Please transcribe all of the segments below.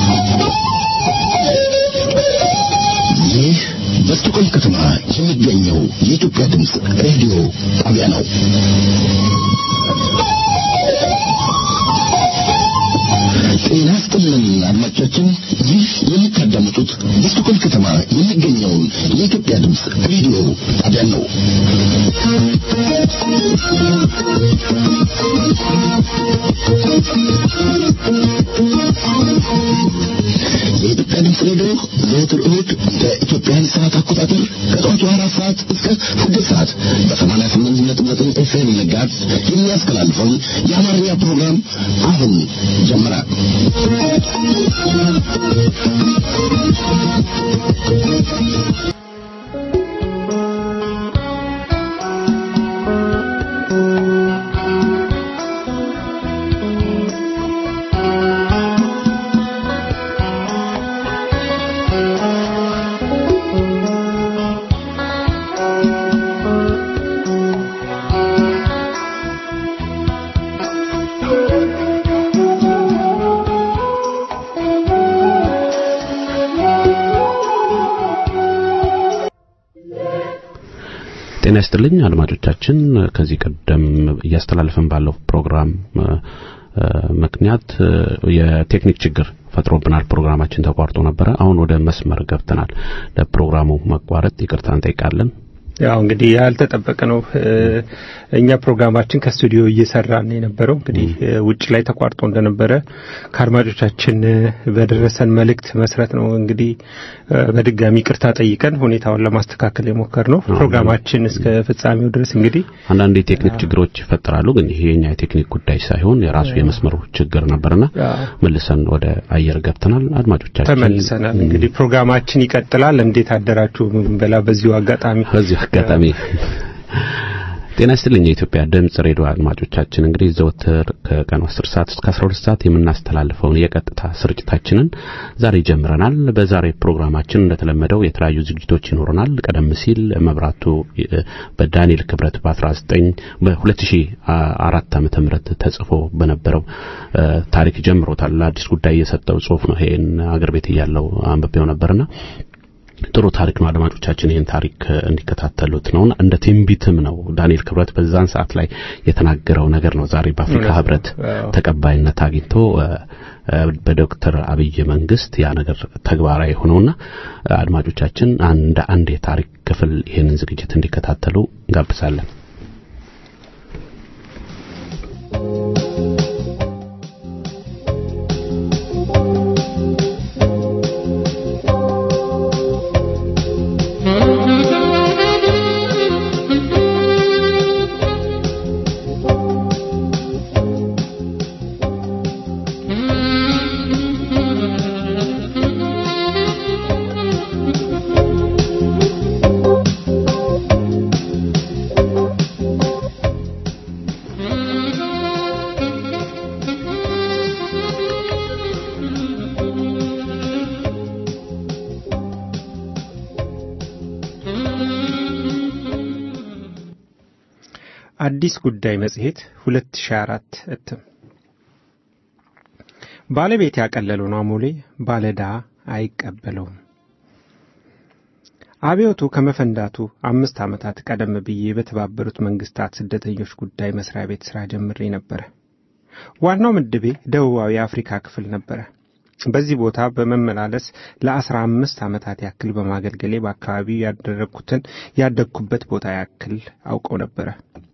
ይህ በስቶኮልም ከተማ የሚገኘው የኢትዮጵያ ድምፅ ሬዲዮ ጣቢያ ነው። ጤና ይስጥልን አድማጮቻችን፣ ይህ የምታዳምጡት በስቶኮልም ከተማ የሚገኘውን የኢትዮጵያ ድምፅ ሬዲዮ ጣቢያ ነው። የኢትዮጵያ ድምፅ ሬዲዮ ዘወትር እሁድ በኢትዮጵያን ሰዓት አቆጣጠር ከጠዋቱ አራት ሰዓት እስከ ስድስት ሰዓት በሰማንያ ስምንት ነጥብ ዘጠኝ ኤፍኤም ንጋት የሚያስተላልፈውን የአማርኛ ፕሮግራም አሁን ጀመረ። ጤና ይስጥልኝ አድማጮቻችን። ከዚህ ቀደም እያስተላለፈን ባለው ፕሮግራም ምክንያት የቴክኒክ ችግር ፈጥሮብናል። ፕሮግራማችን ተቋርጦ ነበረ። አሁን ወደ መስመር ገብተናል። ለፕሮግራሙ መቋረጥ ይቅርታ እንጠይቃለን። ያው እንግዲህ ያልተጠበቀ ነው። እኛ ፕሮግራማችን ከስቱዲዮ እየሰራን የነበረው እንግዲህ ውጭ ላይ ተቋርጦ እንደነበረ ከአድማጮቻችን በደረሰን መልእክት መሰረት ነው እንግዲህ በድጋሚ ቅርታ ጠይቀን ሁኔታውን ለማስተካከል የሞከር ነው። ፕሮግራማችን እስከ ፍጻሜው ድረስ እንግዲህ አንዳንድ የቴክኒክ ችግሮች ይፈጠራሉ። ግን ይሄ የኛ የቴክኒክ ጉዳይ ሳይሆን የራሱ የመስመሩ ችግር ነበርና መልሰን ወደ አየር ገብተናል። አድማጮቻችን ተመልሰናል። እንግዲህ ፕሮግራማችን ይቀጥላል። እንዴት አደራችሁ ብንበላ በዚሁ አጋጣሚ በዚህ አጋጣሚ ጤና ይስጥልኝ የኢትዮጵያ ድምጽ ሬዲዮ አድማጮቻችን፣ እንግዲህ ዘወትር ከቀኑ 10 ሰዓት እስከ 12 ሰዓት የምናስተላልፈውን የቀጥታ ስርጭታችንን ዛሬ ጀምረናል። በዛሬ ፕሮግራማችን እንደተለመደው የተለያዩ ዝግጅቶች ይኖሩናል። ቀደም ሲል መብራቱ በዳንኤል ክብረት በ19 በ2004 ዓመተ ምህረት ተጽፎ በነበረው ታሪክ ጀምሮታል። አዲስ ጉዳይ የሰጠው ጽሁፍ ነው። ይሄን አገር ቤት እያለው አንብቤው ነበርና ጥሩ ታሪክ ነው። አድማጮቻችን ይህን ታሪክ እንዲከታተሉት ነው። እንደ ትንቢትም ነው። ዳንኤል ክብረት በዛን ሰዓት ላይ የተናገረው ነገር ነው ዛሬ በአፍሪካ ሕብረት ተቀባይነት አግኝቶ በዶክተር አብይ መንግስት ያ ነገር ተግባራዊ ሆነውና አድማጮቻችን እንደ አንድ የታሪክ ክፍል ይህንን ዝግጅት እንዲከታተሉ እንጋብዛለን። አዲስ ጉዳይ መጽሔት 2004 እትም ባለቤት ያቀለለውን አሞሌ ባለዳ አይቀበለውም። አብዮቱ ከመፈንዳቱ አምስት ዓመታት ቀደም ብዬ በተባበሩት መንግስታት ስደተኞች ጉዳይ መስሪያ ቤት ሥራ ጀምሬ ነበረ። ዋናው ምድቤ ደቡባዊ የአፍሪካ ክፍል ነበረ። በዚህ ቦታ በመመላለስ ለአስራ አምስት ዓመታት ያክል በማገልገሌ በአካባቢው ያደረግኩትን ያደግኩበት ቦታ ያክል አውቀው ነበረ።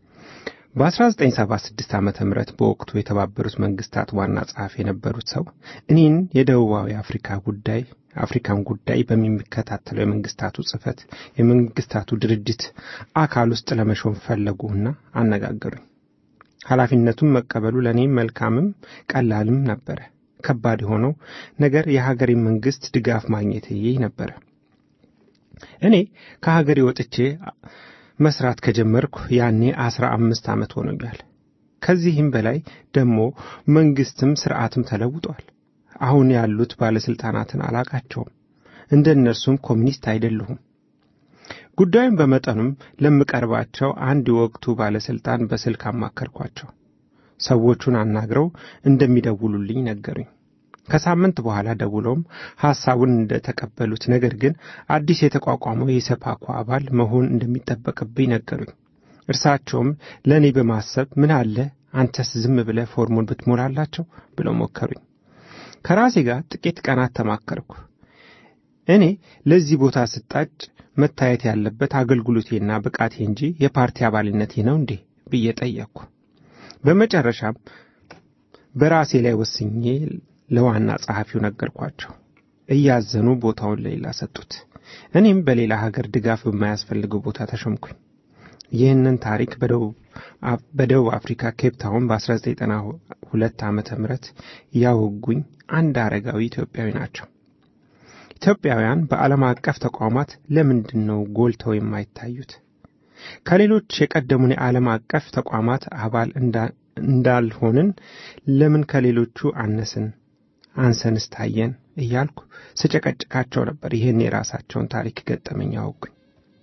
በ1976 ዓ ም በወቅቱ የተባበሩት መንግስታት ዋና ጸሐፊ የነበሩት ሰው እኔን የደቡባዊ አፍሪካ ጉዳይ አፍሪካን ጉዳይ በሚከታተለው የመንግስታቱ ጽህፈት የመንግስታቱ ድርጅት አካል ውስጥ ለመሾም ፈለጉና አነጋገሩኝ። ኃላፊነቱን መቀበሉ ለእኔ መልካምም ቀላልም ነበረ። ከባድ የሆነው ነገር የሀገሬ መንግስት ድጋፍ ማግኘት ነበረ። እኔ ከሀገሬ ወጥቼ መስራት ከጀመርኩ ያኔ አስራ አምስት ዓመት ሆኖኛል። ከዚህም በላይ ደግሞ መንግስትም ስርዓትም ተለውጧል። አሁን ያሉት ባለስልጣናትን አላቃቸውም። እንደ እነርሱም ኮሚኒስት አይደለሁም። ጉዳዩን በመጠኑም ለምቀርባቸው አንድ የወቅቱ ባለስልጣን በስልክ አማከርኳቸው። ሰዎቹን አናግረው እንደሚደውሉልኝ ነገሩኝ። ከሳምንት በኋላ ደውለውም ሐሳቡን እንደተቀበሉት ነገር ግን አዲስ የተቋቋመው የኢሰፓኮ አባል መሆን እንደሚጠበቅብኝ ነገሩኝ። እርሳቸውም ለእኔ በማሰብ ምን አለ አንተስ ዝም ብለህ ፎርሙን ብትሞላላቸው ብለው ሞከሩኝ። ከራሴ ጋር ጥቂት ቀናት ተማከርኩ። እኔ ለዚህ ቦታ ስጣጭ መታየት ያለበት አገልግሎቴና ብቃቴ እንጂ የፓርቲ አባልነቴ ነው እንዴ ብዬ ጠየቅኩ። በመጨረሻም በራሴ ላይ ወስኜ ለዋና ጸሐፊው ነገርኳቸው። እያዘኑ ቦታውን ለሌላ ሰጡት። እኔም በሌላ ሀገር ድጋፍ በማያስፈልገው ቦታ ተሾምኩኝ። ይህንን ታሪክ በደቡብ አፍሪካ ኬፕ ታውን በ1992 ዓመተ ምህረት ያወጉኝ አንድ አረጋዊ ኢትዮጵያዊ ናቸው። ኢትዮጵያውያን በዓለም አቀፍ ተቋማት ለምንድን ነው ጎልተው የማይታዩት? ከሌሎች የቀደሙን የዓለም አቀፍ ተቋማት አባል እንዳልሆንን ለምን ከሌሎቹ አነስን አንሰንስ ታየን እያልኩ ስጨቀጭቃቸው ነበር። ይህን የራሳቸውን ታሪክ ገጠመኝ አወጉኝ።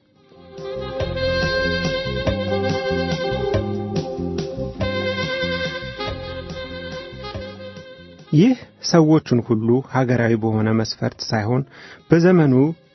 ይህ ሰዎቹን ሁሉ ሀገራዊ በሆነ መስፈርት ሳይሆን በዘመኑ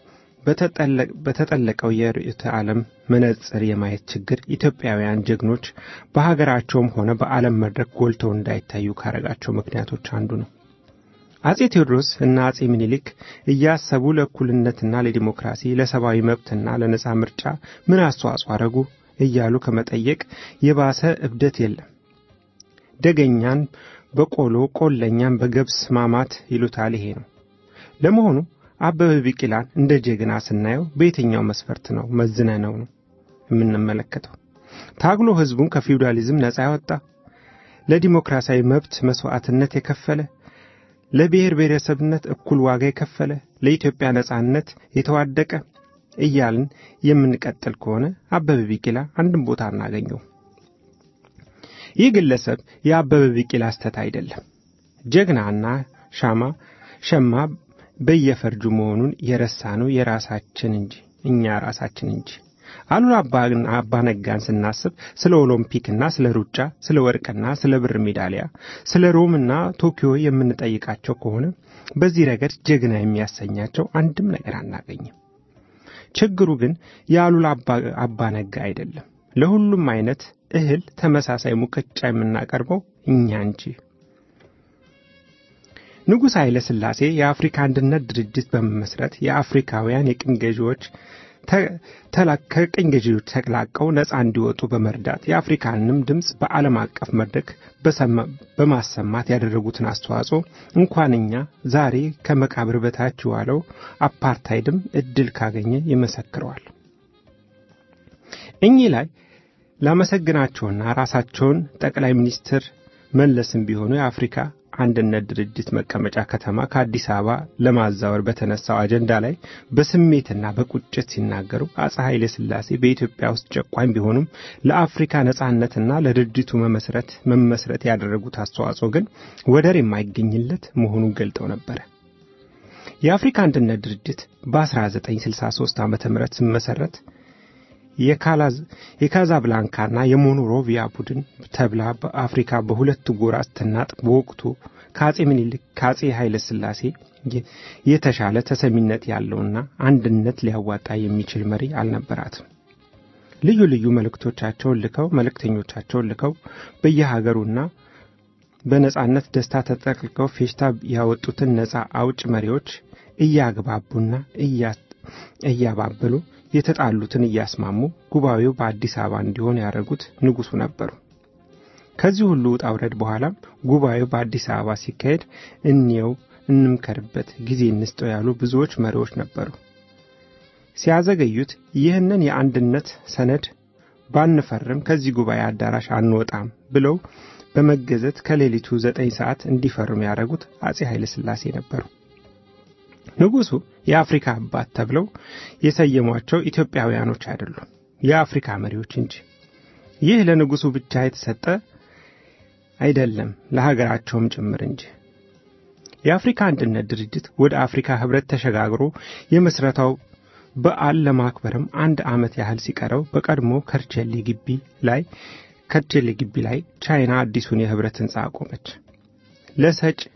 በተጠለቀው የርዕዮተ ዓለም መነጽር የማየት ችግር ኢትዮጵያውያን ጀግኖች በሀገራቸውም ሆነ በዓለም መድረክ ጎልተው እንዳይታዩ ካረጋቸው ምክንያቶች አንዱ ነው። አጼ ቴዎድሮስ እና አጼ ምኒልክ እያሰቡ ለእኩልነትና ለዲሞክራሲ ለሰብአዊ መብትና ለነጻ ምርጫ ምን አስተዋጽኦ አረጉ እያሉ ከመጠየቅ የባሰ እብደት የለም። ደገኛን በቆሎ ቆለኛን በገብስ ማማት ይሉታል። ይሄ ነው። ለመሆኑ አበበ ቢቂላን እንደ ጀግና ስናየው በየትኛው መስፈርት ነው መዝነ ነው ነው የምንመለከተው? ታግሎ ህዝቡን ከፊውዳሊዝም ነፃ ያወጣ፣ ለዲሞክራሲያዊ መብት መስዋዕትነት የከፈለ፣ ለብሔር ብሔረሰብነት እኩል ዋጋ የከፈለ፣ ለኢትዮጵያ ነፃነት የተዋደቀ እያልን የምንቀጥል ከሆነ አበበ ቢቂላ አንድም ቦታ አናገኘው። ይህ ግለሰብ የአበበ ቢቂላ ስተት አይደለም። ጀግናና ሻማ ሸማ በየፈርጁ መሆኑን የረሳነው የራሳችን እንጂ እኛ ራሳችን እንጂ። አሉላ አባ ነጋን ስናስብ ስለ ኦሎምፒክና ስለ ሩጫ፣ ስለ ወርቅና ስለ ብር ሜዳሊያ፣ ስለ ሮምና ቶኪዮ የምንጠይቃቸው ከሆነ በዚህ ረገድ ጀግና የሚያሰኛቸው አንድም ነገር አናገኝም። ችግሩ ግን የአሉላ አባ ነጋ አይደለም። ለሁሉም አይነት እህል ተመሳሳይ ሙቀጫ የምናቀርበው እኛ እንጂ። ንጉሥ ኃይለ ሥላሴ የአፍሪካ አንድነት ድርጅት በመመስረት የአፍሪካውያን የቅኝ ገዢዎች ከቅኝ ገዢዎች ተላቀው ነፃ እንዲወጡ በመርዳት የአፍሪካንም ድምፅ በዓለም አቀፍ መድረክ በማሰማት ያደረጉትን አስተዋጽኦ እንኳን እኛ ዛሬ ከመቃብር በታች የዋለው አፓርታይድም እድል ካገኘ ይመሰክረዋል። እኚህ ላይ ላመሰግናቸውና ራሳቸውን ጠቅላይ ሚኒስትር መለስም ቢሆኑ የአፍሪካ አንድነት ድርጅት መቀመጫ ከተማ ከአዲስ አበባ ለማዛወር በተነሳው አጀንዳ ላይ በስሜትና በቁጭት ሲናገሩ አፄ ኃይለ ሥላሴ በኢትዮጵያ ውስጥ ጨቋኝ ቢሆኑም ለአፍሪካ ነጻነትና ለድርጅቱ መመስረት መመስረት ያደረጉት አስተዋጽኦ ግን ወደር የማይገኝለት መሆኑን ገልጠው ነበረ። የአፍሪካ አንድነት ድርጅት በ1963 ዓ ም ሲመሰረት የካዛብላንካና የሞኖሮቪያ ቡድን ተብላ በአፍሪካ በሁለት ጎራ ስትናጥ በወቅቱ ከአጼ ምኒልክ ከአጼ ኃይለ ሥላሴ የተሻለ ተሰሚነት ያለውና አንድነት ሊያዋጣ የሚችል መሪ አልነበራትም። ልዩ ልዩ መልእክቶቻቸውን ልከው መልእክተኞቻቸውን ልከው በየሀገሩና በነጻነት ደስታ ተጠቅልቀው ፌሽታ ያወጡትን ነጻ አውጭ መሪዎች እያግባቡና እያባበሉ የተጣሉትን እያስማሙ ጉባኤው በአዲስ አበባ እንዲሆን ያደረጉት ንጉሡ ነበሩ። ከዚህ ሁሉ ውጣ ውረድ በኋላም ጉባኤው በአዲስ አበባ ሲካሄድ እንየው፣ እንምከርበት፣ ጊዜ እንስጠው ያሉ ብዙዎች መሪዎች ነበሩ። ሲያዘገዩት ይህንን የአንድነት ሰነድ ባንፈርም ከዚህ ጉባኤ አዳራሽ አንወጣም ብለው በመገዘት ከሌሊቱ ዘጠኝ ሰዓት እንዲፈርሙ ያደረጉት አጼ ኃይለ ሥላሴ ነበሩ። ንጉሡ የአፍሪካ አባት ተብለው የሰየሟቸው ኢትዮጵያውያኖች አይደሉም፣ የአፍሪካ መሪዎች እንጂ። ይህ ለንጉሡ ብቻ የተሰጠ አይደለም፣ ለሀገራቸውም ጭምር እንጂ። የአፍሪካ አንድነት ድርጅት ወደ አፍሪካ ህብረት ተሸጋግሮ የመስረታው በዓል ለማክበርም አንድ ዓመት ያህል ሲቀረው በቀድሞ ከርቸሌ ግቢ ላይ ከርቸሌ ግቢ ላይ ቻይና አዲሱን የህብረት ህንፃ አቆመች። ለሰጭ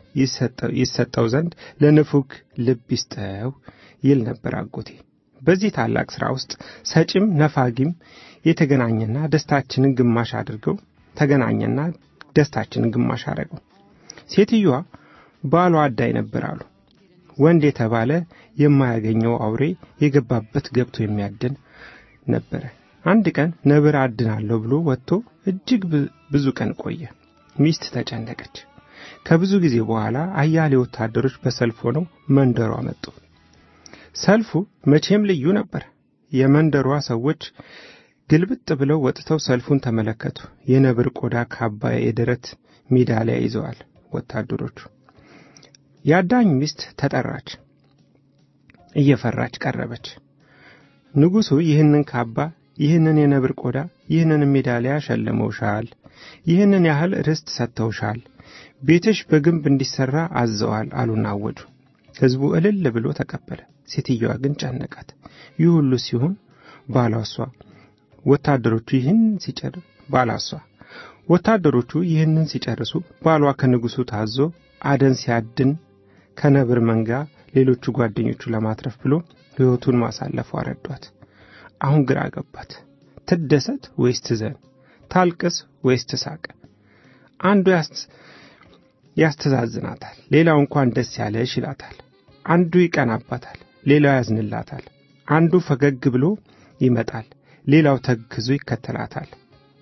ይሰጠው ዘንድ ለንፉግ ልብ ይስጠው ይል ነበር አጎቴ። በዚህ ታላቅ ሥራ ውስጥ ሰጪም ነፋጊም የተገናኘና ደስታችንን ግማሽ አድርገው ተገናኘና ደስታችንን ግማሽ አረገው። ሴትዮዋ ባሏ አዳይ ነበር አሉ። ወንድ የተባለ የማያገኘው አውሬ የገባበት ገብቶ የሚያድን ነበረ። አንድ ቀን ነብር አድናለሁ ብሎ ወጥቶ እጅግ ብዙ ቀን ቆየ። ሚስት ተጨነቀች። ከብዙ ጊዜ በኋላ አያሌ ወታደሮች በሰልፍ ሆነው መንደሯ መጡ። ሰልፉ መቼም ልዩ ነበር። የመንደሯ ሰዎች ግልብጥ ብለው ወጥተው ሰልፉን ተመለከቱ። የነብር ቆዳ ካባ፣ የደረት ሜዳሊያ ይዘዋል ወታደሮቹ። የአዳኝ ሚስት ተጠራች። እየፈራች ቀረበች። ንጉሡ ይህንን ካባ፣ ይህንን የነብር ቆዳ፣ ይህንን ሜዳሊያ ሸልመውሻል፣ ይህንን ያህል ርስት ሰጥተውሻል፣ ቤትሽ በግንብ እንዲሠራ አዘዋል አሉና አወጁ። ሕዝቡ እልል ብሎ ተቀበለ። ሴትየዋ ግን ጨነቃት። ይህ ሁሉ ሲሆን ባሏሷ ወታደሮቹ ይህን ሲጨር ባላሷ ወታደሮቹ ይህንን ሲጨርሱ ባሏ ከንጉሡ ታዞ አደን ሲያድን ከነብር መንጋ ሌሎቹ ጓደኞቹ ለማትረፍ ብሎ ሕይወቱን ማሳለፉ አረዷት። አሁን ግራ ገባት። ትደሰት ወይስ ትዘን? ታልቅስ ወይስ ትሳቅ? አንዱ ያስተዛዝናታል፣ ሌላው እንኳን ደስ ያለሽ ይላታል። አንዱ ይቀናባታል፣ ሌላው ያዝንላታል። አንዱ ፈገግ ብሎ ይመጣል፣ ሌላው ተግዞ ይከተላታል።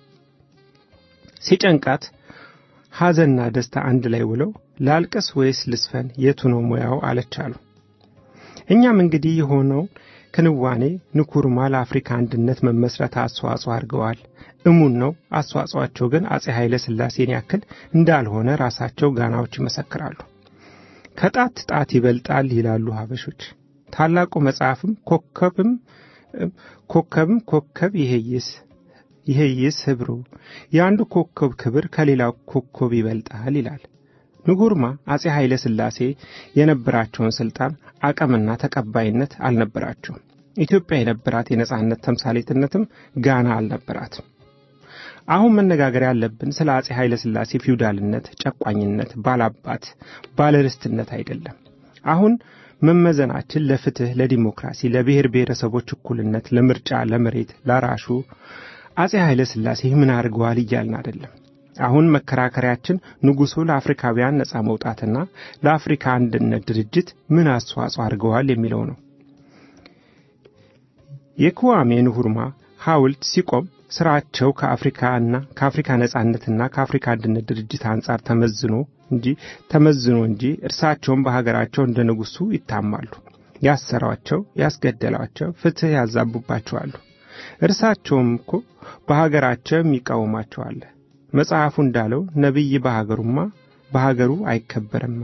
ሲጨንቃት ሐዘንና ደስታ አንድ ላይ ውለው ላልቅስ ወይስ ልስፈን የቱ ነው ሙያው አለቻሉ። እኛም እንግዲህ የሆነው ክንዋኔ ንኩርማ ለአፍሪካ አንድነት መመስረት አስተዋጽኦ አድርገዋል። እሙን ነው። አስተዋጽኦአቸው ግን አጼ ኃይለ ሥላሴን ያክል እንዳልሆነ ራሳቸው ጋናዎች ይመሰክራሉ። ከጣት ጣት ይበልጣል ይላሉ ሀበሾች። ታላቁ መጽሐፍም ኮከብም ኮከብም ኮከብ ይሄይስ ይሄይስ ህብሩ የአንዱ ኮከብ ክብር ከሌላው ኮከብ ይበልጣል ይላል። ንጉርማ አጼ ኃይለ ሥላሴ የነበራቸውን ሥልጣን አቅምና ተቀባይነት አልነበራቸውም። ኢትዮጵያ የነበራት የነጻነት ተምሳሌትነትም ጋና አልነበራትም። አሁን መነጋገር ያለብን ስለ አጼ ኃይለ ሥላሴ ፊውዳልነት፣ ጨቋኝነት፣ ባላባት፣ ባለርስትነት አይደለም። አሁን መመዘናችን ለፍትህ፣ ለዲሞክራሲ፣ ለብሔር ብሔረሰቦች እኩልነት፣ ለምርጫ፣ ለመሬት፣ ለራሹ አጼ ኃይለ ሥላሴ ምን አድርገዋል እያልን አይደለም። አሁን መከራከሪያችን ንጉሡ ለአፍሪካውያን ነጻ መውጣትና ለአፍሪካ አንድነት ድርጅት ምን አስተዋጽኦ አድርገዋል የሚለው ነው። የክዋሜ ንሁርማ ሐውልት ሲቆም ስራቸው ከአፍሪካና ከአፍሪካ ነጻነትና ከአፍሪካ አንድነት ድርጅት አንጻር ተመዝኖ እንጂ ተመዝኖ እንጂ እርሳቸውም በሀገራቸው እንደ ንጉሡ ይታማሉ። ያሰሯቸው፣ ያስገደሏቸው፣ ፍትህ ያዛቡባቸዋሉ። እርሳቸውም እኮ በሀገራቸው የሚቃወማቸዋለ። መጽሐፉ እንዳለው ነቢይ በሀገሩማ በሀገሩ አይከበርማ።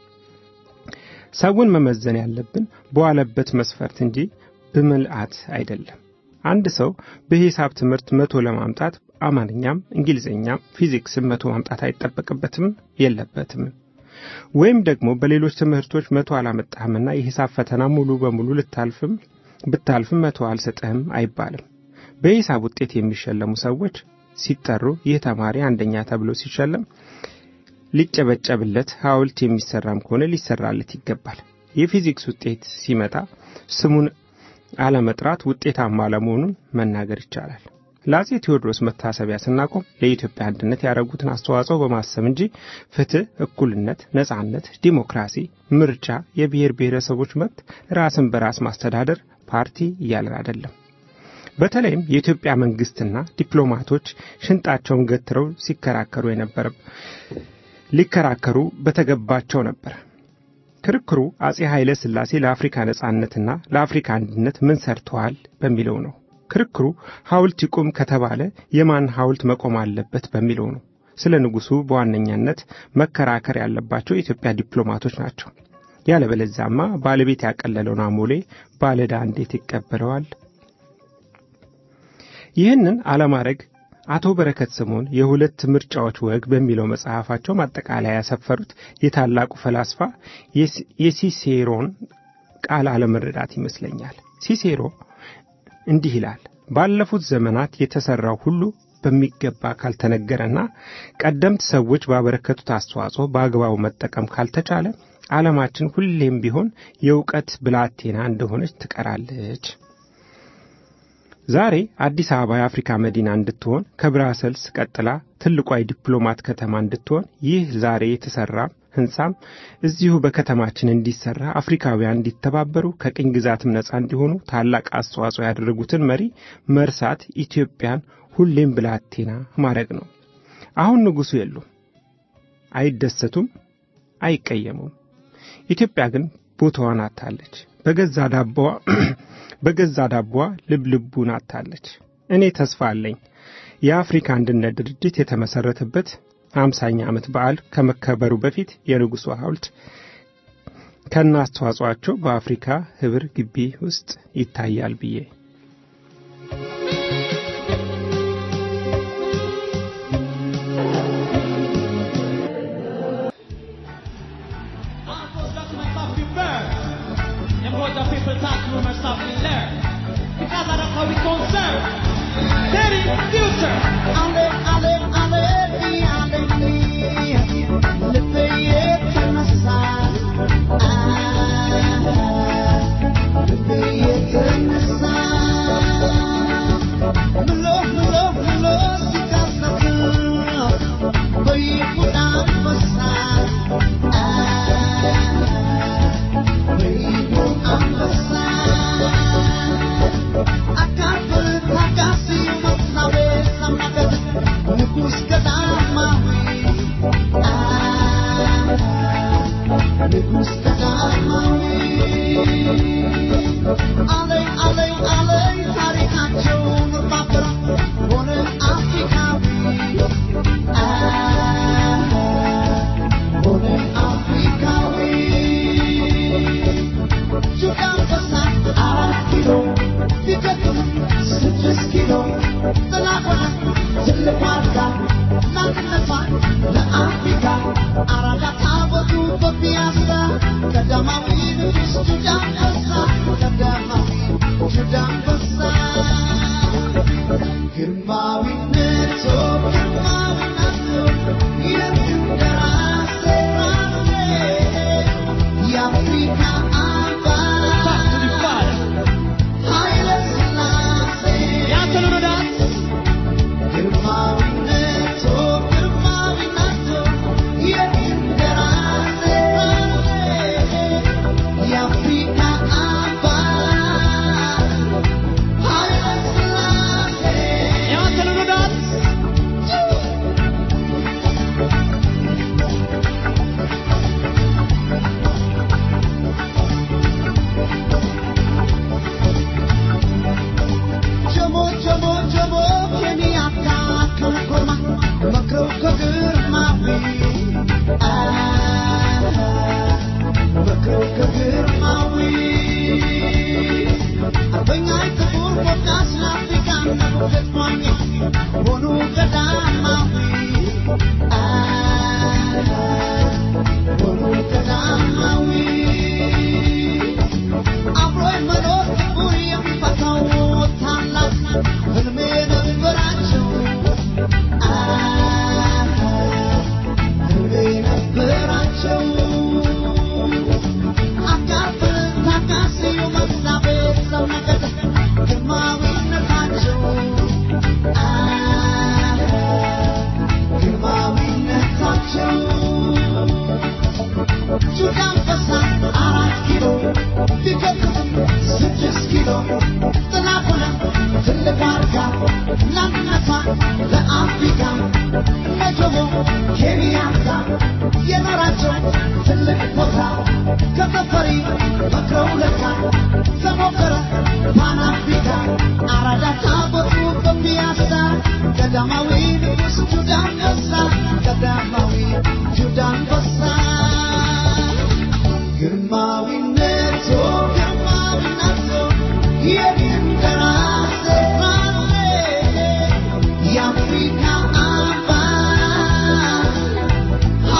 ሰውን መመዘን ያለብን በዋለበት መስፈርት እንጂ በምልአት አይደለም። አንድ ሰው በሂሳብ ትምህርት መቶ ለማምጣት አማርኛም እንግሊዝኛም ፊዚክስም መቶ ማምጣት አይጠበቅበትም የለበትም። ወይም ደግሞ በሌሎች ትምህርቶች መቶ አላመጣህምና የሂሳብ ፈተና ሙሉ በሙሉ ልታልፍም ብታልፍም መቶ አልሰጥህም አይባልም። በሂሳብ ውጤት የሚሸለሙ ሰዎች ሲጠሩ ይህ ተማሪ አንደኛ ተብሎ ሲሸለም ሊጨበጨብለት፣ ሐውልት የሚሰራም ከሆነ ሊሰራለት ይገባል። የፊዚክስ ውጤት ሲመጣ ስሙን አለመጥራት ውጤታማ አለመሆኑን መናገር ይቻላል። ለአጼ ቴዎድሮስ መታሰቢያ ስናቆም ለኢትዮጵያ አንድነት ያደረጉትን አስተዋጽኦ በማሰብ እንጂ ፍትህ፣ እኩልነት፣ ነጻነት፣ ዲሞክራሲ፣ ምርጫ፣ የብሔር ብሔረሰቦች መብት፣ ራስን በራስ ማስተዳደር ፓርቲ እያለን አይደለም። በተለይም የኢትዮጵያ መንግስትና ዲፕሎማቶች ሽንጣቸውን ገትረው ሲከራከሩ የነበረ ሊከራከሩ በተገባቸው ነበር። ክርክሩ አጼ ኃይለ ሥላሴ ለአፍሪካ ነጻነትና ለአፍሪካ አንድነት ምን ሰርተዋል በሚለው ነው። ክርክሩ ሐውልት ይቁም ከተባለ የማን ሐውልት መቆም አለበት በሚለው ነው። ስለ ንጉሡ በዋነኛነት መከራከር ያለባቸው የኢትዮጵያ ዲፕሎማቶች ናቸው። ያለበለዚያማ ባለቤት ያቀለለውን አሞሌ ባለዕዳ እንዴት ይቀበለዋል? ይህንን አለማድረግ አቶ በረከት ስምዖን የሁለት ምርጫዎች ወግ በሚለው መጽሐፋቸው ማጠቃለያ ያሰፈሩት የታላቁ ፈላስፋ የሲሴሮን ቃል አለመረዳት ይመስለኛል። ሲሴሮ እንዲህ ይላል፣ ባለፉት ዘመናት የተሠራው ሁሉ በሚገባ ካልተነገረና ቀደምት ሰዎች ባበረከቱት አስተዋጽኦ በአግባቡ መጠቀም ካልተቻለ ዓለማችን ሁሌም ቢሆን የእውቀት ብላቴና እንደሆነች ትቀራለች። ዛሬ አዲስ አበባ የአፍሪካ መዲና እንድትሆን ከብራሰልስ ቀጥላ ትልቋ የዲፕሎማት ከተማ እንድትሆን ይህ ዛሬ የተሰራ ህንፃም እዚሁ በከተማችን እንዲሰራ አፍሪካውያን እንዲተባበሩ ከቅኝ ግዛትም ነፃ እንዲሆኑ ታላቅ አስተዋጽኦ ያደረጉትን መሪ መርሳት ኢትዮጵያን ሁሌም ብላቴና ማድረግ ነው። አሁን ንጉሡ የሉም፣ አይደሰቱም፣ አይቀየሙም። ኢትዮጵያ ግን ቦታዋን አታለች። በገዛ ዳቦዋ በገዛ ዳቦዋ ልብ ልቡን አታለች። እኔ ተስፋ አለኝ የአፍሪካ አንድነት ድርጅት የተመሰረተበት ሃምሳኛ ዓመት በዓል ከመከበሩ በፊት የንጉሡ ሐውልት ከነ አስተዋጽኦአቸው በአፍሪካ ህብር ግቢ ውስጥ ይታያል ብዬ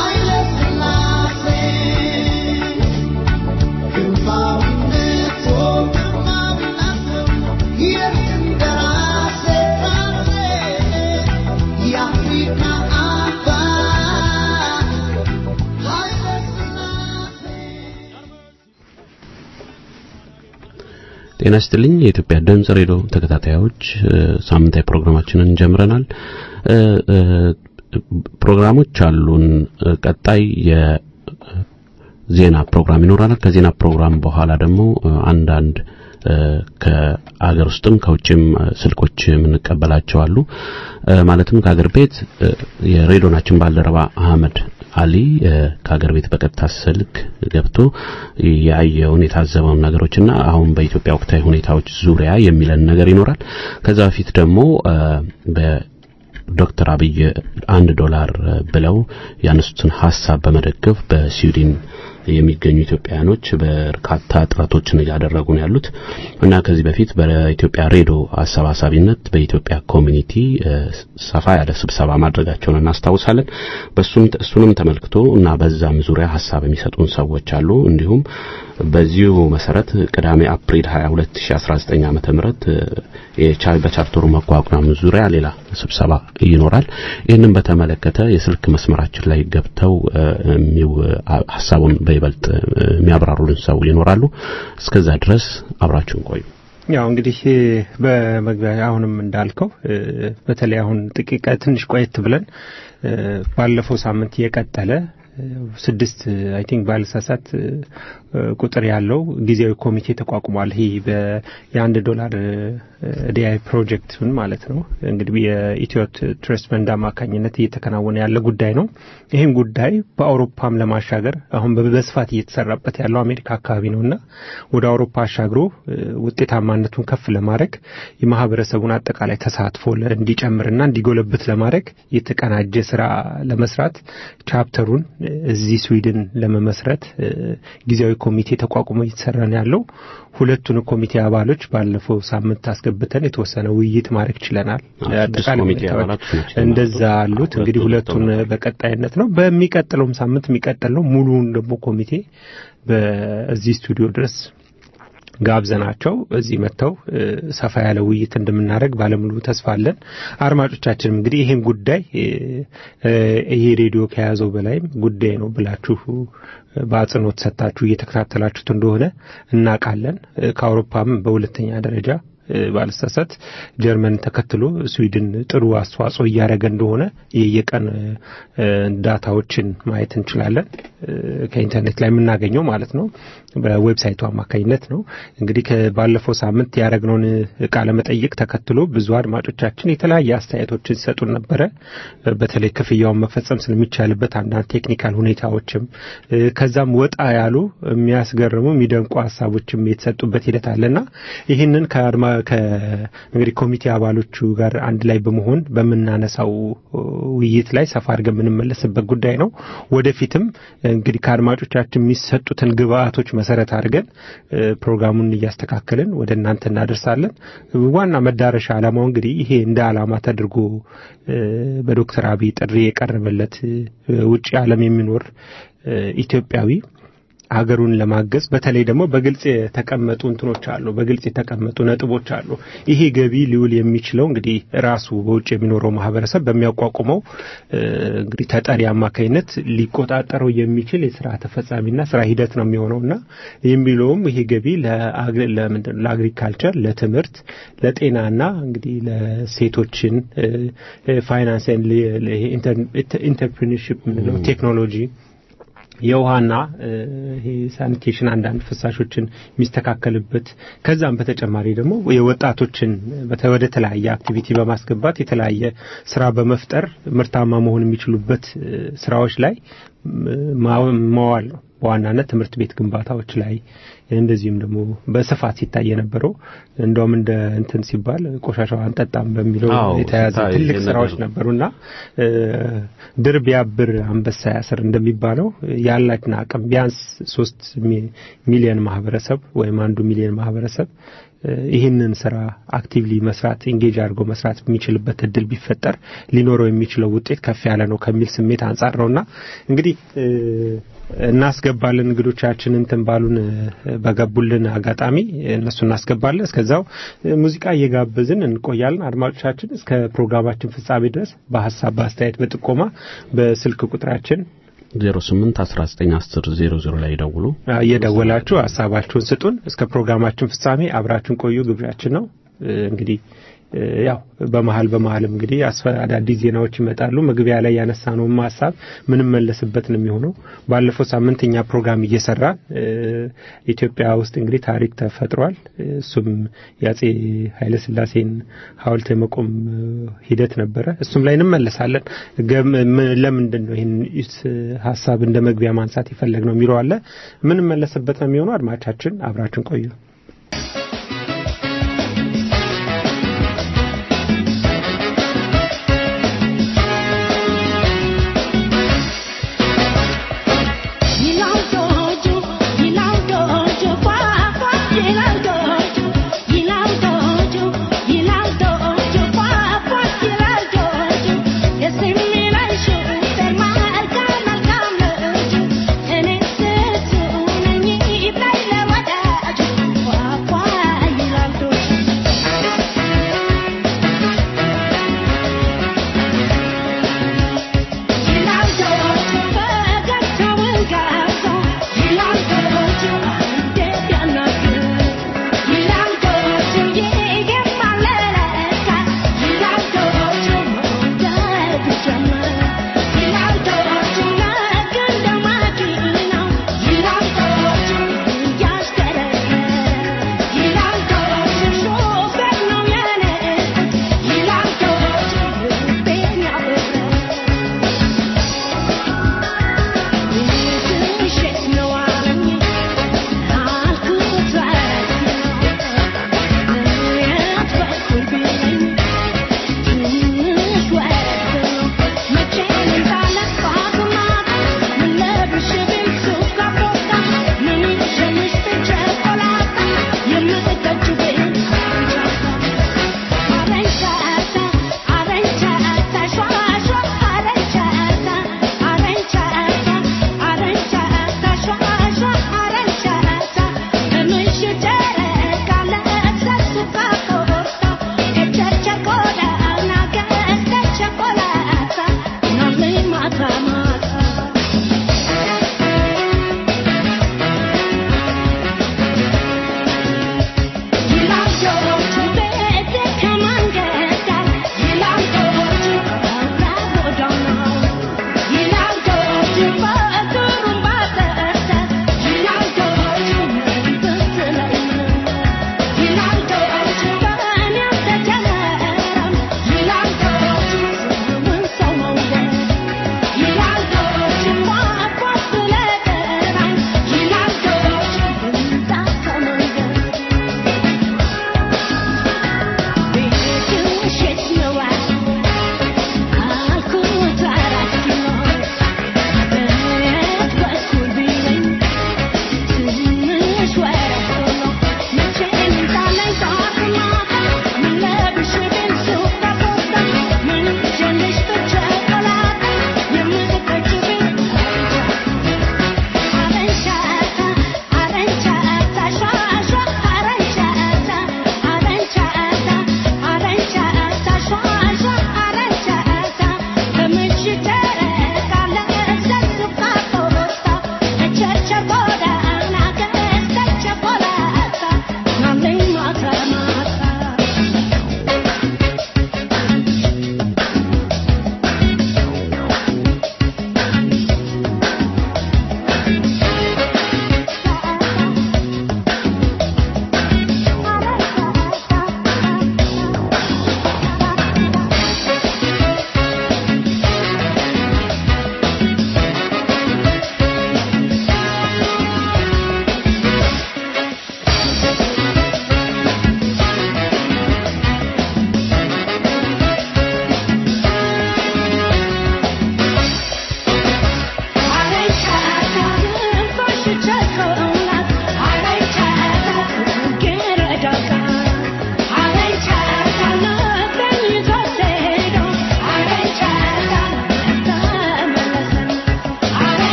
Goodbye, ጤና ይስጥልኝ የኢትዮጵያ ድምጽ ሬዲዮ ተከታታዮች ሳምንታዊ ፕሮግራማችንን ጀምረናል። ፕሮግራሞች አሉን። ቀጣይ የዜና ፕሮግራም ይኖረናል። ከዜና ፕሮግራም በኋላ ደግሞ አንዳንድ ከአገር ውስጥም ከውጭም ስልኮች የምንቀበላቸው አሉ። ማለትም ከአገር ቤት የሬዲዮናችን ባልደረባ አህመድ አሊ ከሀገር ቤት በቀጥታ ስልክ ገብቶ ያየውን የታዘበውን ነገሮችና አሁን በኢትዮጵያ ወቅታዊ ሁኔታዎች ዙሪያ የሚለን ነገር ይኖራል። ከዛ በፊት ደግሞ በዶክተር አብይ አንድ ዶላር ብለው ያነሱትን ሀሳብ በመደገፍ በስዊድን የሚገኙ ኢትዮጵያውያኖች በርካታ ጥረቶችን እያደረጉ ነው ያሉት እና ከዚህ በፊት በኢትዮጵያ ሬዲዮ አሰባሳቢነት በኢትዮጵያ ኮሚኒቲ ሰፋ ያለ ስብሰባ ማድረጋቸውን እናስታውሳለን። በሱም እሱንም ተመልክቶ እና በዛም ዙሪያ ሀሳብ የሚሰጡን ሰዎች አሉ። እንዲሁም በዚሁ መሰረት ቅዳሜ አፕሪል 22 2019 ዓመተ ምህረት በቻርተሩ መቋቋም ዙሪያ ሌላ ስብሰባ ይኖራል። ይህንን በተመለከተ የስልክ መስመራችን ላይ ገብተው ሀሳቡን በይበልጥ የሚያብራሩልን ሰው ይኖራሉ። እስከዛ ድረስ አብራችሁን ቆዩ። ያው እንግዲህ በመግቢያ አሁንም እንዳልከው በተለይ አሁን ጥቂት ትንሽ ቆየት ብለን ባለፈው ሳምንት የቀጠለ ስድስት አይ ቲንክ ባልሳሳት ቁጥር ያለው ጊዜያዊ ኮሚቴ ተቋቁሟል። ይህ የአንድ ዶላር ዲአይ ፕሮጀክትን ማለት ነው እንግዲህ የኢትዮ ትረስት ፈንድ አማካኝነት እየተከናወነ ያለ ጉዳይ ነው። ይህም ጉዳይ በአውሮፓም ለማሻገር አሁን በስፋት እየተሰራበት ያለው አሜሪካ አካባቢ ነውና ወደ አውሮፓ አሻግሮ ውጤታማነቱን ከፍ ለማድረግ የማህበረሰቡን አጠቃላይ ተሳትፎ እንዲጨምርና እንዲጎለብት ለማድረግ የተቀናጀ ስራ ለመስራት ቻፕተሩን እዚህ ስዊድን ለመመስረት ጊዜያዊ ኮሚቴ ተቋቁሞ እየተሰራ ነው ያለው። ሁለቱን ኮሚቴ አባሎች ባለፈው ሳምንት አስገብተን የተወሰነ ውይይት ማድረግ ችለናል። እንደዛ አሉት። እንግዲህ ሁለቱን በቀጣይነት ነው። በሚቀጥለውም ሳምንት የሚቀጥል ነው። ሙሉውን ደግሞ ኮሚቴ በዚህ ስቱዲዮ ድረስ ጋብዘናቸው እዚህ መጥተው ሰፋ ያለ ውይይት እንደምናደርግ ባለሙሉ ተስፋ አለን። አድማጮቻችንም እንግዲህ ይህን ጉዳይ ይሄ ሬዲዮ ከያዘው በላይም ጉዳይ ነው ብላችሁ በአጽንኦት ሰጥታችሁ እየተከታተላችሁት እንደሆነ እናውቃለን። ከአውሮፓም በሁለተኛ ደረጃ ባልሳሳት ጀርመን ተከትሎ ስዊድን ጥሩ አስተዋጽኦ እያደረገ እንደሆነ የየቀን ዳታዎችን ማየት እንችላለን። ከኢንተርኔት ላይ የምናገኘው ማለት ነው። በዌብሳይቱ አማካኝነት ነው። እንግዲህ ባለፈው ሳምንት ያደረግነውን ቃለ መጠይቅ ተከትሎ ብዙ አድማጮቻችን የተለያየ አስተያየቶችን ሲሰጡን ነበረ። በተለይ ክፍያውን መፈጸም ስለሚቻልበት አንዳንድ ቴክኒካል ሁኔታዎችም ከዛም ወጣ ያሉ የሚያስገርሙ የሚደንቁ ሀሳቦችም የተሰጡበት ሂደት አለና ይህንን ከአድማ እንግዲህ ኮሚቴ አባሎቹ ጋር አንድ ላይ በመሆን በምናነሳው ውይይት ላይ ሰፋ አድርገን የምንመለስበት ጉዳይ ነው። ወደፊትም እንግዲህ ከአድማጮቻችን የሚሰጡትን ግብአቶች መሰረት አድርገን ፕሮግራሙን እያስተካከልን ወደ እናንተ እናደርሳለን። ዋና መዳረሻ ዓላማው እንግዲህ ይሄ እንደ ዓላማ ተደርጎ በዶክተር አብይ ጥሪ የቀረበለት ውጭ ዓለም የሚኖር ኢትዮጵያዊ ሀገሩን ለማገዝ በተለይ ደግሞ በግልጽ የተቀመጡ እንትኖች አሉ፣ በግልጽ የተቀመጡ ነጥቦች አሉ። ይሄ ገቢ ሊውል የሚችለው እንግዲህ ራሱ በውጭ የሚኖረው ማህበረሰብ በሚያቋቁመው እንግዲህ ተጠሪ አማካኝነት ሊቆጣጠረው የሚችል የስራ ተፈጻሚና ስራ ሂደት ነው የሚሆነውና የሚለውም ይሄ ገቢ ለአግሪካልቸር፣ ለትምህርት፣ ለጤናና እንግዲህ ለሴቶችን ፋይናንስ ኢንተርፕሪነርሺፕ የምንለው ቴክኖሎጂ የውሃና ይሄ ሳኒቴሽን አንዳንድ ፍሳሾችን የሚስተካከልበት ከዛም በተጨማሪ ደግሞ የወጣቶችን ወደ ተለያየ አክቲቪቲ በማስገባት የተለያየ ስራ በመፍጠር ምርታማ መሆን የሚችሉበት ስራዎች ላይ ማዋል ነው። በዋናነት ትምህርት ቤት ግንባታዎች ላይ እንደዚሁም ደግሞ በስፋት ሲታይ የነበረው እንደውም እንደ እንትን ሲባል ቆሻሻው አንጠጣም በሚለው የተያዘ ትልቅ ስራዎች ነበሩና ድር ቢያብር አንበሳ ያስር እንደሚባለው ያላችን አቅም ቢያንስ ሶስት ሚሊዮን ማህበረሰብ ወይም አንዱ ሚሊዮን ማህበረሰብ ይህንን ስራ አክቲቭሊ መስራት ኢንጌጅ አድርጎ መስራት የሚችልበት እድል ቢፈጠር ሊኖረው የሚችለው ውጤት ከፍ ያለ ነው ከሚል ስሜት አንጻር ነውና እንግዲህ እናስገባለን እንግዶቻችን እንትን ባሉን በገቡልን አጋጣሚ እነሱ እናስገባለን። እስከዛው ሙዚቃ እየጋበዝን እንቆያለን። አድማጮቻችን እስከ ፕሮግራማችን ፍጻሜ ድረስ በሀሳብ በአስተያየት፣ በጥቆማ በስልክ ቁጥራችን 08 19 10 00 ላይ ደውሉ። እየደወላችሁ ሀሳባችሁን ስጡን። እስከ ፕሮግራማችን ፍጻሜ አብራችሁን ቆዩ ግብዣችን ነው። እንግዲህ ያው በመሀል በመሀልም እንግዲህ አዳዲስ ዜናዎች ይመጣሉ። መግቢያ ላይ ያነሳነውም ሀሳብ ምንም መለስበት ነው የሚሆነው። ባለፈው ሳምንት እኛ ፕሮግራም እየሰራን ኢትዮጵያ ውስጥ እንግዲህ ታሪክ ተፈጥሯል። እሱም የአጼ ኃይለስላሴን ሐውልት የመቆም ሂደት ነበረ። እሱም ላይ እንመለሳለን። ለምንድን ነው ይህን ሀሳብ እንደ መግቢያ ማንሳት የፈለግ ነው የሚለው አለ። ምንም መለስበት ነው የሚሆነው። አድማቻችን አብራችን ቆዩ። Thank you.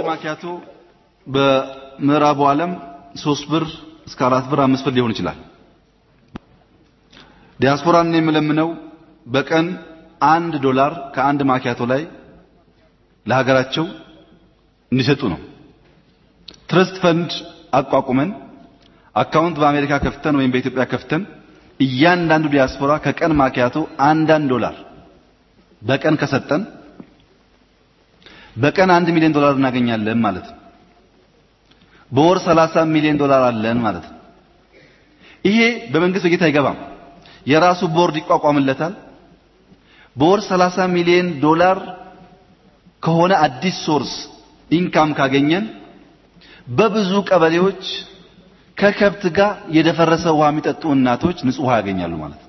ማኪያቶ በምዕራቡ ዓለም ሶስት ብር እስከ አራት ብር አምስት ብር ሊሆን ይችላል። ዲያስፖራን የምለምነው በቀን አንድ ዶላር ከአንድ ማኪያቶ ላይ ለሀገራቸው እንዲሰጡ ነው። ትረስት ፈንድ አቋቁመን አካውንት በአሜሪካ ከፍተን ወይም በኢትዮጵያ ከፍተን እያንዳንዱ ዲያስፖራ ከቀን ማኪያቶ አንዳንድ ዶላር በቀን ከሰጠን በቀን አንድ ሚሊዮን ዶላር እናገኛለን ማለት ነው። በወር 30 ሚሊዮን ዶላር አለን ማለት ነው። ይሄ በመንግስት በጌታ አይገባም። የራሱ ቦርድ ይቋቋምለታል። በወር 30 ሚሊዮን ዶላር ከሆነ አዲስ ሶርስ ኢንካም ካገኘን በብዙ ቀበሌዎች ከከብት ጋር የደፈረሰ ውሃ የሚጠጡ እናቶች ንጹህ ውሃ ያገኛሉ ማለት ነው።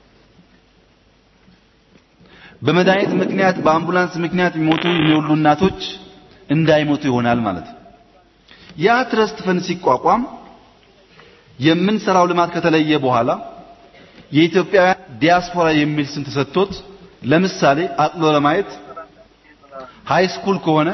በመድኃኒት ምክንያት በአምቡላንስ ምክንያት የሚሞቱ የሚወሉ እናቶች እንዳይሞቱ ይሆናል ማለት ነው። ያ ትረስት ፈንድ ሲቋቋም የምንሰራው ልማት ከተለየ በኋላ የኢትዮጵያውያን ዲያስፖራ የሚል ስም ተሰጥቶት ለምሳሌ አጥሎ ለማየት ሃይ ስኩል ከሆነ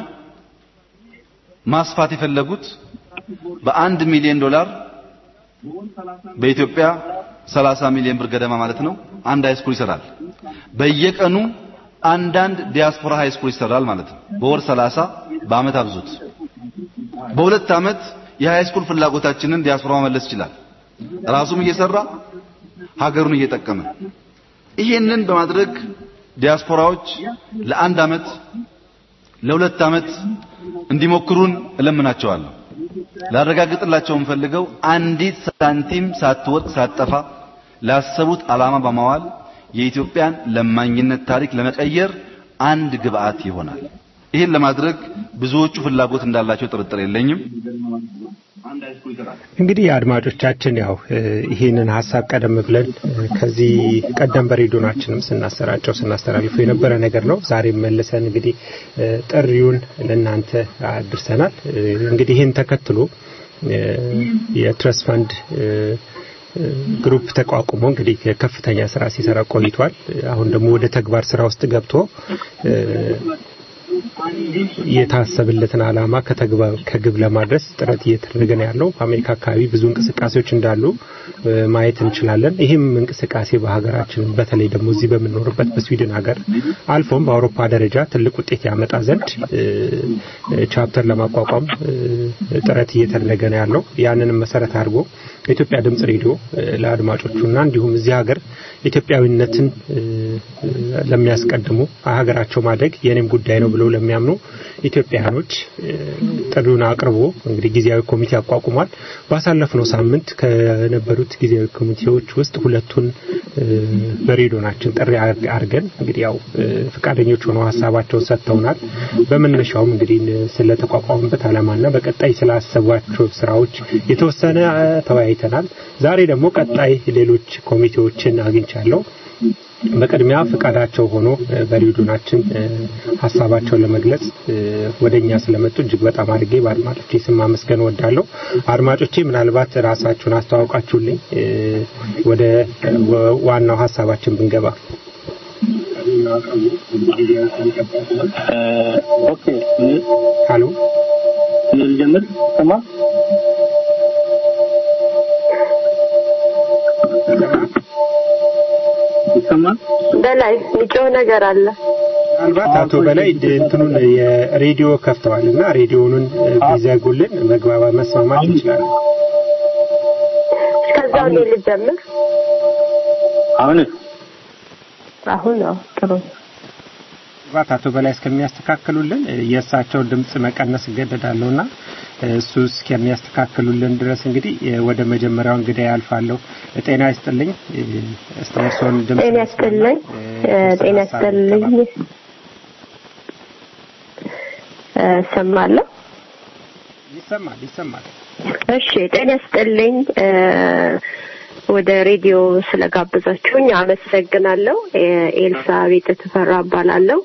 ማስፋት የፈለጉት በአንድ ሚሊዮን ዶላር በኢትዮጵያ 30 ሚሊዮን ብር ገደማ ማለት ነው። አንድ ሃይ ስኩል ይሰራል። በየቀኑ አንዳንድ ዲያስፖራ ሃይ ስኩል ይሰራል ማለት ነው። በወር 30 በአመት አብዙት። በሁለት አመት የሃይ ስኩል ፍላጎታችንን ዲያስፖራ መመለስ ይችላል። ራሱም እየሰራ ሀገሩን እየጠቀመ ይሄንን በማድረግ ዲያስፖራዎች ለአንድ አመት ለሁለት አመት እንዲሞክሩን እለምናቸዋለሁ። ላረጋግጥላቸው የምፈልገው አንዲት ሳንቲም ሳትወድቅ ሳትጠፋ ላሰቡት ዓላማ በማዋል የኢትዮጵያን ለማኝነት ታሪክ ለመቀየር አንድ ግብአት ይሆናል። ይህን ለማድረግ ብዙዎቹ ፍላጎት እንዳላቸው ጥርጥር የለኝም። እንግዲህ አድማጮቻችን ያው ይህንን ሀሳብ ቀደም ብለን ከዚህ ቀደም በሬዲዮናችንም ስናሰራጨው ስናስተላልፈው የነበረ ነገር ነው። ዛሬም መልሰን እንግዲህ ጥሪውን ለእናንተ አድርሰናል። እንግዲህ ይህን ተከትሎ የትረስ ፈንድ ግሩፕ ተቋቁሞ እንግዲህ ከፍተኛ ስራ ሲሰራ ቆይቷል። አሁን ደግሞ ወደ ተግባር ስራ ውስጥ ገብቶ የታሰበለትን ዓላማ ከግብ ለማድረስ ጥረት እየተደረገ ነው ያለው። በአሜሪካ አካባቢ ብዙ እንቅስቃሴዎች እንዳሉ ማየት እንችላለን። ይህም እንቅስቃሴ በሀገራችን በተለይ ደግሞ እዚህ በምንኖርበት በስዊድን ሀገር አልፎም በአውሮፓ ደረጃ ትልቅ ውጤት ያመጣ ዘንድ ቻፕተር ለማቋቋም ጥረት እየተደረገ ነው ያለው። ያንንም መሰረት አድርጎ የኢትዮጵያ ድምጽ ሬዲዮ ለአድማጮቹና እንዲሁም እዚህ ሀገር ኢትዮጵያዊነትን ለሚያስቀድሙ ሀገራቸው ማደግ የኔም ጉዳይ ነው ብለው ለሚያምኑ ኢትዮጵያውያኖች ጥሪውን አቅርቦ እንግዲህ ጊዜያዊ ኮሚቴ አቋቁሟል። ባሳለፍነው ሳምንት ከነበሩት ጊዜያዊ ኮሚቴዎች ውስጥ ሁለቱን በሬዲዮናችን ጥሪ አድርገን እንግዲህ ያው ፈቃደኞች ሆነው ሀሳባቸውን ሰጥተውናል። በመነሻውም እንግዲህ ስለተቋቋሙበት ዓላማና በቀጣይ ስላሰቧቸው ስራዎች የተወሰነ ተወያይተናል። ዛሬ ደግሞ ቀጣይ ሌሎች ኮሚቴዎችን አግኝቻለሁ። በቅድሚያ ፍቃዳቸው ሆኖ በሬዲዮናችን ሀሳባቸውን ለመግለጽ ወደኛ ስለመጡ እጅግ በጣም አድርጌ በአድማጮቼ ስም ማመስገን ወዳለሁ። አድማጮቼ ምናልባት ራሳችሁን አስተዋውቃችሁልኝ ወደ ዋናው ሀሳባችን ብንገባ። ሀሎ ልጀምር ሰማ ይሰማል በላይ የሚጮህ ነገር አለ። ምናልባት አቶ በላይ እንትኑን የሬዲዮ ከፍተዋል እና ሬዲዮኑን ቢዘጉልን መግባባት መስማማት እንችላለን። ከዛው እኔ ልጀምር። አሁን አሁን ነው ጥሩ ምናልባት አቶ በላይ እስከሚያስተካክሉልን የእሳቸውን ድምፅ መቀነስ እገደዳለሁና እሱ እስከሚያስተካክሉልን ድረስ እንግዲህ ወደ መጀመሪያው እንግዳ ያልፋለሁ። ጤና ይስጥልኝ። እስቲ እርስዎን ድምፅ ጤና ይስጥልኝ። ጤና ይስጥልኝ። እሰማለሁ። ይሰማል ይሰማል። እሺ ጤና ይስጥልኝ። ወደ ሬዲዮ ስለጋበዛችሁኝ አመሰግናለሁ። ኤልሳ ቤተ ተፈራ እባላለሁ።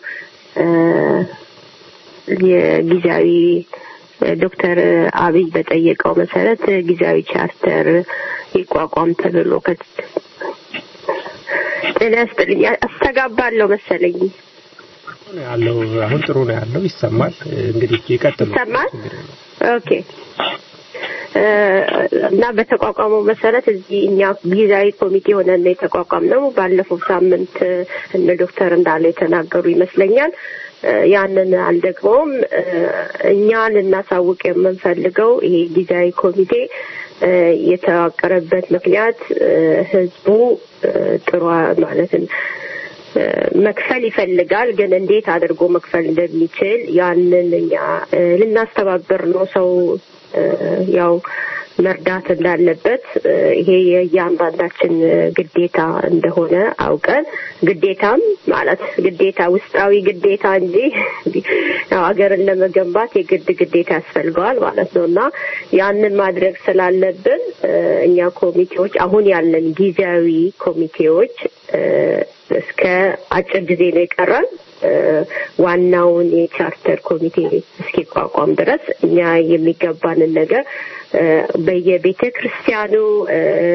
የጊዜያዊ ዶክተር አብይ በጠየቀው መሰረት ጊዜያዊ ቻርተር ይቋቋም ተብሎ ጤና ይስጥልኝ። አስተጋባለሁ መሰለኝ። ነው ያለው አሁን ጥሩ ነው ያለው ይሰማል። እንግዲህ ይቀጥሉ። ይሰማል? ኦኬ እ፣ እና በተቋቋመው መሰረት እዚህ እኛ ጊዜያዊ ኮሚቴ ሆነን ነው የተቋቋምነው። ባለፈው ሳምንት እ፣ እነ ዶክተር እንዳለ የተናገሩ ይመስለኛል። እ፣ ያንን አልደግመውም። እ፣ እኛ ልናሳውቅ የምንፈልገው ይሄ ጊዜያዊ ኮሚቴ እ፣ የተዋቀረበት ምክንያት እ፣ ህዝቡ እ፣ ጥሩ ማለትም እ፣ መክፈል ይፈልጋል። ግን እንዴት አድርጎ መክፈል እንደሚችል ያንን እኛ እ፣ ልናስተባብር ነው። ሰው እ፣ ያው መርዳት እንዳለበት እ፣ ይሄ የእያንዳንዳችን እ፣ ግዴታ እንደሆነ አውቀን ግዴታም ማለት ግዴታ ውስጣዊ ግዴታ እንጂ ያው ሀገርን ለመገንባት የግድ ግዴታ ያስፈልገዋል ማለት ነው እና ያንን ማድረግ ስላለብን እ፣ እኛ ኮሚቴዎች አሁን ያለን ጊዜያዊ ኮሚቴዎች እ፣ እስከ አጭር ጊዜ ነው የቀረን እ፣ ዋናውን የቻርተር ኮሚቴ እስኪቋቋም ድረስ እኛ የሚገባንን ነገር እ፣ በየቤተ ክርስቲያኑ እ፣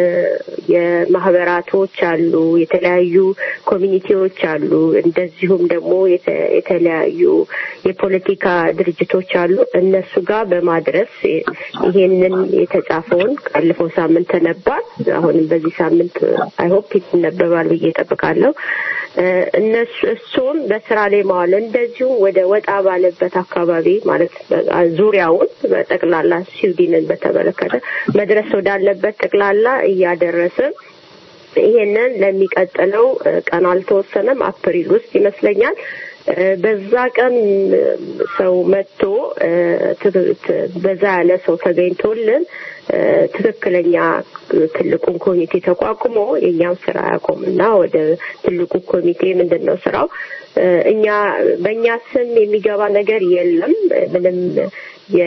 የማህበራቶች አሉ፣ የተለያዩ ኮሚኒቲዎች አሉ፣ እንደዚሁም ደግሞ የተ- የተለያዩ የፖለቲካ ድርጅቶች አሉ። እነሱ ጋር በማድረስ ይሄንን የተጻፈውን ካለፈው ሳምንት ተነባል። አሁንም በዚህ ሳምንት አይሆፕ ይነበባል ብዬ እጠብቃለሁ። እ፣ እነሱ እሱን በስራ ላይ ማዋል እንደዚሁ ወደ ወጣ ባለበት አካባቢ ማለት በ- ዙሪያውን በጠቅላላ ስዊድንን በተመለከተ መድረስ ወዳለበት ጠቅላላ እያደረስን ይሄንን ለሚቀጥለው እ፣ ቀን አልተወሰነም፣ አፕሪል ውስጥ ይመስለኛል እ፣ በዛ ቀን እ፣ ሰው መጥቶ እ፣ ት- ት- በዛ ያለ ሰው ተገኝቶልን እ፣ ትክክለኛ ትልቁን ኮሚቴ ተቋቁሞ የእኛም ስራ ያቆምና ወደ ትልቁ ኮሚቴ ምንድን ነው ስራው እ፣ እኛ በእኛ ስም የሚገባ ነገር የለም ምንም የ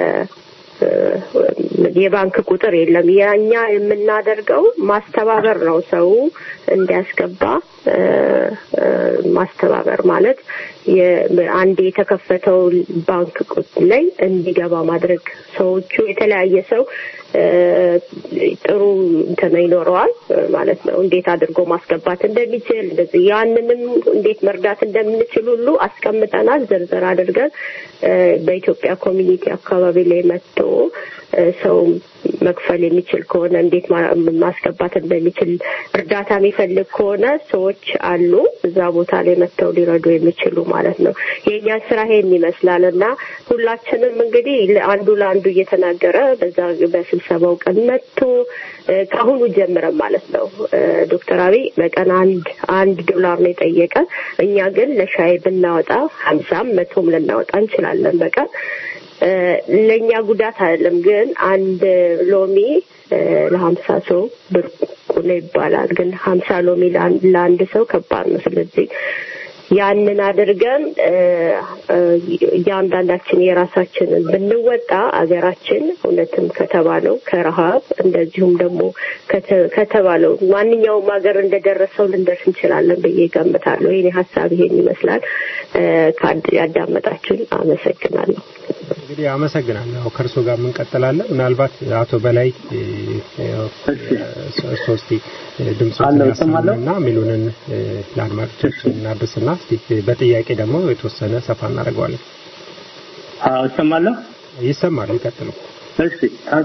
የባንክ ቁጥር የለም። የእኛ የምናደርገው ማስተባበር ነው። ሰው እንዲያስገባ እ፣ እ፣ ማስተባበር ማለት የ- አንድ የተከፈተው ባንክ ቁጥር ላይ እንዲገባ ማድረግ ሰዎቹ የተለያየ ሰው እ፣ ጥሩ እንትን ይኖረዋል ማለት ነው። እንዴት አድርጎ ማስገባት እንደሚችል እንደዚህ ያንንም እንዴት መርዳት እንደምንችል ሁሉ አስቀምጠናል ዝርዝር አድርገን እ፣ በኢትዮጵያ ኮሚኒቲ አካባቢ ላይ መጥቶ እ፣ ሰው መክፈል የሚችል ከሆነ እንዴት ማ- ማስገባት እንደሚችል እርዳታ የሚፈልግ ከሆነ ሰዎች አሉ እዛ ቦታ ላይ መጥተው ሊረዱ የሚችሉ ማለት ነው። የእኛ ስራ ይሄን ይመስላል እና ሁላችንም እንግዲህ አንዱ ለአንዱ እየተናገረ በዛ በስብሰባው ቀን መጥቶ እ፣ ከአሁኑ ጀምረን ማለት ነው እ፣ ዶክተር አብይ በቀን አንድ አንድ ዶላር ነው የጠየቀ። እኛ ግን ለሻይ ብናወጣ ሀምሳም መቶም ልናወጣ እንችላለን በቀን እ፣ ለእኛ ጉዳት አይደለም። ግን አንድ ሎሚ እ፣ ለሀምሳ ሰው ብርቁ ነው ይባላል። ግን ሀምሳ ሎሚ ለአንድ ለአንድ ሰው ከባድ ነው። ስለዚህ ያንን አድርገን እ፣ እ፣ እያንዳንዳችን የራሳችንን ብንወጣ አገራችን እውነትም ከተባለው ከረሃብ እንደዚሁም ደግሞ ከተ- ከተባለው ማንኛውም ሀገር እንደደረሰው ልንደርስ እንችላለን ብዬ ገምታለሁ። የኔ ሀሳብ ይሄን ይመስላል። እ፣ ካድ- ያዳመጣችሁን አመሰግናለሁ። እንግዲህ አመሰግናለሁ። ያው ከእርሶ ጋር እንቀጥላለን። ምናልባት አቶ በላይ እ፣ ያው፣ እ፣ ሶስቲ ድምፆችን አለው፣ እሰማለሁ። ያሰሙና ሚሉንን እ፣ ለአድማጮቻችን እናድርስና እስቲ በጥያቄ ደግሞ የተወሰነ ሰፋ እናደርገዋለን። አዎ እሰማለሁ። ይሰማል። ይቀጥሉ። እሺ ታንኪ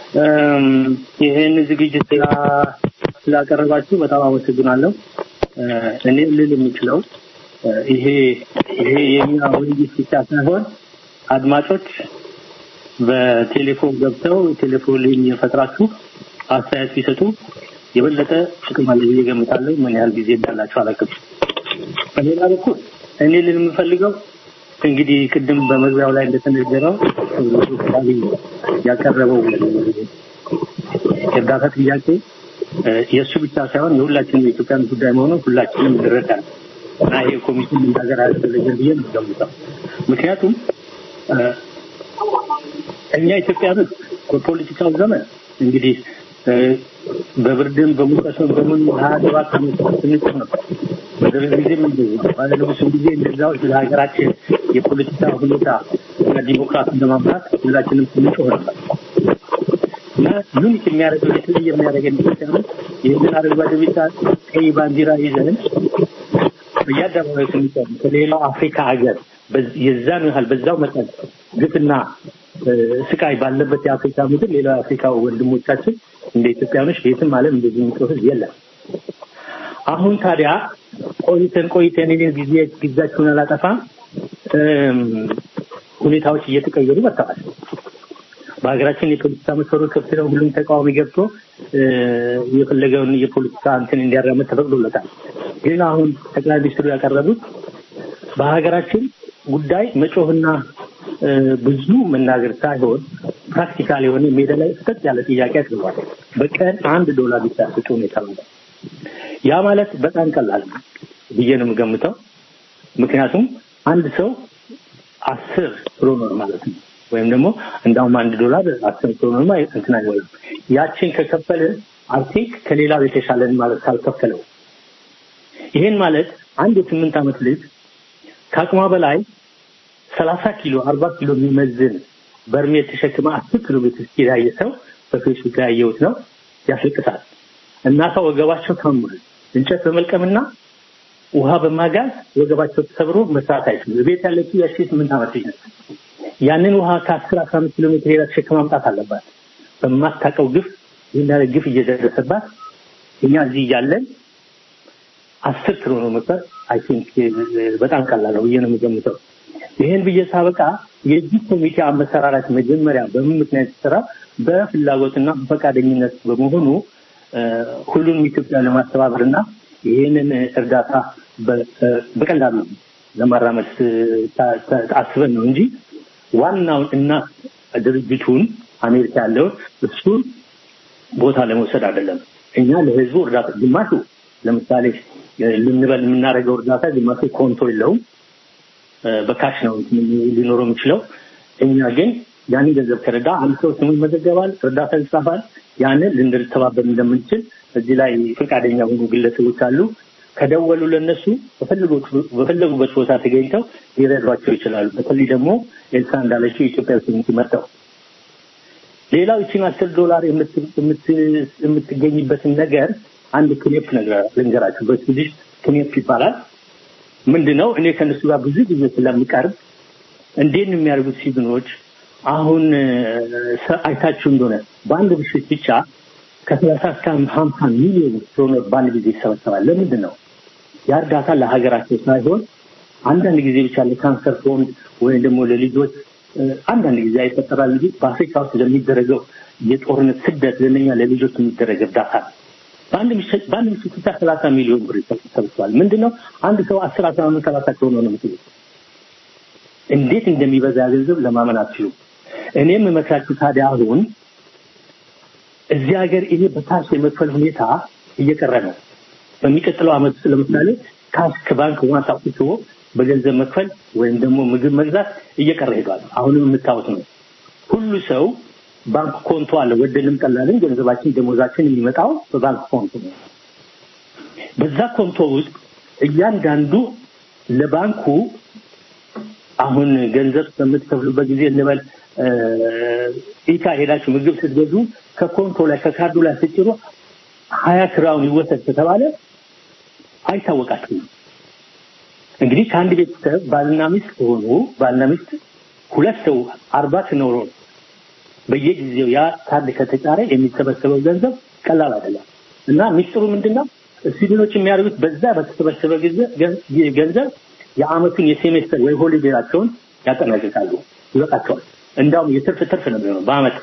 ይሄን ዝግጅት ስላ- ስላቀረባችሁ በጣም አመሰግናለሁ። እ፣ እኔ ልል የምችለው እ፣ ይሄ ይሄ የኛ ውይይት ብቻ ሳይሆን አድማጮች በቴሌፎን ገብተው ቴሌፎን ላይ የፈጥራችሁ አስተያየት ቢሰጡ የበለጠ ጥቅም አለ ብዬ ገምታለሁ። ምን ያህል ጊዜ እንዳላችሁ አላውቅም። በሌላ በኩል እኔ ልል የምፈልገው እንግዲህ ቅድም በመግቢያው ላይ እንደተነገረው ያቀረበው የእርዳታ ጥያቄ እ፣ የእሱ ብቻ ሳይሆን የሁላችንም የኢትዮጵያን ጉዳይ መሆኑን ሁላችንም እንረዳለን እና ይሄ ኮሚቴ መናገር አያስፈልግም ብዬ ነው የምገምተው። ምክንያቱም እ፣ እኛ ኢትዮጵያኖች በፖለቲካው ዘመን እንግዲህ እ፣ በብርድም በሙቀትም በምን ሀያ ሰባት ዓመት ስንጭር ነበር። በደርግ ጊዜም እንደዚያው ባለንጉስም ጊዜ እንደዚያው ስለ ሀገራችን የፖለቲካ ሁኔታ እና ዲሞክራሲን ለማምራት ሁላችንም ስንጮህ ነበር እና ዩኒክ የሚያደርገው የተለየ የሚያደርገን ኢትዮጵያኖች ይህንን አረንጓዴ ቢጫ ቀይ ባንዲራ ይዘን በየአደባባዩ ስንሰሙ ከሌላው አፍሪካ ሀገር የዛን ያህል በዛው መጠን ግፍና ስቃይ ባለበት የአፍሪካ ምድር ሌላው የአፍሪካ ወንድሞቻችን እንደ ኢትዮጵያኖች ቤትም ዓለም እንደዚህ የሚጮህ ህዝብ የለም። አሁን ታዲያ ቆይተን ቆይተን እኔ ጊዜ ጊዜያችሁን አላጠፋም ሁኔታዎች እየተቀየሩ መጥተዋል። በሀገራችን የፖለቲካ መስፈሮች ከፍ ነው። ሁሉም ተቃዋሚ ገብቶ የፈለገውን የፖለቲካ እንትን እንዲያራምድ ተፈቅዶለታል። ግን አሁን ጠቅላይ ሚኒስትሩ ያቀረቡት በሀገራችን ጉዳይ መጮህና ብዙ መናገር ሳይሆን ፕራክቲካል የሆነ ሜዳ ላይ ፍጠጥ ያለ ጥያቄ አቅርቧል። በቀን አንድ ዶላር ብቻ ስጡ ነው የተባለው። ያ ማለት በጣም ቀላል ነው ብዬ ነው የምገምተው። ምክንያቱም አንድ ሰው አስር ክሮኖር ማለት ነው ወይም ደግሞ እንዳውም አንድ ዶላር አስር ክሮኖር እንትን አይሆንም። ያችን ከከፈለ አርቲክ ከሌላው የተሻለን ማለት ካልከፈለው ይሄን ማለት አንድ የስምንት ዓመት ልጅ ከአቅሟ በላይ ሰላሳ ኪሎ አርባ ኪሎ የሚመዝን በርሜል ተሸክማ አስር ኪሎ ሜትር ያየ ሰው በፌስቡክ ላይ ያየሁት ነው። ያስለቅሳል። እናቷ ወገባቸው ታሟል። እንጨት በመልቀምና ውሃ በማጋዝ ወገባቸው ተሰብሮ መስራት አይችሉም። ቤት ያለችው ያቺ ስምንት ዓመት ልጅ ነች። ያንን ውሃ ከአስር አስራ አምስት ኪሎ ሜትር ሄዳ ተሸክማ ማምጣት አለባት። በማታውቀው ግፍ ይህን ግፍ እየደረሰባት እኛ እዚህ እያለን አስር ኪሎ ነው መቅበር አይ ቲንክ በጣም ቀላል ነው ብዬ ነው የምገምተው። ይህን ብዬ ሳበቃ የዚህ ኮሚቴ አመሰራራት መጀመሪያ በምን ምክንያት የተሰራ በፍላጎትና በፈቃደኝነት በመሆኑ ሁሉንም ኢትዮጵያ ለማስተባበር እና ይህንን እርዳታ በቀላሉ ለማራመድ አስበን ነው እንጂ ዋናውን እና ድርጅቱን አሜሪካ ያለውን እሱን ቦታ ለመውሰድ አይደለም። እኛ ለህዝቡ እርዳታ ግማሹ ለምሳሌ ልንበል የምናደርገው እርዳታ ግማሹ ኮንቶ የለውም፣ በካሽ ነው ሊኖረው የሚችለው። እኛ ግን ያንን ገንዘብ ከረዳ አንድ ሰው ስሙ ይመዘገባል፣ እርዳታ ይጻፋል። ያንን ልንተባበር እንደምንችል እዚህ ላይ ፈቃደኛ የሆኑ ግለሰቦች አሉ። ከደወሉ ለነሱ በፈለጉበት ቦታ ተገኝተው ሊረዷቸው ይችላሉ። በተለይ ደግሞ ኤልሳ እንዳለችው የኢትዮጵያ ኮሚኒቲ መጥተው ሌላው ይችን አስር ዶላር የምትገኝበትን ነገር አንድ ክኔፕ ነገር ልንገራችሁ። በስዊዲሽ ክኔፕ ይባላል። ምንድን ነው? እኔ ከእነሱ ጋር ብዙ ጊዜ ስለምቀርብ እንዴት ነው የሚያደርጉት ሲዝኖች አሁን አይታችሁ እንደሆነ በአንድ ምሽት ብቻ ከሰላሳ እስከ ሀምሳ ሚሊዮን ዶላር በአንድ ጊዜ ይሰበሰባል። ለምንድን ነው ያ እርዳታ ለሀገራቸው ሳይሆን አንዳንድ ጊዜ ብቻ ለካንሰር ፎንድ ወይም ደግሞ ለልጆች አንዳንድ ጊዜ አይፈጠራል እንጂ በአፍሪካ ውስጥ ለሚደረገው የጦርነት ስደት ለነኛ ለልጆች የሚደረግ እርዳታ ነው። በአንድ ምሽት በአንድ ምሽት ብቻ ሰላሳ ሚሊዮን ብር ይሰበሰባል። ምንድን ነው አንድ ሰው አስር አስራ አምስት ሰላሳ ከሆነ ነው የምትሉት። እንዴት እንደሚበዛ ገንዘብ ለማመን አትችሉም። እኔ የምመክራችሁ ታዲያ አሁን እዚህ ሀገር ይሄ በታክስ የመክፈል ሁኔታ እየቀረ ነው። በሚቀጥለው ዓመት ውስጥ ለምሳሌ ካሽ ከባንክ ዋንስ አውጥቶ በገንዘብ መክፈል ወይም ደግሞ ምግብ መግዛት እየቀረ ሄዷል። አሁንም የምታዩት ነው። ሁሉ ሰው ባንክ ኮንቶ አለ። ወደንም ጠላልን ገንዘባችን ደሞዛችን የሚመጣው በባንክ ኮንቶ ነው። በዛ ኮንቶ ውስጥ እያንዳንዱ ለባንኩ አሁን ገንዘብ በምትከፍሉበት ጊዜ እንበል ኢካ ሄዳችሁ ምግብ ስትገዙ ከኮንቶ ላይ ከካርዱ ላይ ስጭሩ ሀያ ክራውን ይወሰድ ከተባለ አይታወቃችሁም። እንግዲህ ከአንድ ቤተሰብ ባልና ሚስት ከሆኑ ባልና ሚስት ሁለት ሰው አርባ ሲኖሩ በየጊዜው ያ ካርድ ከተጫረ የሚሰበሰበው ገንዘብ ቀላል አይደለም እና ሚስጥሩ ምንድነው? ስዊድኖች የሚያደርጉት በዛ በተሰበሰበ ገንዘብ የአመቱን የሴሜስተር ወይ ሆሊዴያቸውን ያጠናቅቃሉ። ይበቃቸዋል። እንዳውም የትርፍ ትርፍ ነው የሚሆነው በአመት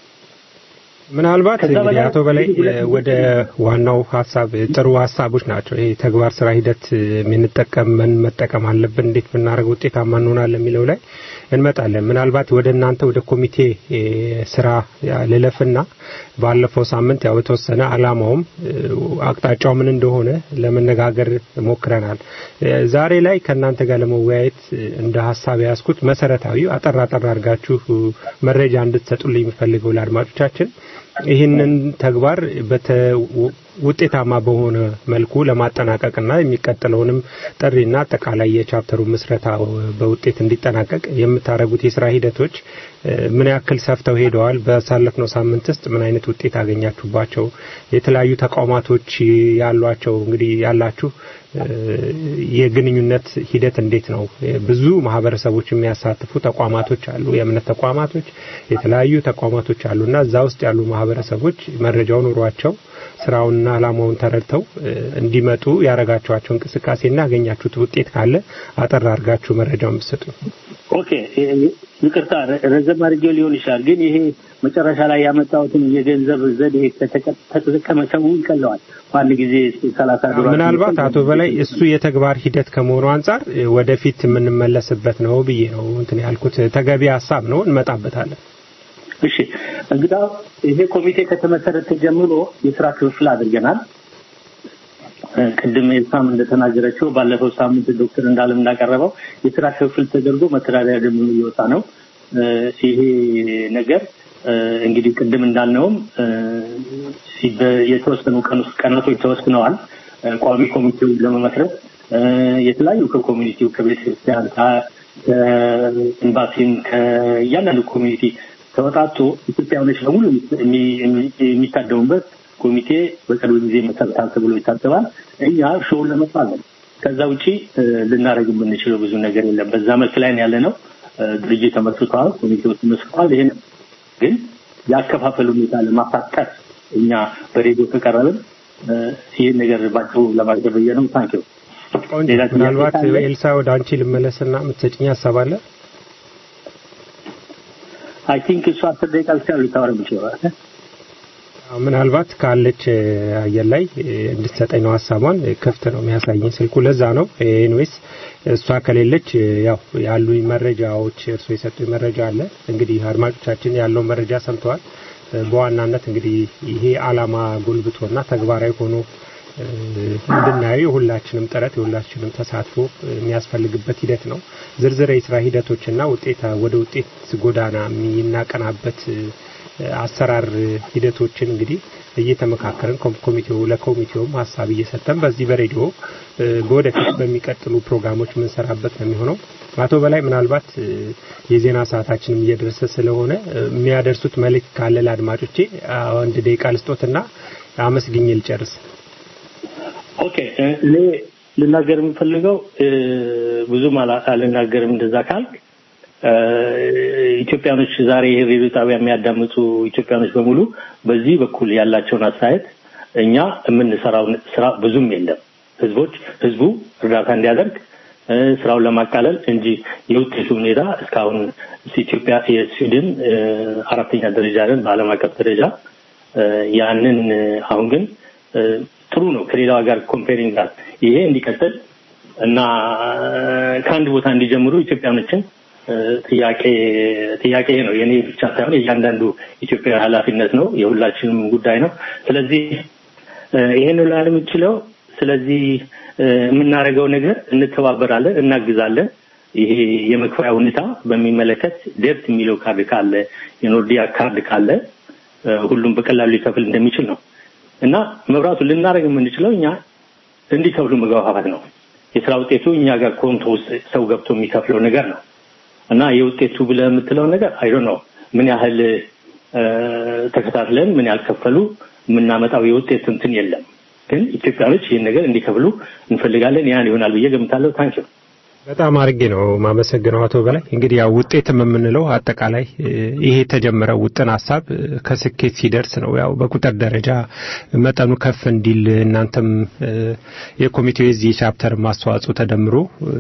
ምናልባት እንግዲህ አቶ በላይ ወደ ዋናው ሀሳብ ጥሩ ሀሳቦች ናቸው። ይሄ ተግባር ስራ ሂደት የምንጠቀም ምን መጠቀም አለብን፣ እንዴት ብናደርግ ውጤታማ እንሆናለን የሚለው ላይ እንመጣለን። ምናልባት ወደ እናንተ ወደ ኮሚቴ ስራ ልለፍና ባለፈው ሳምንት ያው የተወሰነ አላማውም አቅጣጫው ምን እንደሆነ ለመነጋገር ሞክረናል። ዛሬ ላይ ከእናንተ ጋር ለመወያየት እንደ ሀሳብ የያዝኩት መሰረታዊ አጠር አጠር አድርጋችሁ መረጃ እንድትሰጡልኝ የምፈልገው ለአድማጮቻችን ይህንን ተግባር ውጤታማ በሆነ መልኩ ለማጠናቀቅና የሚቀጥለውንም ጥሪና አጠቃላይ የቻፕተሩ ምስረታ በውጤት እንዲጠናቀቅ የምታደርጉት የስራ ሂደቶች ምን ያክል ሰፍተው ሄደዋል? በሳለፍነው ሳምንት ውስጥ ምን አይነት ውጤት አገኛችሁባቸው? የተለያዩ ተቋማቶች ያሏቸው እንግዲህ ያላችሁ የግንኙነት ሂደት እንዴት ነው? ብዙ ማህበረሰቦች የሚያሳትፉ ተቋማቶች አሉ፣ የእምነት ተቋማቶች፣ የተለያዩ ተቋማቶች አሉና እዛ ውስጥ ያሉ ማህበረሰቦች መረጃው ኑሯቸው ስራውንና አላማውን ተረድተው እንዲመጡ ያረጋችኋቸው እንቅስቃሴና ያገኛችሁት ውጤት ካለ አጠር አድርጋችሁ መረጃውን ብትሰጡ። ኦኬ፣ ይቅርታ ረዘም አድርጌው ሊሆን ይችላል፣ ግን ይሄ መጨረሻ ላይ ያመጣሁትን የገንዘብ ዘዴ ከተጠቀመ ሰው ይቀለዋል። በአንድ ጊዜ ሰላሳ ዶላር ምናልባት አቶ በላይ እሱ የተግባር ሂደት ከመሆኑ አንጻር ወደፊት የምንመለስበት ነው ብዬ ነው እንትን ያልኩት። ተገቢ ሀሳብ ነው፣ እንመጣበታለን። እሺ እንግዳ ይሄ ኮሚቴ ከተመሰረተ ጀምሮ የስራ ክፍፍል አድርገናል። ቅድም ኤልሳም እንደተናገረችው ባለፈው ሳምንት ዶክተር እንዳለም እንዳቀረበው የስራ ክፍፍል ተደርጎ መተዳደሪያ ደንብ እየወጣ ነው። ይሄ ነገር እንግዲህ ቅድም እንዳልነውም የተወሰኑ ቀናቶች ተወስነዋል። ቋሚ ኮሚቴው ለመመስረት የተለያዩ ከኮሚኒቲው ከቤተ ክርስቲያን ከኤምባሲም ከእያንዳንዱ ኮሚኒቲ ተወጣቶ ኢትዮጵያውያኖች በሙሉ የሚታደሙበት ኮሚቴ በቅርብ ጊዜ መሰረታል ተብሎ ይታሰባል። እኛ ሾውን ለመፋለን ከዛ ውጪ ልናደርግ የምንችለው ብዙ ነገር የለም። በዛ መልክ ላይ ያለ ነው። ድርጅት ተመስርተዋል፣ ኮሚቴው ተመስርተዋል። ይሄን ግን የአከፋፈል ሁኔታ ለማፋጠር እኛ በሬዲዮ ከቀረብን ይህን ነገር ባጭሩ ለማቅረብ ብዬ ነው። ታንኪዩ። ምናልባት ኤልሳ ወደ አንቺ ልመለስና የምትሰጭኝ ሀሳብ አለ? አይ ቲንክ እሱ አስር ደቂቃ ብቻ ልታወራ የምችለው ምናልባት ካለች አየር ላይ እንድትሰጠኝ ነው ሀሳቧን። ክፍት ነው የሚያሳየኝ ስልኩ፣ ለዛ ነው። ኤኒዌይስ እሷ ከሌለች ያው ያሉኝ መረጃዎች እርሶ የሰጡኝ መረጃ አለ። እንግዲህ አድማጮቻችን ያለው መረጃ ሰምተዋል። በዋናነት እንግዲህ ይሄ አላማ ጎልብቶና ተግባራዊ ሆኖ እንድናየው የሁላችንም ጥረት የሁላችንም ተሳትፎ የሚያስፈልግበት ሂደት ነው። ዝርዝር የስራ ሂደቶችና ውጤት ወደ ውጤት ጎዳና የሚናቀናበት አሰራር ሂደቶችን እንግዲህ እየተመካከርን ኮሚቴው ለኮሚቴውም ሀሳብ እየሰጠን በዚህ በሬዲዮ በወደፊት በሚቀጥሉ ፕሮግራሞች የምንሰራበት ነው የሚሆነው። አቶ በላይ ምናልባት የዜና ሰዓታችንም እየደረሰ ስለሆነ የሚያደርሱት መልእክት ካለ ለአድማጮቼ አንድ ደቂቃ ልስጦትና አመስግኜ ልጨርስ። ኦኬ እኔ ልናገር የምፈልገው ብዙም አልናገርም እንደዛ ካልክ ኢትዮጵያኖች ዛሬ ይሄ ሬዲዮ ጣቢያ የሚያዳምጡ ኢትዮጵያኖች በሙሉ በዚህ በኩል ያላቸውን አስተያየት እኛ የምንሰራው ስራ ብዙም የለም። ህዝቦች ህዝቡ እርዳታ እንዲያደርግ ስራውን ለማቃለል እንጂ የውጤቱ ሁኔታ እስካሁን ኢትዮጵያ የስዊድን አራተኛ ደረጃ ነን በዓለም አቀፍ ደረጃ ያንን አሁን ግን ጥሩ ነው ከሌላው ጋር ኮምፔሪንግ ጋር ይሄ እንዲቀጥል እና ከአንድ ቦታ እንዲጀምሩ ኢትዮጵያኖችን ጥያቄ ጥያቄ ነው። የኔ ብቻ ሳይሆን የእያንዳንዱ ኢትዮጵያ ኃላፊነት ነው፣ የሁላችንም ጉዳይ ነው። ስለዚህ ይሄን ላለ የምችለው ስለዚህ የምናደርገው ነገር እንተባበራለን፣ እናግዛለን። ይሄ የመክፈያ ሁኔታ በሚመለከት ዴብት የሚለው ካርድ ካለ የኖርዲያ ካርድ ካለ ሁሉም በቀላሉ ሊከፍል እንደሚችል ነው እና መብራቱን ልናደርግ የምንችለው እኛ እንዲከፍሉ መግባባት ነው። የስራ ውጤቱ እኛ ጋር ኮንቶ ውስጥ ሰው ገብቶ የሚከፍለው ነገር ነው እና የውጤቱ ብለህ የምትለው ነገር አይዶ ነው ምን ያህል ተከታትለን ምን ያህል ከፈሉ የምናመጣው የውጤት እንትን የለም። ግን ኢትዮጵያኖች ይህን ነገር እንዲከፍሉ እንፈልጋለን። ያን ይሆናል ብዬ ገምታለሁ። ታንኪዩ በጣም አድርጌ ነው ማመሰግነው አቶ በላይ። እንግዲህ ያው ውጤትም የምንለው አጠቃላይ ይሄ የተጀመረው ውጥን ሀሳብ ከስኬት ሲደርስ ነው። ያው በቁጥር ደረጃ መጠኑ ከፍ እንዲል እናንተም የኮሚቴው የዚህ ቻፕተር ማስተዋጽኦ ተደምሮ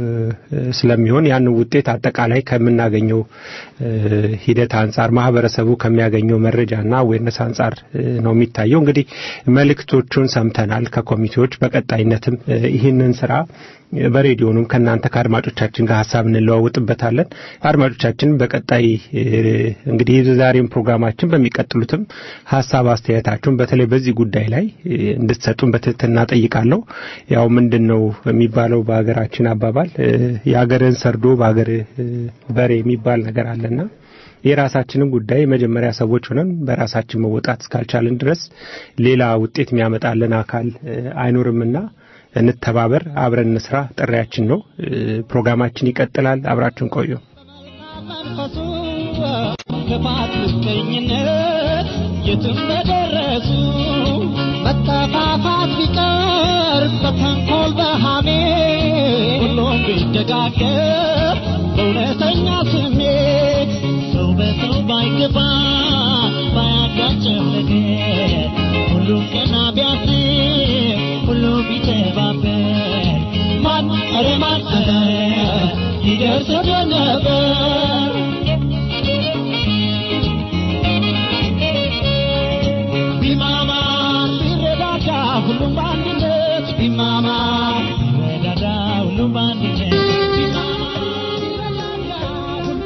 ስለሚሆን ያን ውጤት አጠቃላይ ከምናገኘው ሂደት አንጻር ማህበረሰቡ ከሚያገኘው መረጃና አዌርነስ አንጻር ነው የሚታየው። እንግዲህ መልእክቶቹን ሰምተናል ከኮሚቴዎች በቀጣይነትም ይህንን ስራ በሬዲዮኑም ከእናንተ ከአድማጮቻችን ጋር ሀሳብ እንለዋውጥበታለን። አድማጮቻችን በቀጣይ እንግዲህ የዛሬውን ፕሮግራማችን በሚቀጥሉትም ሀሳብ አስተያየታችሁን በተለይ በዚህ ጉዳይ ላይ እንድትሰጡን በትህትና ጠይቃለሁ። ያው ምንድን ነው የሚባለው በሀገራችን አባባል የሀገርን ሰርዶ በሀገር በሬ የሚባል ነገር አለና የራሳችንን ጉዳይ መጀመሪያ ሰዎች ሆነን በራሳችን መወጣት እስካልቻልን ድረስ ሌላ ውጤት የሚያመጣልን አካል አይኖርምና እንተባበር፣ አብረን እንስራ ጥሪያችን ነው። ፕሮግራማችን ይቀጥላል። አብራችን ቆዩ። ክፋት፣ ምቀኝነት የትም በደረሱ መጠፋፋት ቢቀር በተንኮል በሃሜ ሁሉም ቢደጋገፍ በእውነተኛ ስሜት ሰው በሰው ባይገባ ባያጋጨው ነገር ሁሉም ቀና ቢያስብ ሁሉም ቢተባበር ማን ኧረ ማን ኧረ ይደርስ ነበር ቢማማ ቢረዳዳ ሁሉም በአንድነት ቢማማ ቢረዳዳ ሁሉም በአንድነት ቢማማ ቢረዳዳ ሁሉም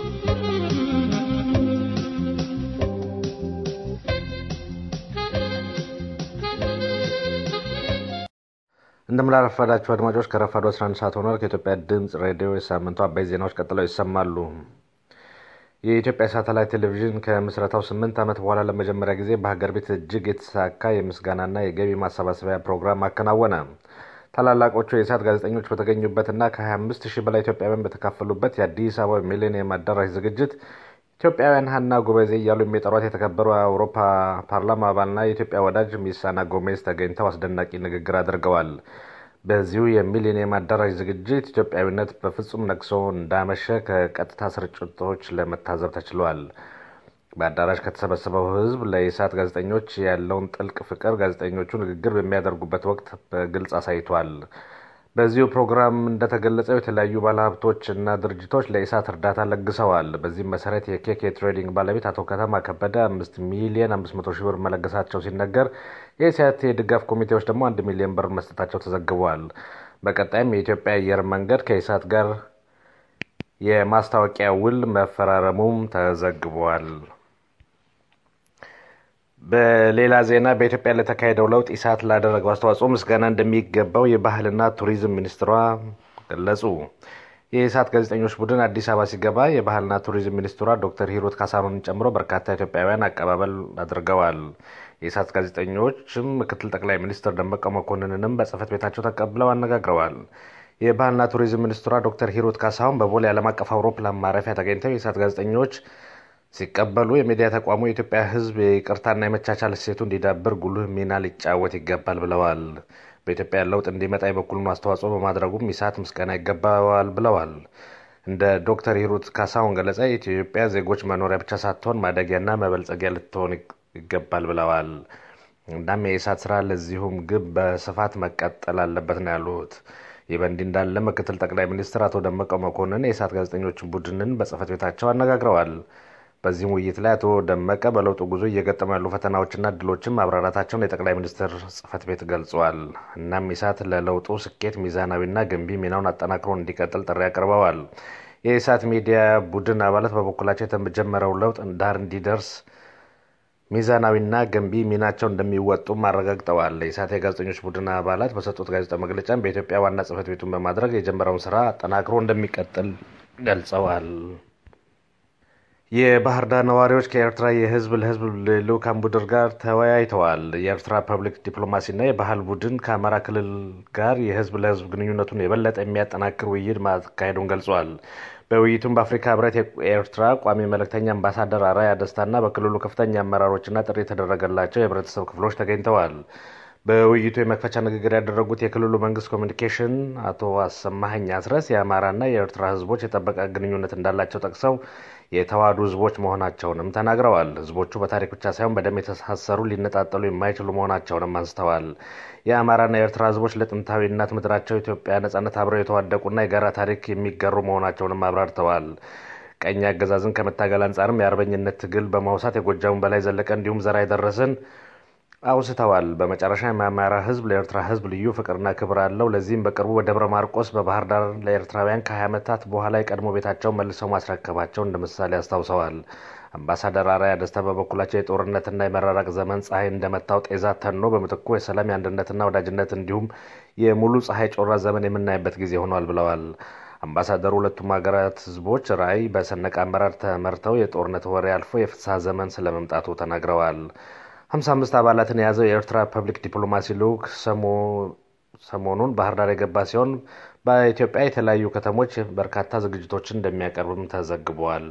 እንደምናረፈዳችሁ አድማጮች ከረፋዱ 11 ሰዓት ሆኗል። ከኢትዮጵያ ድምፅ ሬዲዮ የሳምንቱ አበይት ዜናዎች ቀጥለው ይሰማሉ። የኢትዮጵያ ሳተላይት ቴሌቪዥን ከምስረታው ስምንት ዓመት በኋላ ለመጀመሪያ ጊዜ በሀገር ቤት እጅግ የተሳካ የምስጋናና የገቢ ማሰባሰቢያ ፕሮግራም አከናወነ። ታላላቆቹ የኢሳት ጋዜጠኞች በተገኙበትና ከ25 ሺህ በላይ ኢትዮጵያውያን በተካፈሉበት የአዲስ አበባ ሚሌኒየም አዳራሽ ዝግጅት ኢትዮጵያውያን ሀና ጎበዜ እያሉ የሚጠሯት የተከበሩ የአውሮፓ ፓርላማ አባልና የኢትዮጵያ ወዳጅ ሚሳና ጎሜዝ ተገኝተው አስደናቂ ንግግር አድርገዋል። በዚሁ የሚሊኒየም አዳራሽ ዝግጅት ኢትዮጵያዊነት በፍጹም ነግሶ እንዳመሸ ከቀጥታ ስርጭቶች ለመታዘብ ተችሏል። በአዳራሽ ከተሰበሰበው ሕዝብ ለኢሳት ጋዜጠኞች ያለውን ጥልቅ ፍቅር ጋዜጠኞቹ ንግግር በሚያደርጉበት ወቅት በግልጽ አሳይቷል። በዚሁ ፕሮግራም እንደተገለጸው የተለያዩ ባለሀብቶች እና ድርጅቶች ለኢሳት እርዳታ ለግሰዋል። በዚህም መሰረት የኬክ የትሬዲንግ ባለቤት አቶ ከተማ ከበደ አምስት ሚሊዮን አምስት መቶ ሺህ ብር መለገሳቸው ሲነገር የኢሳት የድጋፍ ኮሚቴዎች ደግሞ አንድ ሚሊዮን ብር መስጠታቸው ተዘግቧል። በቀጣይም የኢትዮጵያ አየር መንገድ ከኢሳት ጋር የማስታወቂያ ውል መፈራረሙም ተዘግቧል። በሌላ ዜና በኢትዮጵያ ለተካሄደው ለውጥ ኢሳት ላደረገው አስተዋጽኦ ምስጋና እንደሚገባው የባህልና ቱሪዝም ሚኒስትሯ ገለጹ። የኢሳት ጋዜጠኞች ቡድን አዲስ አበባ ሲገባ የባህልና ቱሪዝም ሚኒስትሯ ዶክተር ሂሩት ካሳኖን ጨምሮ በርካታ ኢትዮጵያውያን አቀባበል አድርገዋል። የኢሳት ጋዜጠኞችም ምክትል ጠቅላይ ሚኒስትር ደመቀ መኮንንንም በጽህፈት ቤታቸው ተቀብለው አነጋግረዋል። የባህልና ቱሪዝም ሚኒስትሯ ዶክተር ሂሩት ካሳሁን በቦሌ ዓለም አቀፍ አውሮፕላን ማረፊያ ተገኝተው የኢሳት ጋዜጠኞች ሲቀበሉ የሚዲያ ተቋሙ የኢትዮጵያ ሕዝብ የይቅርታና የመቻቻል እሴቱ እንዲዳብር ጉልህ ሚና ሊጫወት ይገባል ብለዋል። በኢትዮጵያ ለውጥ እንዲመጣ የበኩሉን አስተዋጽኦ በማድረጉም ኢሳት ምስጋና ይገባዋል ብለዋል። እንደ ዶክተር ሂሩት ካሳሁን ገለጻ የኢትዮጵያ ዜጎች መኖሪያ ብቻ ሳትሆን ማደጊያና መበልጸጊያ ልትሆን ይገባል ብለዋል። እናም የኢሳት ስራ ለዚሁም ግብ በስፋት መቀጠል አለበት ነው ያሉት። ይህ በእንዲህ እንዳለ ምክትል ጠቅላይ ሚኒስትር አቶ ደመቀ መኮንን የኢሳት ጋዜጠኞች ቡድንን በጽህፈት ቤታቸው አነጋግረዋል። በዚህም ውይይት ላይ አቶ ደመቀ በለውጡ ጉዞ እየገጠሙ ያሉ ፈተናዎችና እድሎችን ማብራራታቸውን የጠቅላይ ሚኒስትር ጽህፈት ቤት ገልጿል። እናም ኢሳት ለለውጡ ስኬት ሚዛናዊና ገንቢ ሚናውን አጠናክሮ እንዲቀጥል ጥሪ አቅርበዋል። የኢሳት ሚዲያ ቡድን አባላት በበኩላቸው የተጀመረው ለውጥ ዳር እንዲደርስ ሚዛናዊና ገንቢ ሚናቸው እንደሚወጡም አረጋግጠዋል። የኢሳት የጋዜጠኞች ቡድን አባላት በሰጡት ጋዜጣዊ መግለጫም በኢትዮጵያ ዋና ጽህፈት ቤቱን በማድረግ የጀመረውን ስራ አጠናክሮ እንደሚቀጥል ገልጸዋል። የባህር ዳር ነዋሪዎች ከኤርትራ የህዝብ ለህዝብ ልዑካን ቡድን ጋር ተወያይተዋል። የኤርትራ ፐብሊክ ዲፕሎማሲና የባህል ቡድን ከአማራ ክልል ጋር የህዝብ ለህዝብ ግንኙነቱን የበለጠ የሚያጠናክር ውይይት ማካሄዱን ገልጿል። በውይይቱም በአፍሪካ ህብረት የኤርትራ ቋሚ መልእክተኛ አምባሳደር አራያ ደስታና በክልሉ ከፍተኛ አመራሮችና ጥሪ የተደረገላቸው የህብረተሰብ ክፍሎች ተገኝተዋል። በውይይቱ የመክፈቻ ንግግር ያደረጉት የክልሉ መንግስት ኮሚኒኬሽን አቶ አሰማኸኝ አስረስ የአማራና የኤርትራ ህዝቦች የጠበቀ ግንኙነት እንዳላቸው ጠቅሰው የተዋሃዱ ህዝቦች መሆናቸውንም ተናግረዋል። ህዝቦቹ በታሪክ ብቻ ሳይሆን በደም የተሳሰሩ ሊነጣጠሉ የማይችሉ መሆናቸውንም አንስተዋል። የአማራና የኤርትራ ህዝቦች ለጥንታዊ እናት ምድራቸው ኢትዮጵያ ነጻነት አብረው የተዋደቁና የጋራ ታሪክ የሚጋሩ መሆናቸውንም አብራርተዋል። ቀኝ አገዛዝን ከመታገል አንጻርም የአርበኝነት ትግል በማውሳት የጎጃሙን በላይ ዘለቀ እንዲሁም ዘራ የደረስን አውስተዋል። በመጨረሻ የአማራ ህዝብ ለኤርትራ ህዝብ ልዩ ፍቅርና ክብር አለው። ለዚህም በቅርቡ በደብረ ማርቆስ በባህር ዳር ለኤርትራውያን ከ20 ዓመታት በኋላ የቀድሞ ቤታቸውን መልሰው ማስረከባቸው እንደ ምሳሌ አስታውሰዋል። አምባሳደር አራያ ደስታ በበኩላቸው የጦርነትና የመራራቅ ዘመን ፀሐይ እንደመታው ጤዛ ተኖ በምትኩ የሰላም የአንድነትና ወዳጅነት እንዲሁም የሙሉ ፀሐይ ጮራ ዘመን የምናይበት ጊዜ ሆኗል ብለዋል። አምባሳደሩ ሁለቱም ሀገራት ህዝቦች ራዕይ በሰነቀ አመራር ተመርተው የጦርነት ወሬ አልፎ የፍትሐ ዘመን ስለመምጣቱ ተናግረዋል። ሀምሳ አምስት አባላትን የያዘው የኤርትራ ፐብሊክ ዲፕሎማሲ ልዑክ ሰሞኑን ባህር ዳር የገባ ሲሆን በኢትዮጵያ የተለያዩ ከተሞች በርካታ ዝግጅቶችን እንደሚያቀርብም ተዘግቧል።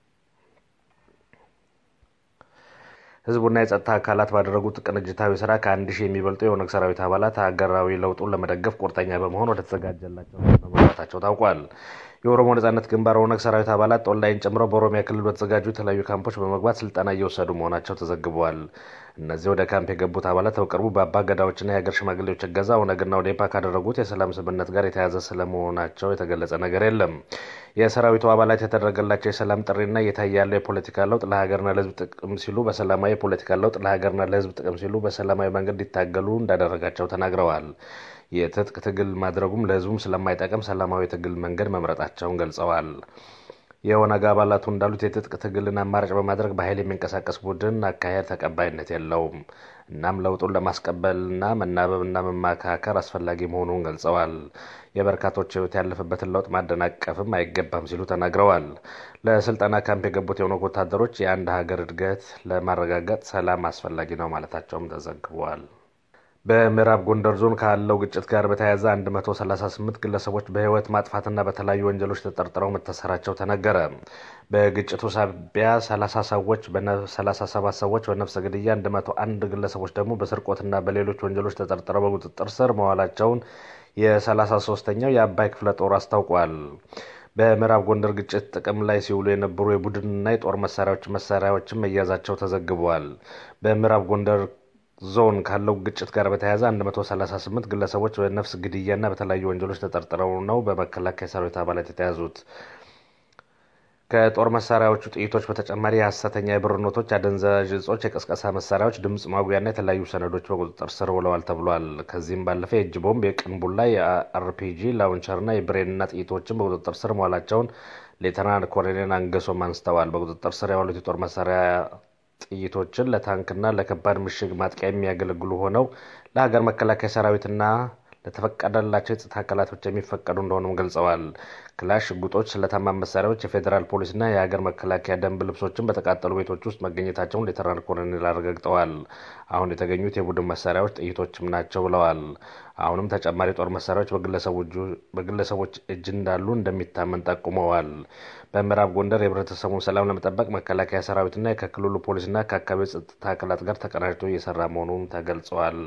ህዝቡና የጸጥታ አካላት ባደረጉት ቅንጅታዊ ስራ ከአንድ ሺህ የሚበልጡ የኦነግ ሰራዊት አባላት ሀገራዊ ለውጡን ለመደገፍ ቁርጠኛ በመሆን ወደ ተዘጋጀላቸው መግባታቸው ታውቋል። የኦሮሞ ነጻነት ግንባር ኦነግ ሰራዊት አባላት ኦንላይን ጨምሮ በኦሮሚያ ክልል በተዘጋጁ የተለያዩ ካምፖች በመግባት ስልጠና እየወሰዱ መሆናቸው ተዘግበዋል። እነዚህ ወደ ካምፕ የገቡት አባላት በቅርቡ በአባ ገዳዎችና የሀገር ሽማግሌዎች እገዛ ኦነግና ኦዴፓ ካደረጉት የሰላም ስምምነት ጋር የተያያዘ ስለመሆናቸው የተገለጸ ነገር የለም። የሰራዊቱ አባላት የተደረገላቸው የሰላም ጥሪና እየታየ ያለው የፖለቲካ ለውጥ ለሀገርና ለህዝብ ጥቅም ሲሉ በሰላማዊ የፖለቲካ ለውጥ ለሀገርና ለህዝብ ጥቅም ሲሉ በሰላማዊ መንገድ እንዲታገሉ እንዳደረጋቸው ተናግረዋል። የትጥቅ ትግል ማድረጉም ለህዝቡም ስለማይጠቅም ሰላማዊ ትግል መንገድ መምረጣቸውን ገልጸዋል። የኦነግ አባላቱ እንዳሉት የትጥቅ ትግልን አማራጭ በማድረግ በኃይል የሚንቀሳቀስ ቡድን አካሄድ ተቀባይነት የለውም። እናም ለውጡን ለማስቀበልና መናበብና መማካከር አስፈላጊ መሆኑን ገልጸዋል። የበርካቶች ህይወት ያለፈበትን ለውጥ ማደናቀፍም አይገባም ሲሉ ተናግረዋል። ለስልጠና ካምፕ የገቡት የኦነግ ወታደሮች የአንድ ሀገር እድገት ለማረጋገጥ ሰላም አስፈላጊ ነው ማለታቸውም ተዘግቧል። በምዕራብ ጎንደር ዞን ካለው ግጭት ጋር በተያያዘ 138 ግለሰቦች በህይወት ማጥፋትና በተለያዩ ወንጀሎች ተጠርጥረው መታሰራቸው ተነገረ። በግጭቱ ሳቢያ 30 ሰዎች 37 ሰዎች በነፍሰ ግድያ፣ 101 ግለሰቦች ደግሞ በስርቆትና በሌሎች ወንጀሎች ተጠርጥረው በቁጥጥር ስር መዋላቸውን የ33ኛው የአባይ ክፍለ ጦር አስታውቋል። በምዕራብ ጎንደር ግጭት ጥቅም ላይ ሲውሉ የነበሩ የቡድንና የጦር መሳሪያዎች መሳሪያዎችን መያዛቸው ተዘግቧል። በምዕራብ ጎንደር ዞን ካለው ግጭት ጋር በተያያዘ 138 ግለሰቦች በነፍስ ግድያና በተለያዩ ወንጀሎች ተጠርጥረው ነው በመከላከያ ሰራዊት አባላት የተያዙት። ከጦር መሳሪያዎቹ ጥይቶች በተጨማሪ የሀሰተኛ የብር ኖቶች፣ አደንዛዥ እጾች፣ የቀስቀሳ መሳሪያዎች፣ ድምፅ ማጉያና የተለያዩ ሰነዶች በቁጥጥር ስር ውለዋል ተብሏል። ከዚህም ባለፈ የእጅ ቦምብ፣ የቅንቡላ፣ የአርፒጂ ላውንቸርና የብሬንና ጥይቶችን በቁጥጥር ስር መዋላቸውን ሌተናንት ኮሎኔል አንገሶም አንስተዋል። በቁጥጥር ስር የዋሉት የጦር መሳሪያ ጥይቶችን ለታንክና ለከባድ ምሽግ ማጥቂያ የሚያገለግሉ ሆነው ለሀገር መከላከያ ሰራዊትና ለተፈቀደላቸው የጸጥታ አካላት ብቻ የሚፈቀዱ እንደሆኑም ገልጸዋል። ክላሽ፣ ሽጉጦች፣ ስለታማ መሳሪያዎች፣ የፌዴራል ፖሊስና የሀገር መከላከያ ደንብ ልብሶችን በተቃጠሉ ቤቶች ውስጥ መገኘታቸውን ሌተናንት ኮሎኔል አረጋግጠዋል። አሁን የተገኙት የቡድን መሳሪያዎች ጥይቶችም ናቸው ብለዋል። አሁንም ተጨማሪ ጦር መሳሪያዎች በግለሰቦች እጅ እንዳሉ እንደሚታመን ጠቁመዋል። በምዕራብ ጎንደር የህብረተሰቡን ሰላም ለመጠበቅ መከላከያ ሰራዊትና ከክልሉ ፖሊስና ከአካባቢው ጸጥታ አካላት ጋር ተቀናጅቶ እየሰራ መሆኑን ተገልጿል።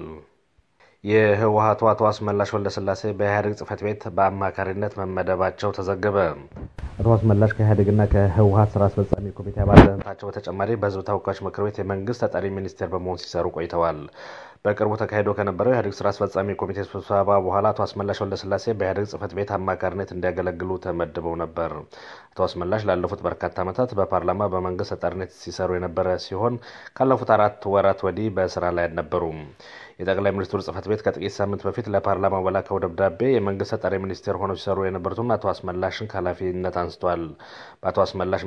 የህወሀቱ አቶ አስመላሽ ወልደስላሴ በኢህአዴግ ጽህፈት ቤት በአማካሪነት መመደባቸው ተዘገበ። አቶ አስመላሽ ከኢህአዴግና ከህወሀት ስራ አስፈጻሚ ኮሚቴ አባልነታቸው በተጨማሪ በህዝብ ተወካዮች ምክር ቤት የመንግስት ተጠሪ ሚኒስቴር በመሆን ሲሰሩ ቆይተዋል። በቅርቡ ተካሂዶ ከነበረው የኢህአዴግ ስራ አስፈጻሚ ኮሚቴ ስብሰባ በኋላ አቶ አስመላሽ ወልደስላሴ በኢህአዴግ ጽህፈት ቤት አማካሪነት እንዲያገለግሉ ተመድበው ነበር። አቶ አስመላሽ ላለፉት በርካታ ዓመታት በፓርላማ በመንግስት ተጠሪነት ሲሰሩ የነበረ ሲሆን ካለፉት አራት ወራት ወዲህ በስራ ላይ አልነበሩም። የጠቅላይ ሚኒስትሩ ጽህፈት ቤት ከጥቂት ሳምንት በፊት ለፓርላማው በላከው ደብዳቤ የመንግስት ተጠሪ ሚኒስቴር ሆነው ሲሰሩ የነበሩትን አቶ አስመላሽን ከኃላፊነት አንስቷል። በአቶ አስመላሽ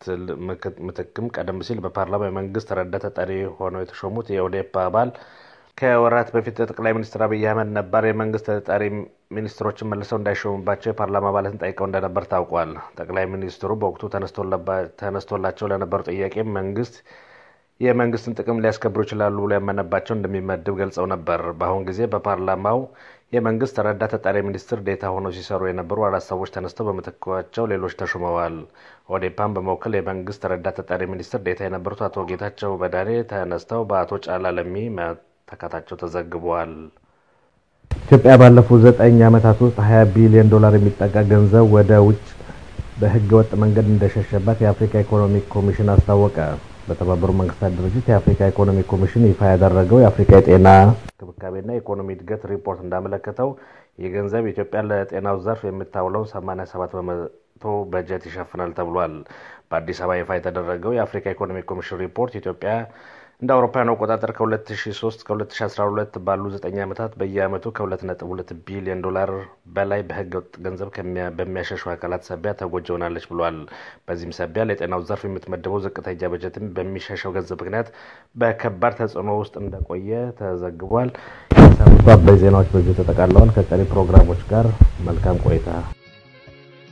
ምትክም ቀደም ሲል በፓርላማ የመንግስት ረዳት ተጠሪ ሆነው የተሾሙት የኦዴፓ አባል ከወራት በፊት ጠቅላይ ሚኒስትር አብይ አህመድ ነባር የመንግስት ተጠሪ ሚኒስትሮችን መልሰው እንዳይሾሙባቸው የፓርላማ አባላትን ጠይቀው እንደነበር ታውቋል። ጠቅላይ ሚኒስትሩ በወቅቱ ተነስቶላቸው ለነበሩ ጥያቄ መንግስት የመንግስትን ጥቅም ሊያስከብሩ ይችላሉ ብሎ ያመነባቸው እንደሚመድብ ገልጸው ነበር። በአሁን ጊዜ በፓርላማው የመንግስት ረዳት ተጠሪ ሚኒስትር ዴታ ሆነው ሲሰሩ የነበሩ አራት ሰዎች ተነስተው በምትካቸው ሌሎች ተሹመዋል። ኦዴፓን በመወከል የመንግስት ረዳት ተጠሪ ሚኒስትር ዴታ የነበሩት አቶ ጌታቸው በዳኔ ተነስተው በአቶ ጫላ ለሚ መተካታቸው ተዘግቧል። ኢትዮጵያ ባለፉት ዘጠኝ ዓመታት ውስጥ ሀያ ቢሊዮን ዶላር የሚጠጋ ገንዘብ ወደ ውጭ በህገ ወጥ መንገድ እንደሸሸባት የአፍሪካ ኢኮኖሚክ ኮሚሽን አስታወቀ። በተባበሩት መንግስታት ድርጅት የአፍሪካ ኢኮኖሚ ኮሚሽን ይፋ ያደረገው የአፍሪካ የጤና እንክብካቤና የኢኮኖሚ እድገት ሪፖርት እንዳመለከተው ይህ ገንዘብ ኢትዮጵያ ለጤናው ዘርፍ የምታውለው 87 በመቶ በጀት ይሸፍናል ተብሏል። በአዲስ አበባ ይፋ የተደረገው የአፍሪካ ኢኮኖሚ ኮሚሽን ሪፖርት ኢትዮጵያ እንደ አውሮፓውያን አቆጣጠር ከ2003 ከ2012 ባሉ 9 ዓመታት በየዓመቱ ከ2.2 ቢሊዮን ዶላር በላይ በህገ ወጥ ገንዘብ በሚያሸሹ አካላት ሰቢያ ተጎጂ ሆናለች ብሏል። በዚህም ሰቢያ ለጤናው ዘርፍ የምትመደበው ዝቅተኛ በጀትም በሚሸሸው ገንዘብ ምክንያት በከባድ ተጽዕኖ ውስጥ እንደቆየ ተዘግቧል። የሳምንቱ አበይ ዜናዎች በዚሁ ተጠቃለዋል። ከቀሪ ፕሮግራሞች ጋር መልካም ቆይታ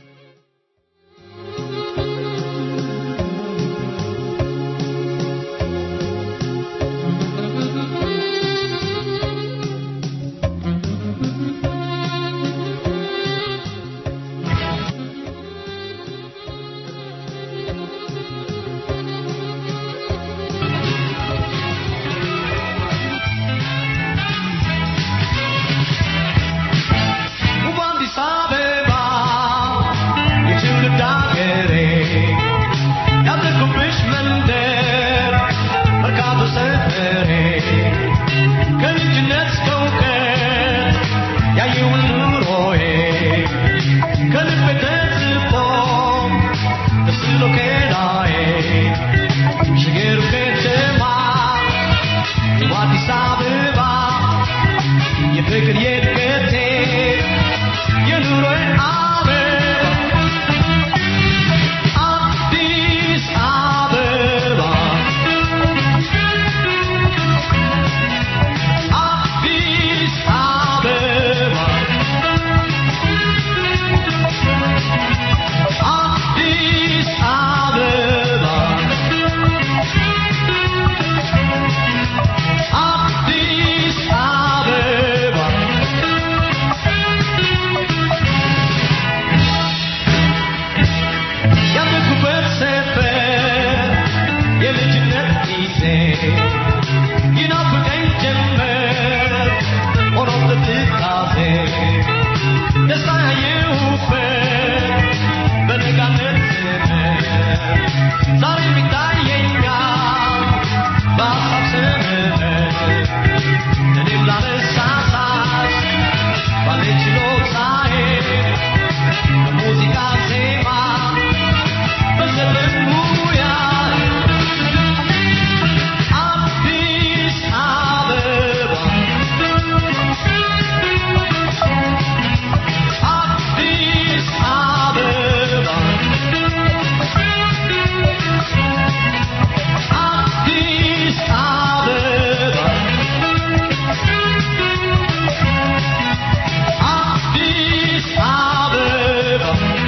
አበባ የፍቅር የእድገቴ የኑሮዬ አበባ አዲስ አበባ አዲስ አበባ አዲስ አበባ አዲስ አበባ ያደግኩበት ሰፈር የልጅነት ጊዜ ይናፍቀኝ ጀመር ሆኖ ትዝታዜ ደስታ ያየሁበት በነጋነት ዘመን ዛሬም ይታየኛል በሀሳብ ስምረት እኔም ላነሳሳት ባለኝ ችሎታዬ በሙዚቃ ዜማ በዘፈን ሙያ አዲስ አበባ አዲስ አበባ አዲስ አበባ አዲስ አበባ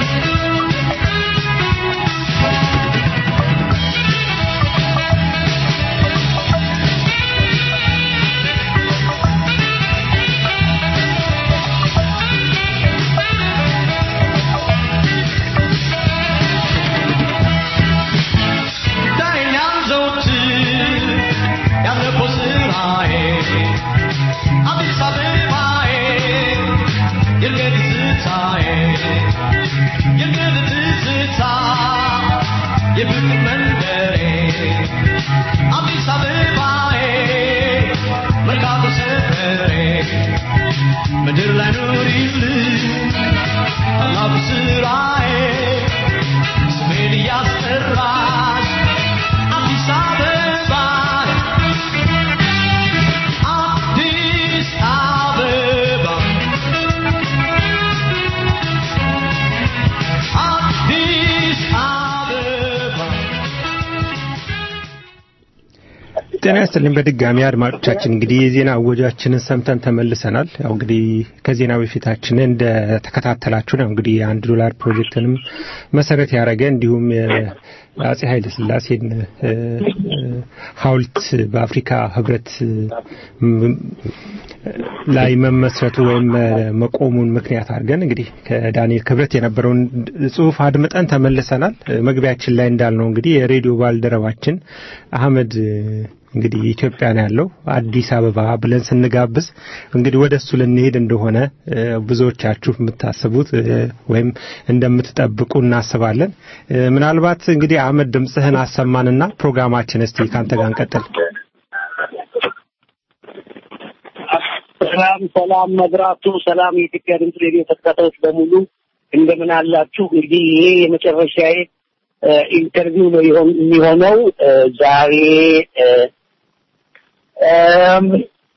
ይታየኛል ዘወትር ያለፈው ስራዬ አዲስ አበባዬ የእርገት ትዝታዬ የእርገት ትዝታ የፍቅር መንደሬ አዲስ አበባዬ መርካቶ ሰፈሬ ምድር ላይ ኑሪልኝ ታላቁ ስራዬ ስሜን እያስጠራሽ አዲስ አበባ አዲስ አበባ አዲስ አበባ ጤና ይስጥልኝ በድጋሚ አድማጮቻችን እንግዲህ የዜና አወጃችንን ሰምተን ተመልሰናል ያው እንግዲህ ከዜና በፊታችን እንደ ተከታተላችሁ ነው እንግዲህ የአንድ ዶላር ፕሮጀክትንም መሰረት ያደረገ እንዲሁም የአጼ ኃይለ ስላሴን እ፣ እ፣ ሀውልት በአፍሪካ ህብረት ም- ላይ መመስረቱ ወይም እ፣ መቆሙን ምክንያት አድርገን እንግዲህ ከዳንኤል ክብረት የነበረውን ጽሁፍ አድምጠን ተመልሰናል እ፣ መግቢያችን ላይ እንዳልነው እንግዲህ የሬዲዮ ባልደረባችን አህመድ እ፣ እንግዲህ ኢትዮጵያ ነው ያለው አዲስ አበባ ብለን ስንጋብዝ እንግዲህ ወደ እሱ ልንሄድ እንደሆነ እ፣ ብዙዎቻችሁ የምታስቡት እ፣ ወይም እንደምትጠብቁ እናስባለን። እ፣ ምናልባት እንግዲህ አህመድ ድምፅህን አሰማንና ፕሮግራማችን እስቲ ካንተ ጋር እንቀጥል። ሰላም ሰላም መብራቱ ሰላም የኢትዮጵያ ድምፅ ሬዲዮ ተከታታዮች በሙሉ እንደምን አላችሁ? እንግዲህ ይሄ የመጨረሻዬ እ፣ ኢንተርቪው ነው ይሆን- የሚሆነው እ፣ ዛሬ እ፣ እም፣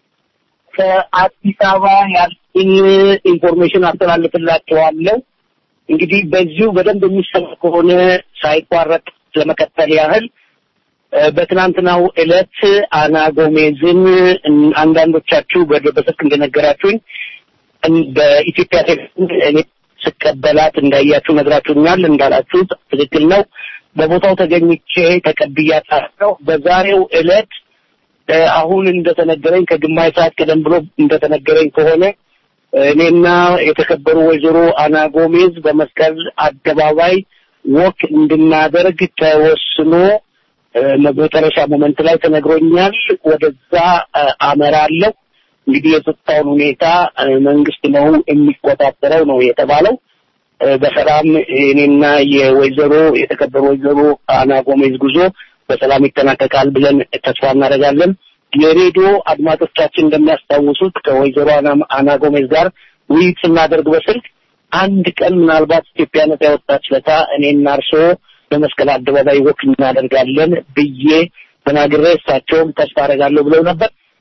ከአዲስ አበባ ያለኝ ኢንፎርሜሽን አስተላልፍላችኋለሁ። እንግዲህ በዚሁ በደንብ የሚሰማ ከሆነ ሳይቋረጥ ለመቀጠል ያህል እ፣ በትናንትናው ዕለት አና ጎሜዝን እን- አንዳንዶቻችሁ በ- በስልክ እንደነገራችሁኝ እን- በኢትዮጵያ ቴሌቪዥን እኔ ስቀበላት እንዳያችሁ ነግራችሁኛል። እንዳላችሁት ትክክል ነው። በቦታው ተገኝቼ ተቀብያታለሁ። በዛሬው ዕለት እ፣ አሁን እንደተነገረኝ ከግማሽ ሰዓት ቀደም ብሎ እንደተነገረኝ ከሆነ እኔና የተከበሩ ወይዘሮ አና ጎሜዝ በመስቀል አደባባይ ወክ እንድናደርግ ተወስኖ እ፣ መጨረሻ ሞመንት ላይ ተነግሮኛል። ወደዛ እ፣ አመራለሁ። እንግዲህ የጸጥታውን ሁኔታ እ፣ መንግስት ነው የሚቆጣጠረው ነው የተባለው። እ፣ በሰላም እኔና የወይዘሮ የተከበሩ ወይዘሮ አና ጎሜዝ ጉዞ በሰላም ይጠናቀቃል ብለን ተስፋ እናደርጋለን። የሬዲዮ አድማጮቻችን እንደሚያስታውሱት ከወይዘሮ አና- አና ጎሜዝ ጋር ውይይት ስናደርግ በስልክ አንድ ቀን ምናልባት ኢትዮጵያ ነጻ ያወጣች ለታ እኔና እርስዎ በመስቀል አደባባይ ወክ እናደርጋለን ብዬ ተናግሬ እሳቸውም ተስፋ አደርጋለሁ ብለው ነበር።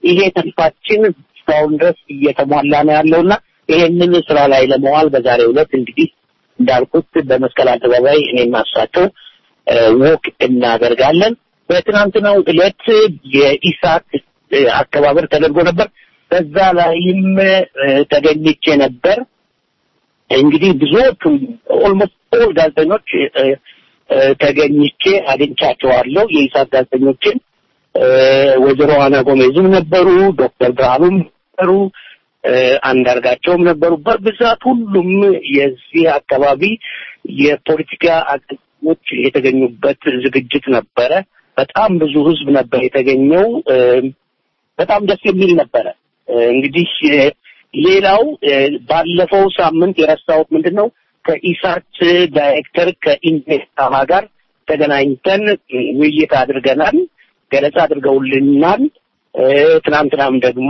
ይሄ ተስፋችን እስካሁን ድረስ እየተሟላ ነው ያለውና ይሄንን ስራ ላይ ለመዋል በዛሬው ዕለት እንግዲህ እንዳልኩት በመስቀል አደባባይ እኔና እሳቸው ወክ እናደርጋለን። በትናንትናው ዕለት የኢሳት አከባበር ተደርጎ ነበር። በዛ ላይም ተገኝቼ ነበር። እንግዲህ ብዙዎቹ ኦልሞስት ኦል ጋዜጠኞች ተገኝቼ አግኝቻቸዋለሁ። የኢሳት ጋዜጠኞችን ወይዘሮ አና ጎሜዝም ነበሩ፣ ዶክተር ብርሃኑም ነበሩ፣ አንዳርጋቸውም ነበሩ። በብዛት ሁሉም የዚህ አካባቢ የፖለቲካ አቅሞች የተገኙበት ዝግጅት ነበረ። በጣም ብዙ ህዝብ ነበር የተገኘው። በጣም ደስ የሚል ነበረ። እንግዲህ ሌላው ባለፈው ሳምንት የረሳሁት ምንድን ነው ከኢሳት ዳይሬክተር ከኢንቨስታማ ጋር ተገናኝተን ውይይት አድርገናል። ገለጻ አድርገውልናል። ትናንትናም ደግሞ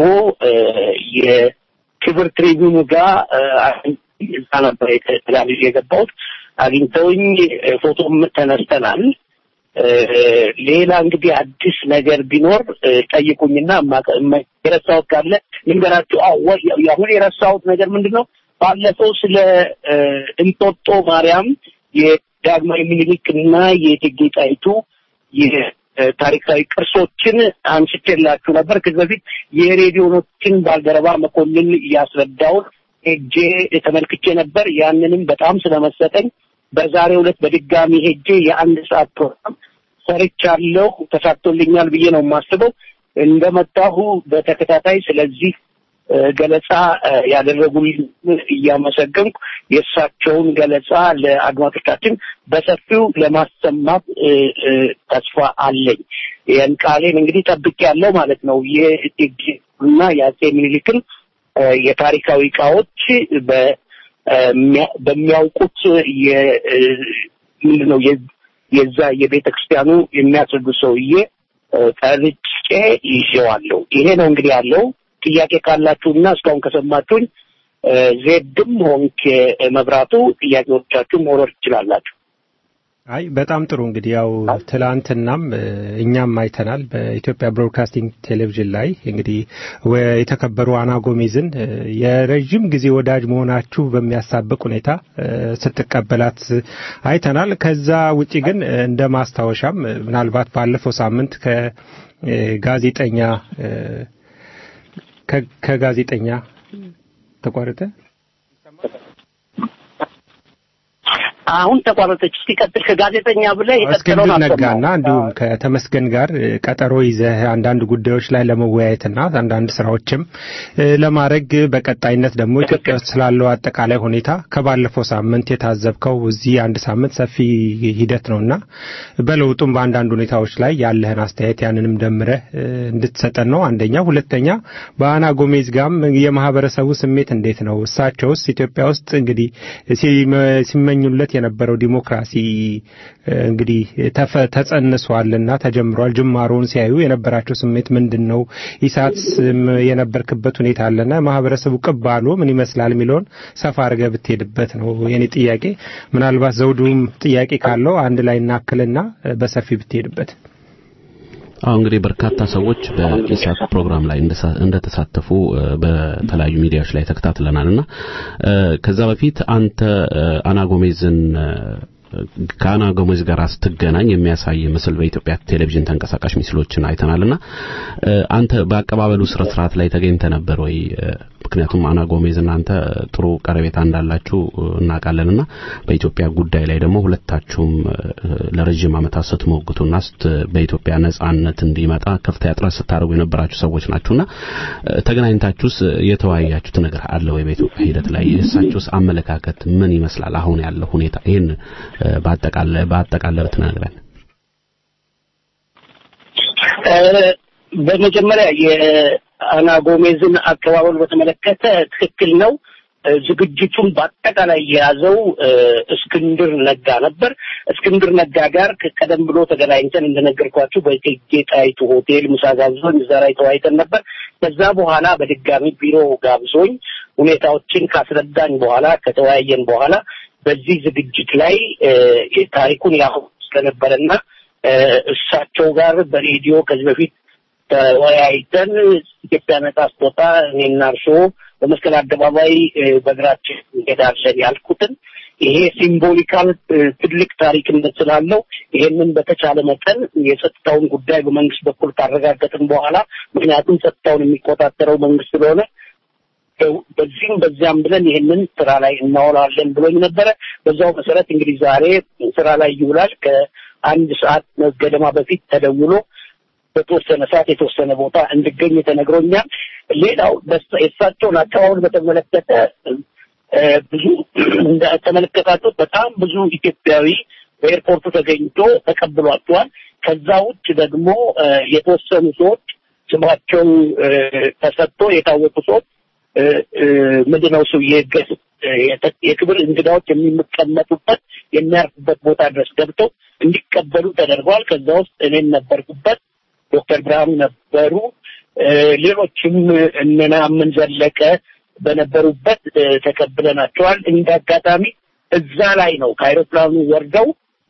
የክብር ትሪቢዩኑ ጋር እዛ ነበር የተጋብዤ የገባሁት። አግኝተውኝ ፎቶም ተነስተናል። ሌላ እንግዲህ አዲስ ነገር ቢኖር ጠይቁኝና የረሳሁት ካለ ልንገራችሁ። አሁን የረሳሁት ነገር ምንድን ነው? ባለፈው ስለ እንጦጦ ማርያም የዳግማዊ ምኒልክ እና የእቴጌ ጣይቱ የታሪካዊ ቅርሶችን አንስቼላችሁ ነበር። ከዚህ በፊት የሬዲዮኖችን ባልደረባ መኮንን እያስረዳውን ሄጄ ተመልክቼ ነበር። ያንንም በጣም ስለመሰጠኝ በዛሬው ዕለት በድጋሚ ሄጄ የአንድ ሰዓት ፕሮግራም ሰርቻለሁ። ተሳክቶልኛል ብዬ ነው የማስበው። እንደመጣሁ በተከታታይ ስለዚህ ገለጻ ያደረጉልኝ እያመሰገንኩ የእሳቸውን ገለጻ ለአድማጮቻችን በሰፊው ለማሰማት ተስፋ አለኝ። ያን ቃሌን እንግዲህ ጠብቄ ያለው ማለት ነው። የእቴጌና የአጼ ምኒልክን የታሪካዊ እቃዎች በሚያውቁት ምንድን ነው የዛ የቤተ ክርስቲያኑ የሚያስረዱ ሰውዬ ጠርጬ ይዤዋለሁ። ይሄ ነው እንግዲህ ያለው። ጥያቄ ካላችሁና እስካሁን ከሰማችሁኝ ዜድም ሆንክ መብራቱ ጥያቄዎቻችሁ መውረድ ትችላላችሁ። አይ በጣም ጥሩ እንግዲህ ያው ትላንትናም እኛም አይተናል በኢትዮጵያ ብሮድካስቲንግ ቴሌቪዥን ላይ እንግዲህ የተከበሩ አና ጎሜዝን የረዥም ጊዜ ወዳጅ መሆናችሁ በሚያሳብቅ ሁኔታ ስትቀበላት አይተናል። ከዛ ውጪ ግን እንደ ማስታወሻም ምናልባት ባለፈው ሳምንት ከጋዜጠኛ ከጋዜጠኛ ተቋረጠ አሁን ተቋረጠች። እስቲ ቀጥል። ከጋዜጠኛ ብለህ እስክንድር ነጋና እንዲሁም ከተመስገን ጋር ቀጠሮ ይዘህ አንዳንድ ጉዳዮች ላይ ለመወያየትና አንዳንድ ስራዎችም ለማድረግ በቀጣይነት ደግሞ ኢትዮጵያ ውስጥ ስላለው አጠቃላይ ሁኔታ ከባለፈው ሳምንት የታዘብከው እዚህ አንድ ሳምንት ሰፊ ሂደት ነውና በለውጡም በአንዳንድ ሁኔታዎች ላይ ያለህን አስተያየት ያንንም ደምረህ እንድትሰጠን ነው። አንደኛ። ሁለተኛ በአና ጎሜዝ ጋም የማህበረሰቡ ስሜት እንዴት ነው? እሳቸውስ ኢትዮጵያ ውስጥ እንግዲህ ሲመኙለት የነበረው ዲሞክራሲ እንግዲህ ተጸንሷልና ተጀምሯል። ጅማሮውን ሲያዩ የነበራቸው ስሜት ምንድን ነው? ኢሳት የነበርክበት ሁኔታ አለና ማህበረሰቡ ቅባሎ ምን ይመስላል የሚለውን ሰፋ አድርገህ ብትሄድበት ነው የኔ ጥያቄ። ምናልባት ዘውዱም ጥያቄ ካለው አንድ ላይ እናክልና በሰፊ ብትሄድበት። አሁ እንግዲህ በርካታ ሰዎች በኢሳት ፕሮግራም ላይ እንደተሳተፉ በተለያዩ ሚዲያዎች ላይ ተከታትለናል እና ከዛ በፊት አንተ አና ጎሜዝን ከአና ጎሜዝ ጋር ስትገናኝ የሚያሳይ ምስል በኢትዮጵያ ቴሌቪዥን ተንቀሳቃሽ ምስሎችን አይተናልና አንተ በአቀባበሉ ስነ ስርዓት ላይ ተገኝተ ነበር ወይ? ምክንያቱም አና ጎሜዝ እናንተ ጥሩ ቀረቤታ እንዳላችሁ እናውቃለንና በኢትዮጵያ ጉዳይ ላይ ደግሞ ሁለታችሁም ለረጅም ዓመታት ስትሞግቱና በኢትዮጵያ ነጻነት እንዲመጣ ከፍተኛ ጥረት ስታደርጉ የነበራችሁ ሰዎች ናችሁና ተገናኝታችሁስ የተወያያችሁት ነገር አለ ወይ? በኢትዮጵያ ሂደት ላይ የእሳችሁስ አመለካከት ምን ይመስላል? አሁን ያለው ሁኔታ ይህን በአጠቃለ በአጠቃለ ብትነግረን። በመጀመሪያ የአና ጎሜዝን አቀባበል በተመለከተ ትክክል ነው። ዝግጅቱን በአጠቃላይ የያዘው እስክንድር ነጋ ነበር። እስክንድር ነጋ ጋር ቀደም ብሎ ተገናኝተን እንደነገርኳችሁ በእቴጌ ጣይቱ ሆቴል ምሳ ጋብዞኝ እዛ ላይ ተወያይተን ነበር። ከዛ በኋላ በድጋሚ ቢሮ ጋብዞኝ ሁኔታዎችን ካስረዳኝ በኋላ ከተወያየን በኋላ በዚህ ዝግጅት ላይ ታሪኩን ያሁ ስለነበረና እሳቸው ጋር በሬዲዮ ከዚህ በፊት ተወያይተን ኢትዮጵያ ነጻ ስትወጣ እኔና እርስዎ በመስቀል አደባባይ እ፣ በእግራችን እንሄዳለን ያልኩትን ይሄ ሲምቦሊካል እ፣ ትልቅ ታሪክነት ስላለው ይሄንን በተቻለ መጠን የጸጥታውን ጉዳይ በመንግስት በኩል ካረጋገጥን በኋላ ምክንያቱም ጸጥታውን የሚቆጣጠረው መንግስት ስለሆነ በ- በዚህም በዚያም ብለን ይህንን ስራ ላይ እናውላለን ብሎኝ ነበረ። በዛው መሰረት እንግዲህ ዛሬ ስራ ላይ ይውላል። ከአንድ ሰዓት ገደማ በፊት ተደውሎ በተወሰነ ሰዓት የተወሰነ ቦታ እንድገኝ ተነግሮኛል። ሌላው በስ- የእሳቸውን አቀባበል በተመለከተ እ፣ ብዙ እንደተመለከታችሁት በጣም ብዙ ኢትዮጵያዊ በኤርፖርቱ ተገኝቶ ተቀብሏቸዋል። ከዛ ውጭ ደግሞ እ፣ የተወሰኑ ሰዎች ስማቸው እ፣ ተሰጥቶ የታወቁ ሰዎች እ፣ እ፣ ምንድነው እሱ የገ- የተ- የክብር እንግዳዎች የሚቀመጡበት የሚያርፉበት ቦታ ድረስ ገብተው እንዲቀበሉ ተደርገዋል። ከዛ ውስጥ እኔም ነበርኩበት፣ ዶክተር ብርሃኑ ነበሩ፣ እ፣ ሌሎችም እነ ነአምን ዘለቀ በነበሩበት እ፣ ተቀብለናቸዋል። እንደ አጋጣሚ እዛ ላይ ነው ከአይሮፕላኑ ወርደው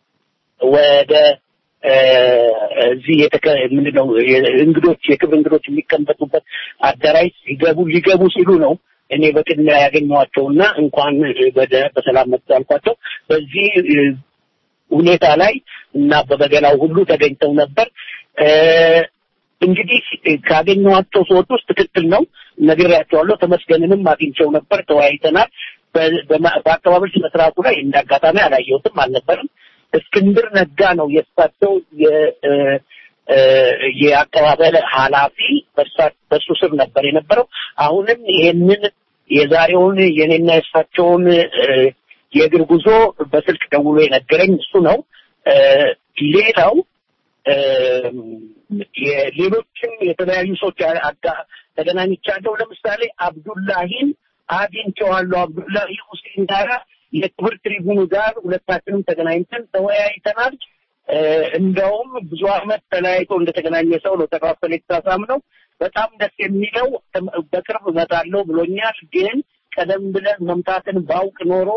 ወደ እ፣ እዚህ የተከ ምንድነው የ- እንግዶች የክብር እንግዶች የሚቀመጡበት አዳራሽ ሲገቡ ሊገቡ ሲሉ ነው እኔ በቅድሚያ ያገኘኋቸውና እንኳን ወደ በሰላም መጡ ያልኳቸው። በዚህ እ፣ ሁኔታ ላይ እና በበገናው ሁሉ ተገኝተው ነበር። እ፣ እንግዲህ ካገኘኋቸው ሰዎች ውስጥ ትክክል ነው ነግሬያቸዋለሁ። ተመስገንንም አግኝቸው ነበር፣ ተወያይተናል። በ- በማ- በአቀባበል ስነ ስርዓቱ ላይ እንደ አጋጣሚ አላየሁትም፣ አልነበርም። እስክንድር ነጋ ነው የእሳቸው የ- እ፣ እ፣ የአቀባበል ኃላፊ በእሳ- በእሱ ስር ነበር የነበረው። አሁንም ይሄንን የዛሬውን የኔና የእሳቸውን እ፣ የእግር ጉዞ በስልክ ደውሎ የነገረኝ እሱ ነው። እ፣ ሌላው እም፣ የሌሎችም የተለያዩ ሰዎች አጋ- ተገናኝቻለሁ። ለምሳሌ አብዱላሂን አግኝቼዋለሁ። አብዱላሂ ሁሴን ጋራ የክብር ትሪቡኑ ጋር ሁለታችንም ተገናኝተን ተወያይተናል። እ፣ እንደውም ብዙ አመት ተለያይቶ እንደተገናኘ ሰው ነው ተካፈለ የተሳሳም ነው። በጣም ደስ የሚለው እም- በቅርብ እመጣለሁ ብሎኛል። ግን ቀደም ብለን መምጣትን ባውቅ ኖሮ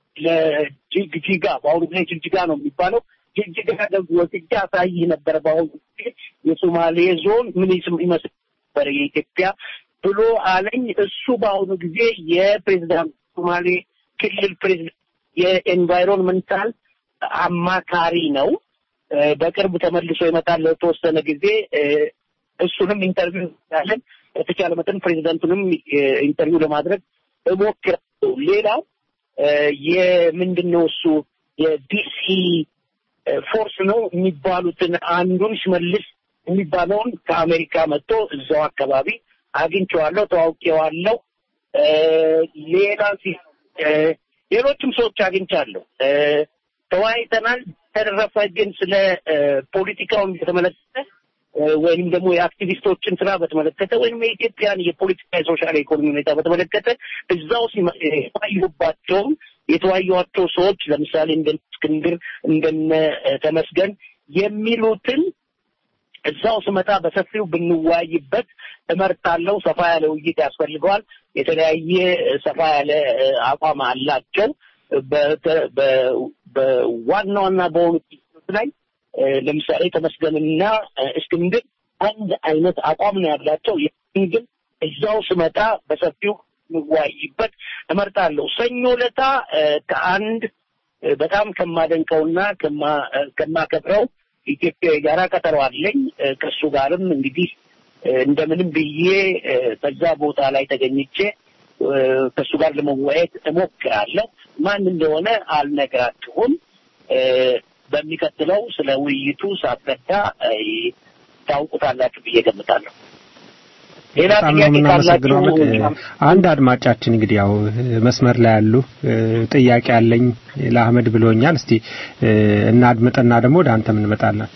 ለጅግጅጋ በአሁኑ ጊዜ ጅግጅጋ ነው የሚባለው ጅግጅጋ ደግሞ ወስጄ አሳይህ ነበረ። በአሁኑ ጊዜ የሶማሌ ዞን ምን ይስም ይመስል ነበር የኢትዮጵያ ብሎ አለኝ። እሱ በአሁኑ ጊዜ የፕሬዚዳንት ሶማሌ ክልል ፕሬዚዳንት የኤንቫይሮንመንታል አማካሪ ነው። እ፣ በቅርብ ተመልሶ ይመጣል ለተወሰነ ጊዜ እ፣ እሱንም ኢንተርቪው ያለን በተቻለ መጠን ፕሬዚዳንቱንም እ፣ ኢንተርቪው ለማድረግ እሞክራለሁ። ሌላው እ፣ የምንድን ነው እሱ የዲሲ እ፣ ፎርስ ነው የሚባሉትን አንዱን ሽመልስ የሚባለውን ከአሜሪካ መጥቶ እዛው አካባቢ አግኝቼዋለሁ፣ ተዋውቄዋለሁ። እ፣ ሌላ ሲ- እ፣ ሌሎችም ሰዎች አግኝቻለሁ፣ እ፣ ተወያይተናል። ተረፈ ግን ስለ እ፣ ፖለቲካውን በተመለከተ እ፣ ወይም ደግሞ የአክቲቪስቶችን ስራ በተመለከተ ወይም የኢትዮጵያን የፖለቲካ የሶሻል ኢኮኖሚ ሁኔታ በተመለከተ እዛው ሲመ- እ፣ የተወያዩባቸውም የተወያዩዋቸው ሰዎች ለምሳሌ እንደ እስክንድር እንደነ እ፣ ተመስገን የሚሉትን እዛው ስመጣ በሰፊው ብንወያይበት እመርጣለሁ። ሰፋ ያለ ውይይት ያስፈልገዋል። የተለያየ እ፣ ሰፋ ያለ እ፣ አቋም አላቸው። በተ- በ- በዋና ዋና በሆኑ ችግሮች ላይ እ፣ ለምሳሌ ተመስገንና እ፣ እስክንድር አንድ አይነት አቋም ነው ያላቸው። ይህን ግን እዛው ስመጣ በሰፊው እንወያይበት እመርጣለሁ። ሰኞ ለታ እ፣ ከአንድ እ፣ በጣም ከማደንቀውና ከማ- እ፣ ከማከብረው ኢትዮጵያዊ ጋራ ቀጠሮ አለኝ። እ፣ ከእሱ ጋርም እንግዲህ እ፣ እንደምንም ብዬ እ፣ በዛ ቦታ ላይ ተገኝቼ እ፣ ከእሱ ጋር ለመወያየት እሞክራለሁ። ማን እንደሆነ አልነግራችሁም። እ፣ በሚቀጥለው ስለ ውይይቱ ሳስረዳ እ፣ ታውቁታላችሁ ብዬ ገምታለሁ። ሌላ በጣም ነው ጥያቄ የምናመሰግነው። ካላችሁ አህመድ። አንድ አድማጫችን እንግዲህ ያው መስመር ላይ ያሉ እ፣ ጥያቄ አለኝ ለአህመድ ብሎኛል። እስቲ እ፣ እናድምጥና ደግሞ ወደ አንተም እንመጣለን።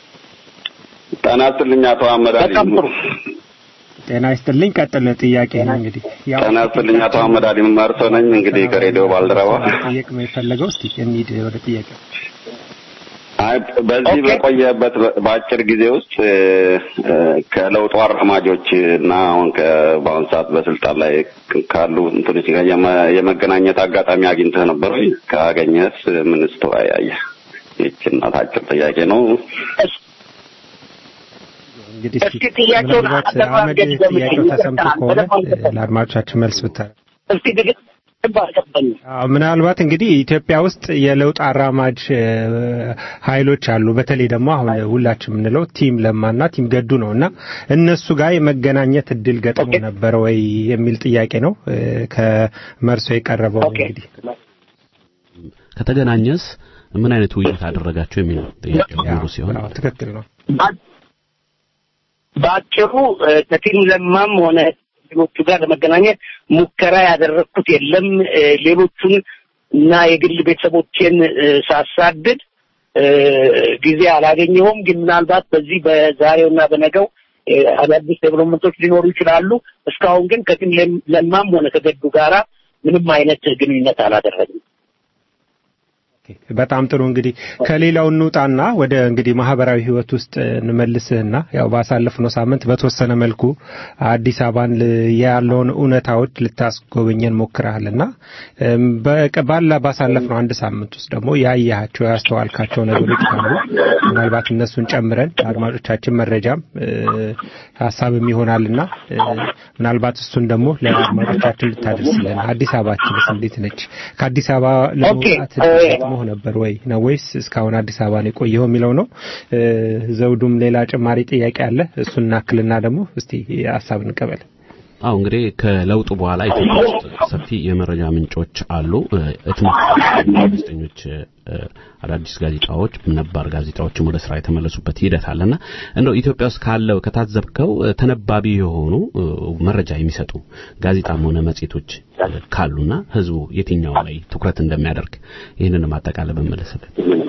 ጤና ይስጥልኝ አቶ አህመድ አሊ። በጣም ጥሩ። ጤና ይስጥልኝ። ቀጥል ጥያቄ ነው እንግዲህ ያው ጤና ይስጥልኝ አቶ አህመድ አሊ መርሶ ነኝ። እንግዲህ ከሬዲዮ ባልደረባ ጥያቄ ነው የፈለገው። እስቲ እንሂድ ወደ ጥያቄ አይ በዚህ ኦኬ። በቆየበት በ- በአጭር ጊዜ ውስጥ እ፣ እ፣ ከለውጡ አራማጆች እና አሁን ከ- በአሁኑ ሰዓት በስልጣን ላይ ካሉ እንትኖች ጋር የመ- የመገናኘት አጋጣሚ አግኝተህ ነበር ወይ? ካገኘህስ ምንስ ተወያየህ? ይህች እናት አጭር ጥያቄ ነው። እንግዲህ እስኪ ጥያቄውን ምናልባት አጠር አህመድ አድርገህ ገምተኝ። ጥያቄው ተሰምቶ ይቅርታ፣ ከሆነ በደንብ አልገባኝም። ለአድማጮቻችን መልስ ብታረ እስኪ ድግት አልገባኝም። አዎ፣ ምናልባት እንግዲህ ኢትዮጵያ ውስጥ የለውጥ አራማጅ እ፣ ኃይሎች አሉ። በተለይ ደግሞ አሁን ሁላችን የምንለው ቲም ለማና ቲም ገዱ ነው እና እነሱ ጋር የመገናኘት እድል ገጥሞ ነበረ ወይ የሚል ጥያቄ ነው እ፣ ከመርሶ የቀረበው እንግዲህ ከተገናኘስ ምን አይነት ውይይት አደረጋቸው የሚል ነው ጥያቄው ሙሉ ሲሆን አዎ፣ ትክክል ነው። በ- በአጭሩ እ፣ ከቲም ለማም ሆነ ሌሎቹ ጋር ለመገናኘት ሙከራ ያደረግኩት የለም። እ፣ ሌሎቹን እና የግል ቤተሰቦቼን እ፣ ሳሳድድ እ፣ ጊዜ አላገኘሁም። ግን ምናልባት በዚህ በዛሬው እና በነገው እ፣ አዳዲስ ዴቨሎፕመንቶች ሊኖሩ ይችላሉ። እስካሁን ግን ከቲም ለም- ለማም ሆነ ከገዱ ጋራ ምንም አይነት ግንኙነት አላደረግም። በጣም ጥሩ እንግዲህ ከሌላው እንውጣና ወደ እንግዲህ ማህበራዊ ህይወት ውስጥ እንመልስህና ያው ባሳለፍነው ሳምንት በተወሰነ መልኩ አዲስ አበባን ል- ያለውን እውነታዎች ልታስጎበኘን ሞክረሃልና እም፣ በቀ- ባላ ባሳለፍነው አንድ ሳምንት ውስጥ ደግሞ ያያቸው ያስተዋልካቸው ነገሮች ካሉ ምናልባት እነሱን ጨምረን ለአድማጮቻችን መረጃም እ፣ ሀሳብም ይሆናልና እ፣ ምናልባት እሱን ደግሞ ለአድማጮቻችን ልታደርስልን አዲስ አበባችንስ እንዴት ነች? ከአዲስ አበባ ለመውጣት ኦኬ፣ እ፣ ገጥሞህ ነበር ወይ ነው ወይስ እስካሁን አዲስ አበባ ነው የቆየኸው የሚለው ነው። እ፣ ዘውዱም ሌላ ጭማሪ ጥያቄ አለ። እሱን እናክልና ደግሞ እስቲ ሀሳብ እንቀበል። አዎ እንግዲህ ከለውጡ በኋላ ኢትዮጵያ ውስጥ ሰፊ የመረጃ ምንጮች አሉ። እ፣ ህትመት ጋዜጠኞች፣ እ፣ አዳዲስ ጋዜጣዎች፣ ነባር ጋዜጣዎችም ወደ ስራ የተመለሱበት ሂደት አለና እንደው ኢትዮጵያ ውስጥ ካለው ከታዘብከው እ፣ ተነባቢ የሆኑ እ፣ መረጃ የሚሰጡ ጋዜጣም ሆነ መጽሔቶች እ፣ ካሉና ህዝቡ የትኛው ላይ ትኩረት እንደሚያደርግ ይህንን ማጠቃለል በመለስልን።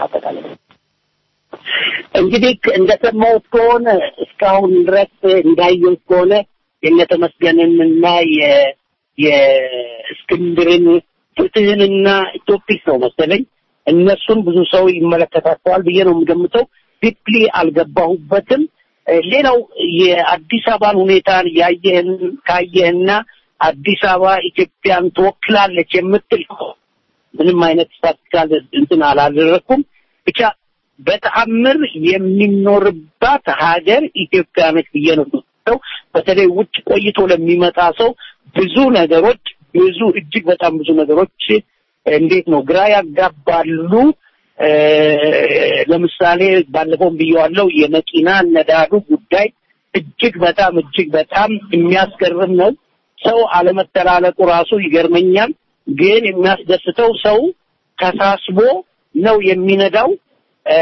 እንግዲህ እንደሰማሁት ከሆነ እስካሁን ድረስ እንዳየሁት ከሆነ የነተመስገንን እና የ- የእስክንድርን ፍትህንና ኢትዮፒስ ነው መሰለኝ እነሱን ብዙ ሰው ይመለከታቸዋል ብዬ ነው የምገምተው። ዲፕሊ አልገባሁበትም። እ፣ ሌላው የአዲስ አበባን ሁኔታን ያየህን ካየህና አዲስ አበባ ኢትዮጵያን ትወክላለች የምትል ምንም አይነት ስታቲስቲካል እንትን አላደረኩም። ብቻ በተአምር የሚኖርባት ሀገር ኢትዮጵያ ነች ብዬ ነው የምወስደው። በተለይ ውጭ ቆይቶ ለሚመጣ ሰው ብዙ ነገሮች ብዙ እጅግ በጣም ብዙ ነገሮች እንዴት ነው ግራ ያጋባሉ። እ፣ ለምሳሌ ባለፈውም ብየዋለው የመኪና ነዳዱ ጉዳይ እጅግ በጣም እጅግ በጣም የሚያስገርም ነው። ሰው አለመተላለቁ ራሱ ይገርመኛል። ግን የሚያስደስተው ሰው ተሳስቦ ነው የሚነዳው። እ፣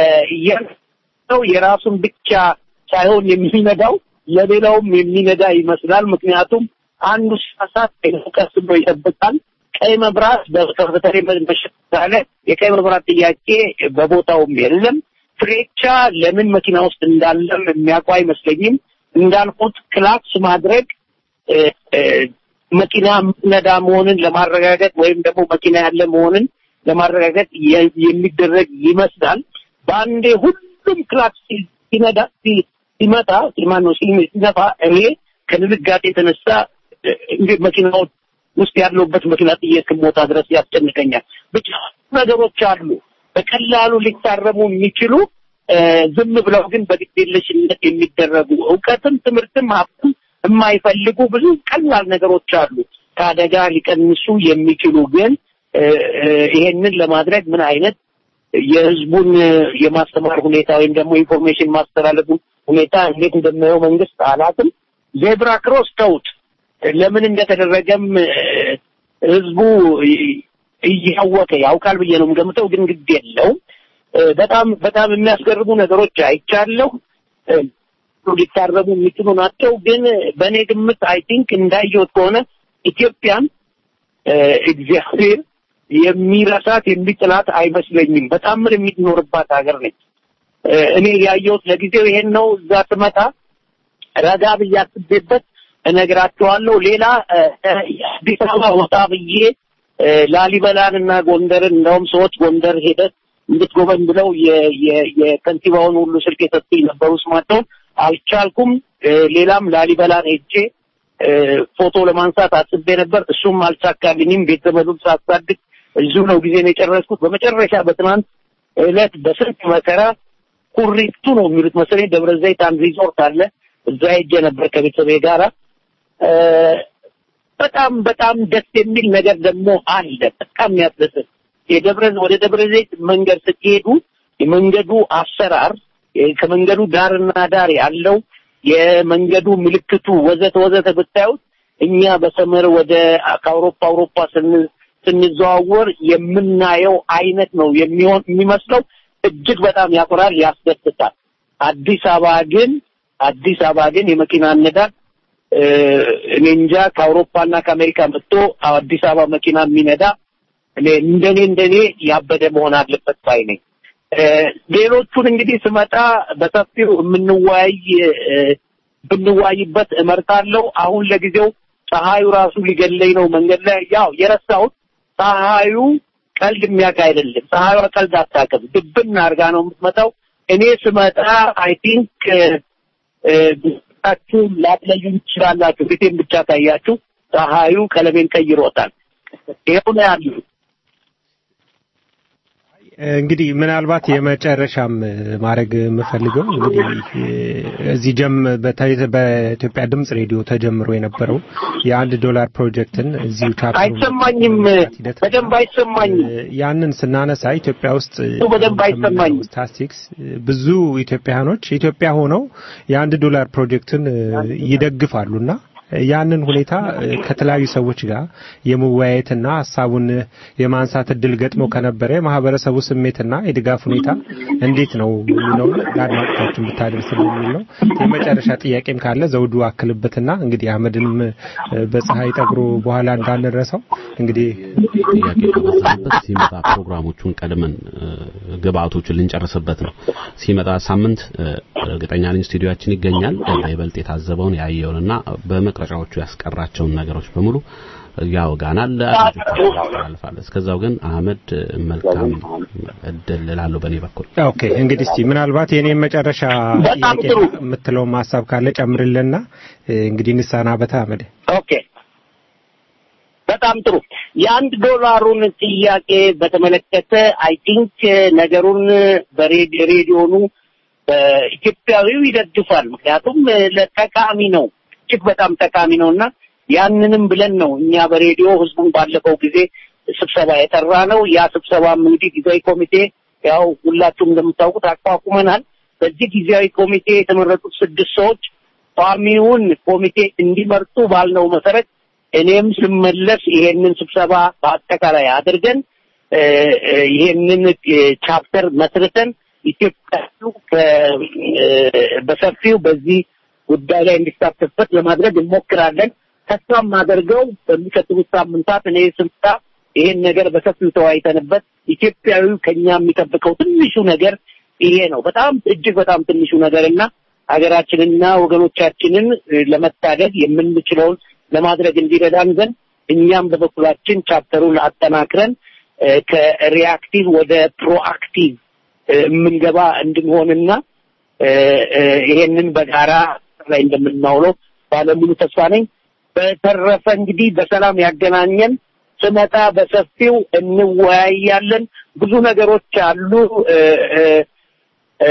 ሰው የራሱን ብቻ ሳይሆን የሚነዳው ለሌላውም የሚነዳ ይመስላል። ምክንያቱም አንዱ ሲሳሳት ሌላው ቀስ ብሎ ይጠብቃል። ቀይ መብራት በ- በተለይ በሸታለ የቀይ መብራት ጥያቄ በቦታውም የለም። ፍሬቻ ለምን መኪና ውስጥ እንዳለም የሚያውቁ አይመስለኝም። እንዳልኩት ክላክስ ማድረግ እ፣ እ፣ መኪና ነዳ መሆንን ለማረጋገጥ ወይም ደግሞ መኪና ያለ መሆንን ለማረጋገጥ የ- የሚደረግ ይመስላል። በአንዴ ሁሉም ክላክስ ሲ- ሲነዳ ሲ- ሲመጣ ማነው ሲ- ሲነፋ እኔ ከድንጋጤ የተነሳ እ፣ እንግዲህ መኪናዎች ውስጥ ያለውበት መኪና ጥዬ እስክሞታ ድረስ ያስጨንቀኛል። ብቻ ነገሮች አሉ በቀላሉ ሊታረሙ የሚችሉ እ፣ ዝም ብለው ግን በግዴለሽነት የሚደረጉ እውቀትም ትምህርትም ሀብትም የማይፈልጉ ብዙ ቀላል ነገሮች አሉ ከአደጋ ሊቀንሱ የሚችሉ ግን እ፣ እ፣ ይሄንን ለማድረግ ምን አይነት የህዝቡን እ፣ የማስተማር ሁኔታ ወይም ደግሞ ኢንፎርሜሽን ማስተላለፉ ሁኔታ እንዴት እንደሚያየው መንግስት አላትም ዜብራ ክሮስ ተውት ለምን እንደተደረገም እ፣ ህዝቡ እ- እያወቀ ያውቃል ብዬ ነው የምገምተው። ግን ግድ የለውም። እ፣ በጣም በጣም የሚያስገርሙ ነገሮች አይቻለሁ። እ፣ ሊታረሙ የሚችሉ ናቸው። ግን በእኔ ግምት አይ ቲንክ እንዳየሁት ከሆነ ኢትዮጵያን እ፣ እግዚአብሔር የሚረሳት የሚጥላት አይመስለኝም። በጣምር የሚኖርባት ሀገር ነች። እ፣ እኔ ያየሁት ለጊዜው ይሄን ነው። እዛ ስመጣ ረጋ ብዬ አስቤበት እነግራቸዋለሁ። ሌላ እ፣ እ፣ አዲስ አበባ ወጣ ብዬ እ፣ ላሊበላን እና ጎንደርን እንደውም ሰዎች ጎንደር ሄደህ እንድትጎበኝ ብለው የ- የ- የከንቲባውን ሁሉ ስልክ የሰጡኝ ነበሩ። ስማቸውን አልቻልኩም። እ፣ ሌላም ላሊበላን ሄጄ እ፣ ፎቶ ለማንሳት አስቤ ነበር። እሱም አልሳካልኝም። ቤት ዘመዱን ሳሳድግ እዚሁ ነው ጊዜን የጨረስኩት። በመጨረሻ በትናንት ዕለት በስንት መከራ ኩሪፍቱ ነው የሚሉት መሰለኝ ደብረ ዘይት አንድ ሪዞርት አለ። እዛ ሄጄ ነበር ከቤተሰቤ ጋራ እ፣ በጣም በጣም ደስ የሚል ነገር ደግሞ አለ። በጣም የሚያስደስት የደብረ ወደ ደብረ ዘይት መንገድ ስትሄዱ የመንገዱ አሰራር የ- ከመንገዱ ዳርና ዳር ያለው የመንገዱ ምልክቱ ወዘተ ወዘተ ብታዩት እኛ በሰመር ወደ ከአውሮፓ አውሮፓ ስን- ስንዘዋወር የምናየው አይነት ነው የሚሆን የሚመስለው። እጅግ በጣም ያኮራል፣ ያስደስታል። አዲስ አበባ ግን አዲስ አበባ ግን የመኪና አነዳድ እ፣ እኔ እንጃ ከአውሮፓና ከአሜሪካ መጥቶ አዲስ አበባ መኪና የሚነዳ እኔ እንደኔ እንደኔ ያበደ መሆን አለበት ባይ ነኝ። እ፣ ሌሎቹን እንግዲህ ስመጣ በሰፊው የምንወያይ እ፣ ብንወያይበት እመርጣለሁ። አሁን ለጊዜው ፀሐዩ ራሱ ሊገለኝ ነው መንገድ ላይ ያው የረሳሁት ፀሐዩ ቀልድ የሚያውቅ አይደለም። ፀሐዩ ቀልድ አታውቅም። ድብን አድርጋ ነው የምትመጣው። እኔ ስመጣ አይ ቲንክ ታችሁ ላትለዩ ትችላላችሁ። ፊቴን ብቻ ካያችሁ ፀሐዩ ቀለሜን ቀይሮታል። ይኸው ነው ያሉ እንግዲህ ምናልባት የመጨረሻም ማድረግ የምፈልገው እንግዲህ እዚህ ጀም በተ- በኢትዮጵያ ድምጽ ሬዲዮ ተጀምሮ የነበረው የአንድ ዶላር ፕሮጀክትን እዚሁ ቻፕተሩ አይሰማኝም፣ በደንብ አይሰማኝም። ያንን ስናነሳ ኢትዮጵያ ውስጥ በደንብ አይሰማኝም። ስታስቲክስ ብዙ ኢትዮጵያኖች ኢትዮጵያ ሆነው የአንድ ዶላር ፕሮጀክትን ይደግፋሉና ያንን ሁኔታ ከተለያዩ ሰዎች ጋር የመወያየትና ሀሳቡን የማንሳት እድል ገጥሞ ከነበረ የማህበረሰቡ ስሜትና የድጋፍ ሁኔታ እንዴት ነው የሚለውን ለአድማጮቻችን ብታደርስ የሚል ነው። የመጨረሻ ጥያቄም ካለ ዘውዱ አክልበትና እንግዲህ አህመድንም በፀሐይ ጠግሮ በኋላ እንዳንረሳው እንግዲህ ጥያቄ ከበዛበት ሲመጣ ፕሮግራሞቹን ቀድመን እ፣ ግብአቶቹን ልንጨርስበት ነው። ሲመጣ ሳምንት እ፣ እርግጠኛ ነኝ ስቱዲዮአችን ይገኛል። በይበልጥ የታዘበውን ያየውንና በመቅረጫዎቹ ያስቀራቸውን ነገሮች በሙሉ ያወጋናል፣ ለአድማጮቻችን ያስተላልፋል። እስከዛው ግን አህመድ መልካም እድል እላለሁ በእኔ በኩል። ኦኬ እንግዲህ እስቲ ምናልባት የኔን መጨረሻ በጣም ጥያቄ ጥሩ። የምትለውን ሀሳብ ካለ ጨምርልና እ፣ እንግዲህ እንሰናበት አህመድ። ኦኬ በጣም ጥሩ። የአንድ ዶላሩን ጥያቄ በተመለከተ አይ ቲንክ ነገሩን በሬዲዮኑ ኢትዮጵያዊው ይደግፋል። ምክንያቱም እ፣ ለጠቃሚ ነው፣ እጅግ በጣም ጠቃሚ ነው እና ያንንም ብለን ነው እኛ በሬዲዮ ህዝቡን ባለፈው ጊዜ ስብሰባ የጠራ ነው። ያ ስብሰባም እንግዲህ ጊዜያዊ ኮሚቴ ያው ሁላችሁም እንደምታውቁት አቋቁመናል። በዚህ ጊዜያዊ ኮሚቴ የተመረጡት ስድስት ሰዎች ቋሚውን ኮሚቴ እንዲመርጡ ባልነው መሰረት እኔም ስመለስ ይሄንን ስብሰባ በአጠቃላይ አድርገን እ፣ እ፣ ይሄንን እ፣ ቻፕተር መስርተን ኢትዮጵያ ከ- እ፣ በሰፊው በዚህ ጉዳይ ላይ እንዲሳተፍበት ለማድረግ እንሞክራለን። ተስፋ የማደርገው በሚቀጥሉት ሳምንታት እኔ ስልጣ ይሄን ነገር በሰፊው ተወያይተንበት ኢትዮጵያዊው ከኛ የሚጠብቀው ትንሹ ነገር ይሄ ነው። በጣም እጅግ በጣም ትንሹ ነገር እና ሀገራችንና ወገኖቻችንን እ፣ ለመታደግ የምንችለውን ለማድረግ እንዲረዳን ዘንድ እኛም በበኩላችን ቻፕተሩን አጠናክረን እ፣ ከሪአክቲቭ ወደ ፕሮአክቲቭ እ፣ የምንገባ እንድንሆንና እ፣ እ፣ ይሄንን በጋራ ላይ እንደምናውለው ባለሙሉ ተስፋ ነኝ። በተረፈ እንግዲህ በሰላም ያገናኘን። ስመጣ በሰፊው እንወያያለን። ብዙ ነገሮች አሉ። እ፣ እ፣ እ፣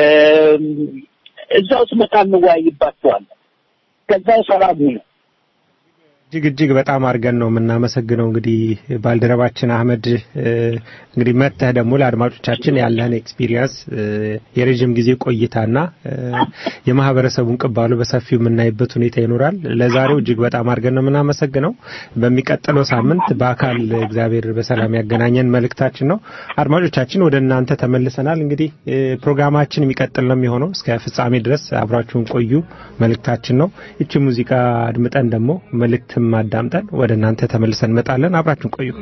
እዛው ስመጣ እንወያይባቸዋለን። ከዛው ሰላም ሁኑ። እጅግ እጅግ በጣም አድርገን ነው የምናመሰግነው። እንግዲህ ባልደረባችን አህመድ እ፣ እንግዲህ መጥተህ ደግሞ ለአድማጮቻችን ያለህን ኤክስፒሪየንስ እ፣ የረዥም ጊዜ ቆይታና እ፣ የማህበረሰቡን ቅባሉ በሰፊው የምናይበት ሁኔታ ይኖራል። ለዛሬው እጅግ በጣም አድርገን ነው የምናመሰግነው። በሚቀጥለው ሳምንት በአካል እግዚአብሔር በሰላም ያገናኘን መልእክታችን ነው። አድማጮቻችን ወደ እናንተ ተመልሰናል። እንግዲህ እ፣ ፕሮግራማችን የሚቀጥል ነው የሚሆነው እስከ ፍጻሜ ድረስ አብራችሁን ቆዩ መልእክታችን ነው። ይቺ ሙዚቃ አድምጠን ደግሞ መልእክትም አዳምጠን ወደ እናንተ ተመልሰን እንመጣለን። አብራችሁን ቆዩ።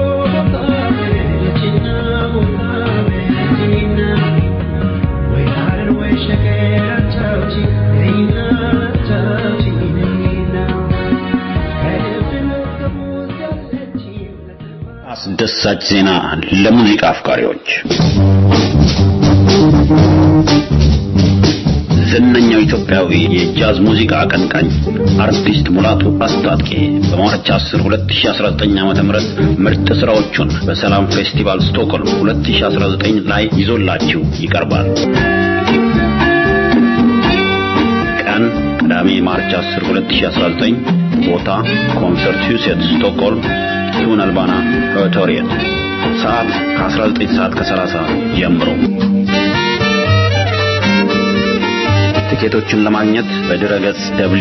Yeah. አስደሳች ዜና ለሙዚቃ አፍቃሪዎች ዝነኛው ኢትዮጵያዊ የጃዝ ሙዚቃ አቀንቃኝ አርቲስት ሙላቱ አስታጥቄ በማርች 10 2019 ዓ.ም ምርጥ ስራዎቹን በሰላም ፌስቲቫል ስቶክሆልም 2019 ላይ ይዞላችሁ ይቀርባል። ቀን ቅዳሜ ማርች 10 2019 ቦታ ኮንሰርት ሁሴት ስቶክሆልም ቱን አልባና ኦዲቶሪየም ሰዓት ከ19 ሰዓት ከ30 ጀምሮ ቲኬቶችን ለማግኘት በድረገጽ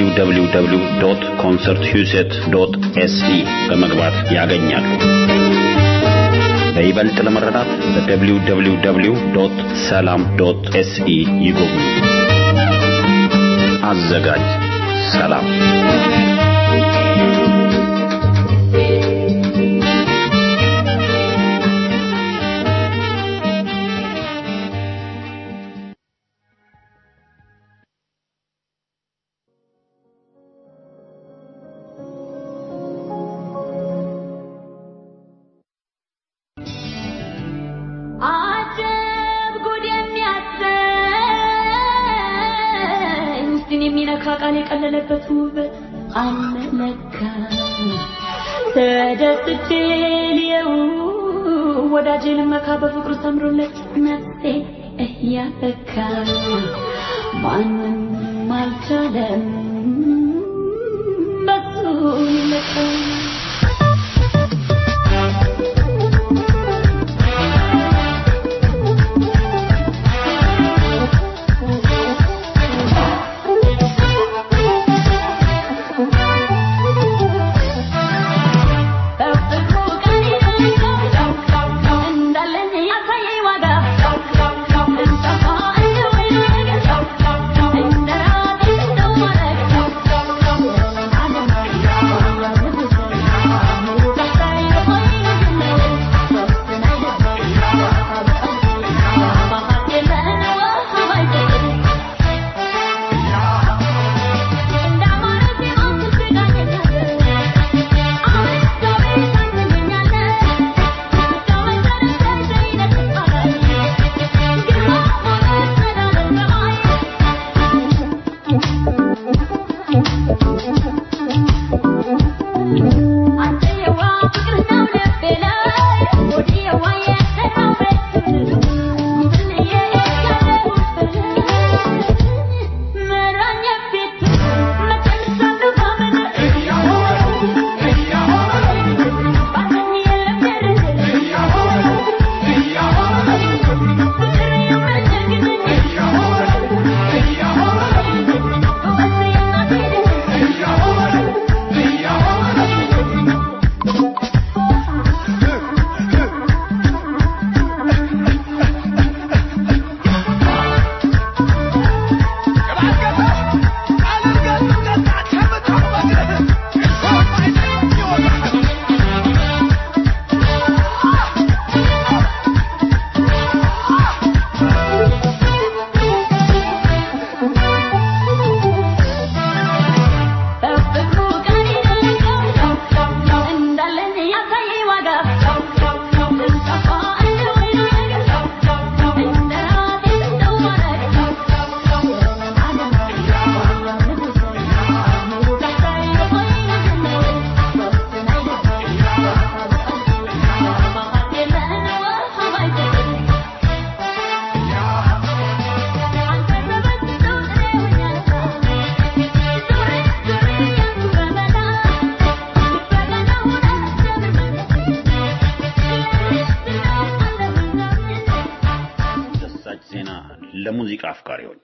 www.concerthuset.se በመግባት ያገኛሉ። በይበልጥ ለመረዳት በwww.salam.se ይጎብኙ። አዘጋጅ ሰላም። አጀብ ጉድ የሚያሰኝ ውስጥን የሚነካ ቃል የቀለለበት ውበት አለለካ ተደስቼ ልየው ወዳጄ ልመካ በፍቅሩ ሰምሮለት ነፍሴ እያበካ ማንም አልቻለም በሱ ይለካ አስደሳች ዜና ለሙዚቃ አፍቃሪዎች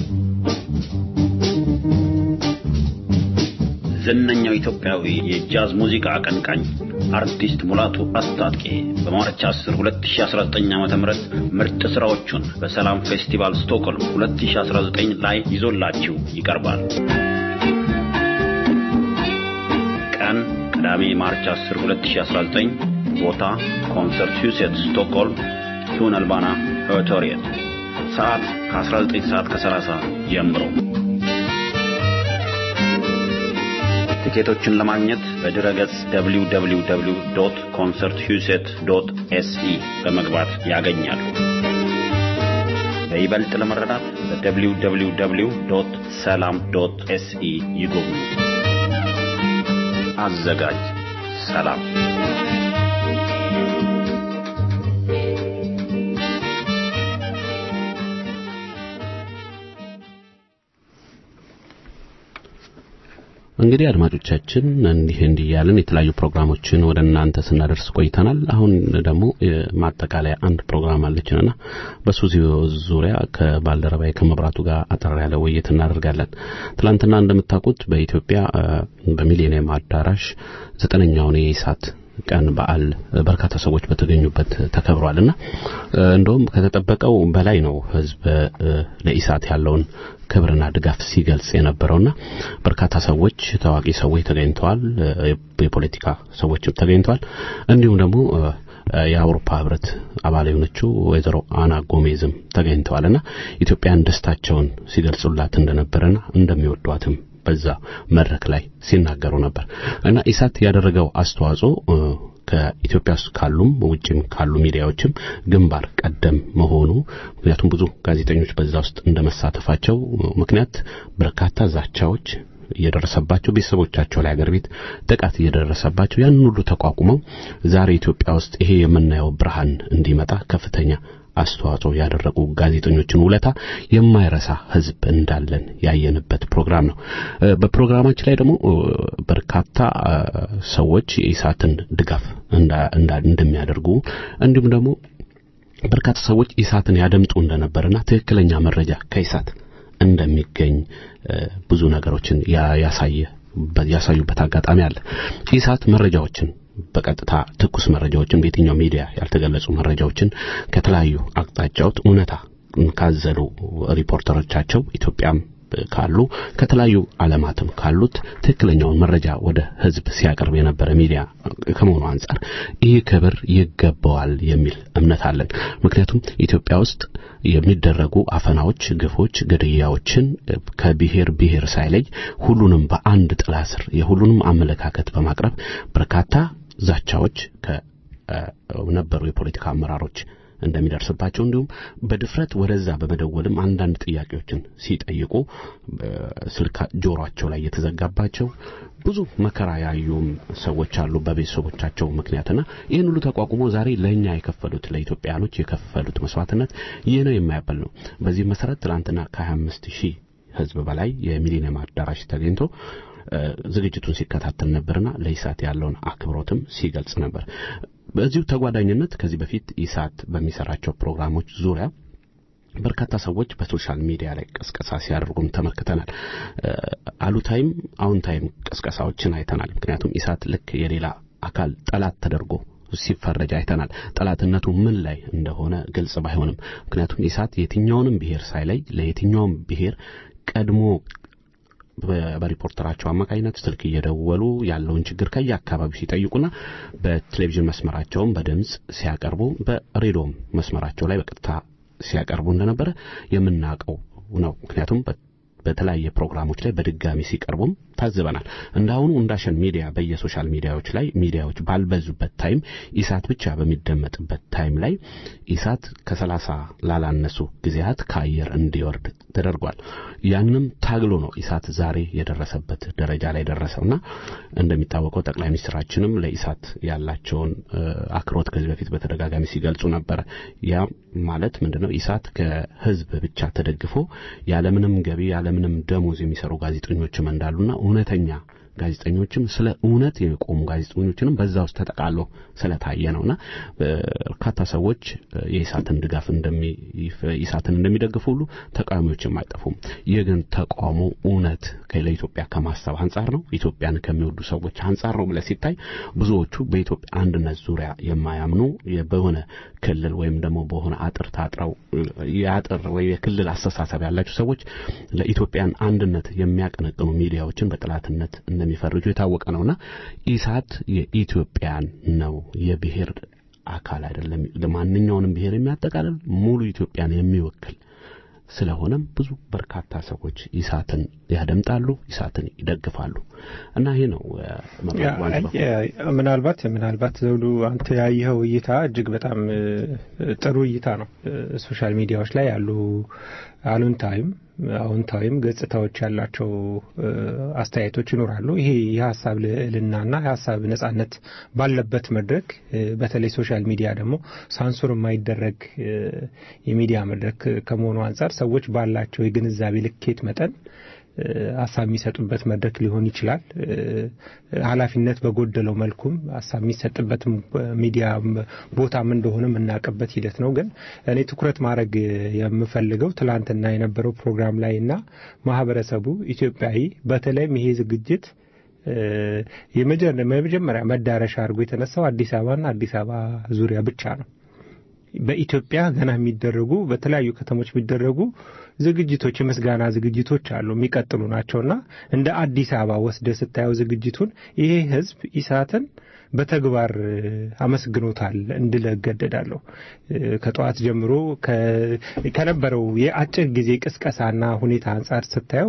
ዝነኛው ኢትዮጵያዊ የጃዝ ሙዚቃ አቀንቃኝ አርቲስት ሙላቱ አስታጥቄ በማርች 10 2019 ዓ.ም ምርጥ ስራዎቹን በሰላም ፌስቲቫል ስቶክሆልም 2019 ላይ ይዞላችሁ ይቀርባል። ቀን ቅዳሜ ማርች 10 2019 ቦታ ኮንሰርት ሁሴት ስቶክሆልም ቱን አልባና ኦዲቶሪየም ሰዓት ከ19 ሰዓት ከ30 ጀምሮ ቲኬቶችን ለማግኘት በድረ ገጽ www.concerthuset.se በመግባት ያገኛሉ። በይበልጥ ለመረዳት በwww.ሰላም.se ይጎብኙ። አዘጋጅ ሰላም። እንግዲህ አድማጮቻችን እንዲህ እንዲህ እያልን የተለያዩ ፕሮግራሞችን ወደ እናንተ ስናደርስ ቆይተናል። አሁን ደግሞ ማጠቃለያ አንድ ፕሮግራም አለችንና በሱ ዙሪያ ከባልደረባዬ ከመብራቱ ጋር አጠር ያለ ውይይት እናደርጋለን። ትላንትና እንደምታውቁት በኢትዮጵያ በሚሊኒየም አዳራሽ ዘጠነኛውን የኢሳት ቀን በዓል በርካታ ሰዎች በተገኙበት ተከብሯልና እንደውም ከተጠበቀው በላይ ነው ህዝብ ለኢሳት ያለውን ክብርና ድጋፍ ሲገልጽ የነበረውና በርካታ ሰዎች ታዋቂ ሰዎች ተገኝተዋል። የፖለቲካ ሰዎችም ተገኝተዋል። እንዲሁም ደግሞ የአውሮፓ ህብረት አባል የሆነችው ወይዘሮ አና ጎሜዝም ተገኝተዋልና ኢትዮጵያን ደስታቸውን ሲገልጹላት እንደነበረና እንደሚወዷትም በዛ መድረክ ላይ ሲናገሩ ነበር እና ኢሳት ያደረገው አስተዋጽኦ ከኢትዮጵያ ውስጥ ካሉም ውጭም ካሉ ሚዲያዎችም ግንባር ቀደም መሆኑ ምክንያቱም ብዙ ጋዜጠኞች በዛ ውስጥ እንደመሳተፋቸው ምክንያት በርካታ ዛቻዎች እየደረሰባቸው ቤተሰቦቻቸው ላይ አገር ቤት ጥቃት እየደረሰባቸው ያን ሁሉ ተቋቁመው ዛሬ ኢትዮጵያ ውስጥ ይሄ የምናየው ብርሃን እንዲመጣ ከፍተኛ አስተዋጽኦ ያደረጉ ጋዜጠኞችን ውለታ የማይረሳ ህዝብ እንዳለን ያየንበት ፕሮግራም ነው። በፕሮግራማችን ላይ ደግሞ በርካታ ሰዎች የኢሳትን ድጋፍ እንደሚያደርጉ እንዲሁም ደግሞ በርካታ ሰዎች ኢሳትን ያደምጡ እንደነበርና ትክክለኛ መረጃ ከኢሳት እንደሚገኝ ብዙ ነገሮችን ያሳየ ያሳዩበት አጋጣሚ አለ። ኢሳት መረጃዎችን በቀጥታ ትኩስ መረጃዎችን በየትኛው ሚዲያ ያልተገለጹ መረጃዎችን ከተለያዩ አቅጣጫዎች እውነታ ካዘሉ ሪፖርተሮቻቸው ኢትዮጵያም ካሉ ከተለያዩ ዓለማትም ካሉት ትክክለኛውን መረጃ ወደ ህዝብ ሲያቀርብ የነበረ ሚዲያ ከመሆኑ አንጻር ይህ ክብር ይገባዋል የሚል እምነት አለን። ምክንያቱም ኢትዮጵያ ውስጥ የሚደረጉ አፈናዎች፣ ግፎች፣ ግድያዎችን ከብሔር ብሔር ሳይለይ ሁሉንም በአንድ ጥላ ስር የሁሉንም አመለካከት በማቅረብ በርካታ ዛቻዎች ከነበሩ የፖለቲካ አመራሮች እንደሚደርስባቸው እንዲሁም በድፍረት ወደዛ በመደወልም አንዳንድ ጥያቄዎችን ሲጠይቁ ስልክ ጆሮአቸው ላይ የተዘጋባቸው ብዙ መከራ ያዩም ሰዎች አሉ በቤተሰቦቻቸው ምክንያትና ይህን ሁሉ ተቋቁሞ ዛሬ ለእኛ የከፈሉት ለኢትዮጵያኖች የከፈሉት መስዋዕትነት ይህ ነው የማያበል ነው። በዚህ መሰረት ትናንትና ከ25 ሺህ ህዝብ በላይ የሚሊኒየም አዳራሽ ተገኝቶ ዝግጅቱን ሲከታተል ነበርና ለኢሳት ያለውን አክብሮትም ሲገልጽ ነበር። በዚሁ ተጓዳኝነት ከዚህ በፊት ኢሳት በሚሰራቸው ፕሮግራሞች ዙሪያ በርካታ ሰዎች በሶሻል ሚዲያ ላይ ቅስቀሳ ሲያደርጉም ተመልክተናል። አሉታይም አዎንታይም ቅስቀሳዎችን አይተናል። ምክንያቱም ኢሳት ልክ የሌላ አካል ጠላት ተደርጎ ሲፈረጅ አይተናል። ጠላትነቱ ምን ላይ እንደሆነ ግልጽ ባይሆንም ምክንያቱም ኢሳት የትኛውንም ብሔር ሳይለይ ለየትኛውም ብሔር ቀድሞ በሪፖርተራቸው አማካኝነት ስልክ እየደወሉ ያለውን ችግር ከየአካባቢው ሲጠይቁና በቴሌቪዥን መስመራቸውም በድምፅ ሲያቀርቡ በሬዲዮም መስመራቸው ላይ በቀጥታ ሲያቀርቡ እንደነበረ የምናውቀው ነው። ምክንያቱም በተለያየ ፕሮግራሞች ላይ በድጋሚ ሲቀርቡም ታዝበናል። እንዳሁኑ እንዳሸን ሚዲያ በየሶሻል ሚዲያዎች ላይ ሚዲያዎች ባልበዙበት ታይም ኢሳት ብቻ በሚደመጥበት ታይም ላይ ኢሳት ከሰላሳ ላላነሱ ጊዜያት ከአየር እንዲወርድ ተደርጓል። ያንንም ታግሎ ነው ኢሳት ዛሬ የደረሰበት ደረጃ ላይ ደረሰውና እንደሚታወቀው ጠቅላይ ሚኒስትራችንም ለኢሳት ያላቸውን አክብሮት ከዚህ በፊት በተደጋጋሚ ሲገልጹ ነበረ። ያ ማለት ምንድነው? ኢሳት ከህዝብ ብቻ ተደግፎ ያለምንም ገቢ ያለምንም ደሞዝ የሚሰሩ ጋዜጠኞችም እንዳሉና እውነተኛ ጋዜጠኞችም ስለ እውነት የቆሙ ጋዜጠኞችንም በዛ ውስጥ ተጠቃሎ ስለታየ ነውና በርካታ ሰዎች የኢሳትን ድጋፍ እንደሚ ኢሳትን እንደሚደግፉ ሁሉ ተቃዋሚዎችም አይጠፉም። ይህ ግን ተቃውሞ እውነት ለኢትዮጵያ ከማሰብ አንጻር ነው፣ ኢትዮጵያን ከሚወዱ ሰዎች አንጻር ነው ብለህ ሲታይ ብዙዎቹ በኢትዮጵያ አንድነት ዙሪያ የማያምኑ በሆነ ክልል ወይም ደግሞ በሆነ አጥር ታጥረው የአጥር ወይ የክልል አስተሳሰብ ያላቸው ሰዎች ለኢትዮጵያን አንድነት የሚያቀነቅኑ ሚዲያዎችን በጠላትነት እንደሚፈርጁ የታወቀ ነውና ኢሳት የኢትዮጵያን ነው የብሔር አካል አይደለም። ለማንኛውንም ብሔር የሚያጠቃልል ሙሉ ኢትዮጵያን የሚወክል ስለሆነም ብዙ በርካታ ሰዎች ኢሳትን ያደምጣሉ፣ ኢሳትን ይደግፋሉ እና ይሄ ነው መብራት ባንድ በኩል። ምናልባት ምናልባት ዘውዱ አንተ ያየኸው እይታ እጅግ በጣም እ፣ ጥሩ እይታ ነው። እ፣ ሶሻል ሚዲያዎች ላይ ያሉ አሉንታዊም አዎንታዊም ገጽታዎች ያላቸው እ፣ አስተያየቶች ይኖራሉ። ይሄ የሀሳብ ልዕልናና የሀሳብ ነጻነት ባለበት መድረክ እ፣ በተለይ ሶሻል ሚዲያ ደግሞ ሳንሱር የማይደረግ እ፣ የሚዲያ መድረክ ከመሆኑ አንጻር ሰዎች ባላቸው የግንዛቤ ልኬት መጠን እ፣ ሀሳብ የሚሰጡበት መድረክ ሊሆን ይችላል። እ፣ ኃላፊነት በጎደለው መልኩም ሀሳብ የሚሰጥበትም ሚዲያ ቦታም እንደሆነ የምናውቅበት ሂደት ነው። ግን እኔ ትኩረት ማድረግ የምፈልገው ትላንትና የነበረው ፕሮግራም ላይ እና ማህበረሰቡ ኢትዮጵያዊ በተለይም ይሄ ዝግጅት እ፣ የመጀ- የመጀመሪያ መዳረሻ አድርጎ የተነሳው አዲስ አበባና አዲስ አበባ ዙሪያ ብቻ ነው። በኢትዮጵያ ገና የሚደረጉ በተለያዩ ከተሞች የሚደረጉ ዝግጅቶች የምስጋና ዝግጅቶች አሉ የሚቀጥሉ ናቸውና እንደ አዲስ አበባ ወስደ ስታየው ዝግጅቱን ይሄ ህዝብ ኢሳትን በተግባር እ፣ አመስግኖታል እንድል እገደዳለሁ። እ፣ ከጠዋት ጀምሮ ከ- ከነበረው የአጭር ጊዜ ቅስቀሳና ሁኔታ አንጻር ስታየው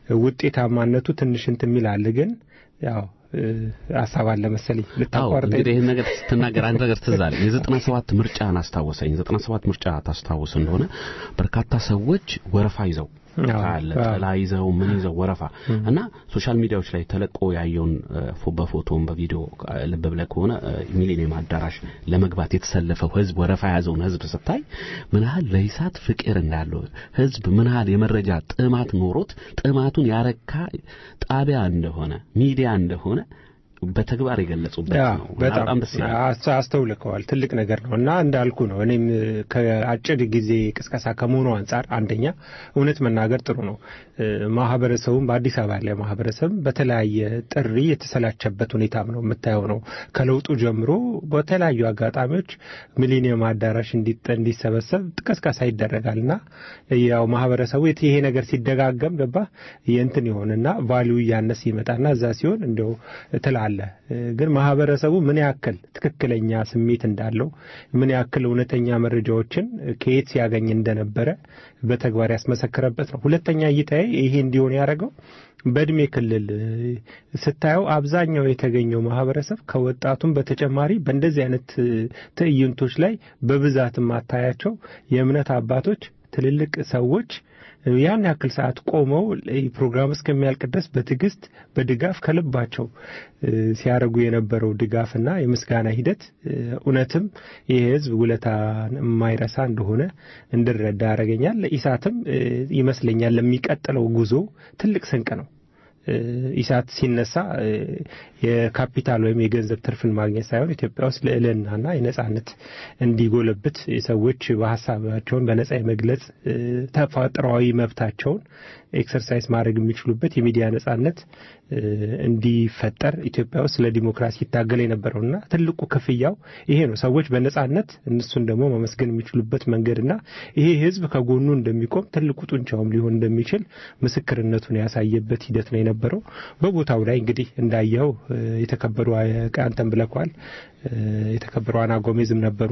ውጤታማነቱ ትንሽ እንትን የሚል አለ። ግን ያው እ፣ ሀሳብ አለ መሰለኝ አዎ ልታቋርጠኝ እንግዲህ ይህን ነገር ስትናገር አንድ ነገር ትዝ አለኝ። የዘጠና ሰባት ምርጫን አስታወሰኝ። ዘጠና ሰባት ምርጫ ታስታውስ እንደሆነ በርካታ ሰዎች ወረፋ ይዘው አዎ፣ ታያለ አዎ። ጥላ ይዘው ምን ይዘው ወረፋ እና ሶሻል ሚዲያዎች ላይ ተለቆ ያየውን እ፣ ፎ- በፎቶም በቪዲዮ እ፣ ልብ ብለህ ከሆነ እ፣ ሚሊኒየም አዳራሽ ለመግባት የተሰለፈው ህዝብ ወረፋ የያዘውን ህዝብ ስታይ ምን ያህል ለኢሳት ፍቅር እንዳለው ህዝብ ምን ያህል የመረጃ ጥማት ኖሮት ጥማቱን ያረካ ጣቢያ እንደሆነ ሚዲያ እንደሆነ በተግባር የገለጹበት ያ ነው። እና በጣም በጣም ደስ ይላል። አስ- አስተውልከዋል። ትልቅ ነገር ነው እና እንዳልኩ ነው። እኔም ከአጭር ጊዜ ቅስቀሳ ከመሆኑ አንጻር አንደኛ እውነት መናገር ጥሩ ነው። እ፣ ማህበረሰቡም በአዲስ አበባ ያለ ማህበረሰብ በተለያየ ጥሪ የተሰላቸበት ሁኔታም ነው የምታየው ነው። ከለውጡ ጀምሮ በተለያዩ አጋጣሚዎች ሚሊኒየም አዳራሽ እንዲጠ- እንዲሰበሰብ ቅስቀሳ ይደረጋል እና ያው ማህበረሰቡ የት- ይሄ ነገር ሲደጋገም ገባ የእንትን ይሆንና ቫሊዩ እያነስ ይመጣና እዛ ሲሆን እንደው ትላለ እ፣ ግን ማህበረሰቡ ምን ያክል ትክክለኛ ስሜት እንዳለው ምን ያክል እውነተኛ መረጃዎችን ከየት ሲያገኝ እንደነበረ በተግባር ያስመሰከረበት ነው። ሁለተኛ እይታዬ ይሄ እንዲሆን ያደረገው በእድሜ ክልል እ፣ ስታየው አብዛኛው የተገኘው ማህበረሰብ ከወጣቱም በተጨማሪ በእንደዚህ አይነት እ፣ ትዕይንቶች ላይ በብዛት የማታያቸው የእምነት አባቶች ትልልቅ ሰዎች ያን ያክል ሰዓት ቆመው ይህ ፕሮግራም እስከሚያልቅ ድረስ በትዕግስት በድጋፍ ከልባቸው እ፣ ሲያደርጉ የነበረው ድጋፍና የምስጋና ሂደት እ፣ እውነትም ይህ ህዝብ ውለታን የማይረሳ እንደሆነ እንድረዳ ያደረገኛል። ኢሳትም እ፣ ይመስለኛል ለሚቀጥለው ጉዞ ትልቅ ስንቅ ነው። እ፣ ኢሳት ሲነሳ እ፣ የካፒታል ወይም የገንዘብ ትርፍን ማግኘት ሳይሆን ኢትዮጵያ ውስጥ ልዕልናና የነጻነት እንዲጎለብት ሰዎች በሀሳባቸውን በነጻ የመግለጽ እ፣ ተፈጥሯዊ መብታቸውን ኤክሰርሳይዝ ማድረግ የሚችሉበት የሚዲያ ነጻነት እ፣ እንዲፈጠር ኢትዮጵያ ውስጥ ለዲሞክራሲ ይታገል የነበረውና ትልቁ ክፍያው ይሄ ነው። ሰዎች በነጻነት እነሱን ደግሞ መመስገን የሚችሉበት መንገድና ይሄ ህዝብ ከጎኑ እንደሚቆም ትልቁ ጡንቻውም ሊሆን እንደሚችል ምስክርነቱን ያሳየበት ሂደት ነው የነበረው። በቦታው ላይ እንግዲህ እንዳየኸው እ፣ የተከበሩ አንተን ብለኳል የተከበሩ አና ጎሜዝም ነበሩ።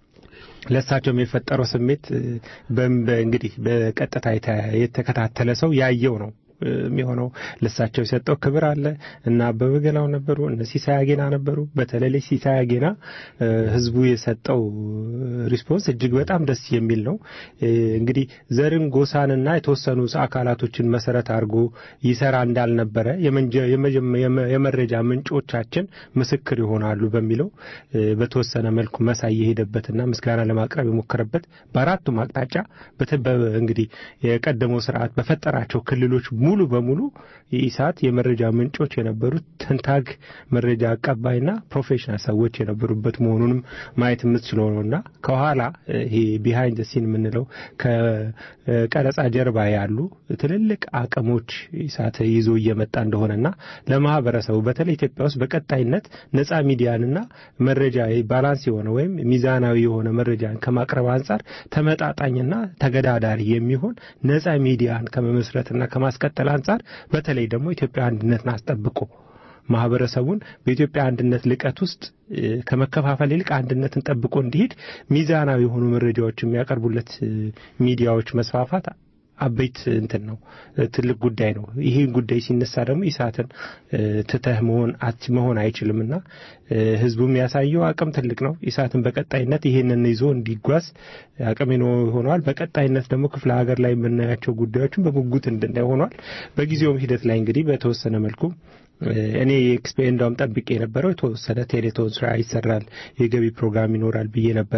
ለእሳቸውም የፈጠረው ስሜት እ፣ በም- በ- እንግዲህ በቀጥታ የተ- የተከታተለ ሰው ያየው ነው እ፣ የሚሆነው ለእሳቸው የሰጠው ክብር አለ እና አበበ ገናው ነበሩ፣ እነ ሲሳይ አጌና ነበሩ። በተለይ ሲሳይ አጌና እ፣ ህዝቡ የሰጠው ሪስፖንስ እጅግ በጣም ደስ የሚል ነው። እ፣ እንግዲህ ዘርን ጎሳንና የተወሰኑ አካላቶችን መሰረት አድርጎ ይሰራ እንዳልነበረ የመንጀ- የመጀመ- የመ- የመረጃ ምንጮቻችን ምስክር ይሆናሉ በሚለው እ፣ በተወሰነ መልኩ መሳይ የሄደበትና ምስጋና ለማቅረብ የሞከረበት በአራቱም አቅጣጫ በተ- በ- እንግዲህ የቀደመው ስርዓት በፈጠራቸው ክልሎች ሙሉ በሙሉ የኢሳት የመረጃ ምንጮች የነበሩት ትንታግ መረጃ አቀባይና ፕሮፌሽናል ሰዎች የነበሩበት መሆኑንም ማየት የምትችለው ነውና ከኋላ እ፣ ይሄ ቢሃይንድ ሲን የምንለው ከቀረጻ ጀርባ ያሉ ትልልቅ አቅሞች ኢሳት ይዞ እየመጣ እንደሆነና ለማህበረሰቡ በተለይ ኢትዮጵያ ውስጥ በቀጣይነት ነጻ ሚዲያንና መረጃ ባላንስ የሆነ ወይም ሚዛናዊ የሆነ መረጃን ከማቅረብ አንጻር ተመጣጣኝና ተገዳዳሪ የሚሆን ነጻ ሚዲያን ከመመስረትና ከማስቀጠል አንጻር በተለይ ደግሞ ኢትዮጵያ አንድነትን አስጠብቆ ማህበረሰቡን በኢትዮጵያ አንድነት ልቀት ውስጥ እ፣ ከመከፋፈል ይልቅ አንድነትን ጠብቆ እንዲሄድ ሚዛናዊ የሆኑ መረጃዎች የሚያቀርቡለት እ፣ ሚዲያዎች መስፋፋት አበይት እንትን ነው ትልቅ ጉዳይ ነው። ይሄ ጉዳይ ሲነሳ ደግሞ ኢሳትን ትተህ መሆን መሆን አይችልምና ህዝቡ የሚያሳየው አቅም ትልቅ ነው። ኢሳትን በቀጣይነት ይሄንን ይዞ እንዲጓዝ አቅም ሆኗል። በቀጣይነት ደግሞ ክፍለ ሀገር ላይ የምናያቸው ጉዳዮችን በጉጉት እንድናይ ሆኗል። በጊዜውም ሂደት ላይ እንግዲህ በተወሰነ መልኩ እኔ ኤክስፔ እንዳውም ጠብቄ የነበረው የተወሰነ ቴሌቶን ስራ ይሰራል፣ የገቢ ፕሮግራም ይኖራል ብዬ ነበረ።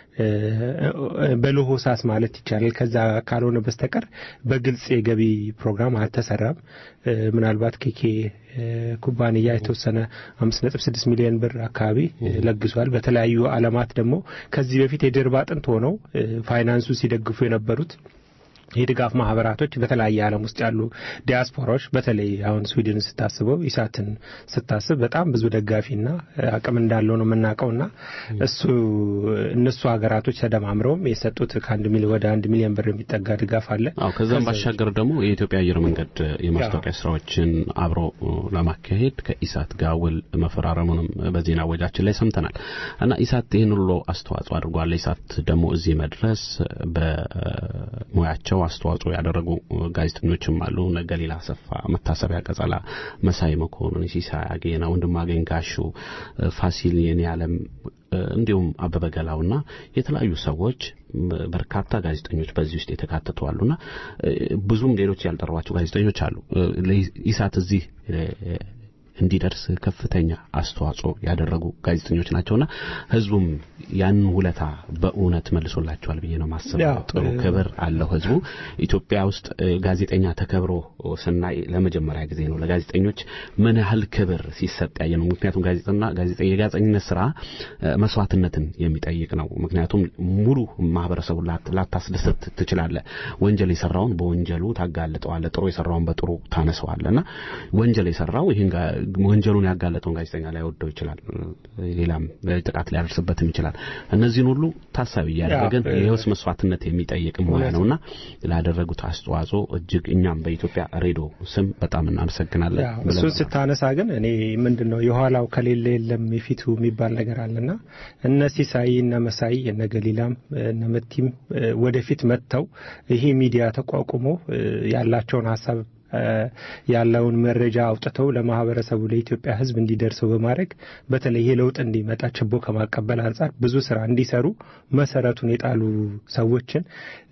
በለሆሳስ ማለት ይቻላል። ከዛ ካልሆነ በስተቀር በግልጽ የገቢ ፕሮግራም አልተሰራም። ምናልባት ኬኬ ኩባንያ የተወሰነ አምስት ነጥብ ስድስት ሚሊዮን ብር አካባቢ ለግሷል። በተለያዩ አለማት ደግሞ ከዚህ በፊት የጀርባ አጥንት ሆነው ፋይናንሱ ሲደግፉ የነበሩት የድጋፍ ማህበራቶች በተለያየ ዓለም ውስጥ ያሉ ዲያስፖራዎች በተለይ አሁን ስዊድን ስታስበው ኢሳትን ስታስብ በጣም ብዙ ደጋፊና አቅም እንዳለው ነው የምናውቀውና እሱ እነሱ ሀገራቶች ተደማምረውም የሰጡት ከአንድ ሚሊዮን ወደ አንድ ሚሊዮን ብር የሚጠጋ ድጋፍ አለ። አዎ ከዛም ባሻገር ደግሞ የኢትዮጵያ አየር መንገድ የማስታወቂያ ስራዎችን አብሮ ለማካሄድ ከኢሳት ጋር ውል መፈራረሙንም በዜና ወጃችን ላይ ሰምተናል እና ኢሳት ይህን ሁሉ አስተዋጽኦ አድርጓል። ኢሳት ደግሞ እዚህ መድረስ በሙያቸው አስተዋጽኦ ያደረጉ ጋዜጠኞችም አሉ። እነ ገሊላ አሰፋ፣ መታሰቢያ ቀጸላ፣ መሳይ መኮንን፣ ሲሳይ አጌና፣ ወንድማገኝ ጋሹ፣ ፋሲል የኔ ዓለም እንዲሁም አበበ ገላውና የተለያዩ ሰዎች በርካታ ጋዜጠኞች በዚህ ውስጥ የተካተቱ አሉና ብዙም ሌሎች ያልጠሯቸው ጋዜጠኞች አሉ። ኢሳት እዚህ እንዲደርስ ከፍተኛ አስተዋጽኦ ያደረጉ ጋዜጠኞች ናቸውና ህዝቡም ያንን ውለታ በእውነት መልሶላቸዋል ብዬ ነው ማስበው። ጥሩ ክብር አለው ህዝቡ። ኢትዮጵያ ውስጥ ጋዜጠኛ ተከብሮ ስናይ ለመጀመሪያ ጊዜ ነው ለጋዜጠኞች ምን ያህል ክብር ሲሰጥ ያየ ነው። ምክንያቱም ጋዜጠኛ ጋዜጠኛ የጋዜጠኝነት ስራ መስዋዕትነትን የሚጠይቅ ነው። ምክንያቱም ሙሉ ማህበረሰቡ ላታስደስት ትችላለህ። ወንጀል የሰራውን በወንጀሉ ታጋልጠዋለህ፣ ጥሩ የሰራውን በጥሩ ታነሰዋለህና ወንጀል የሰራው ይህን ወንጀሉን ያጋለጠውን ጋዜጠኛ ላይወደው ይችላል። ሌላም ጥቃት ሊያደርስበትም ይችላል። እነዚህን ሁሉ ታሳቢ እያደረግን የህይወት መስዋዕትነት የሚጠይቅ ሙያ ነውና ላደረጉት አስተዋጽኦ እጅግ እኛም በኢትዮጵያ ሬዲዮ ስም በጣም እናመሰግናለን። እሱን ስታነሳ ግን እኔ ምንድን ነው የኋላው ከሌለ የለም የፊቱ የሚባል ነገር አለና እነ ሲሳይ እነ መሳይ እነ ገሊላም እነ መቲም ወደፊት መጥተው ይሄ ሚዲያ ተቋቁሞ ያላቸውን ሀሳብ ያለውን መረጃ አውጥተው ለማህበረሰቡ ለኢትዮጵያ ሕዝብ እንዲደርሰው በማድረግ በተለይ ይሄ ለውጥ እንዲመጣ ችቦ ከማቀበል አንጻር ብዙ ስራ እንዲሰሩ መሰረቱን የጣሉ ሰዎችን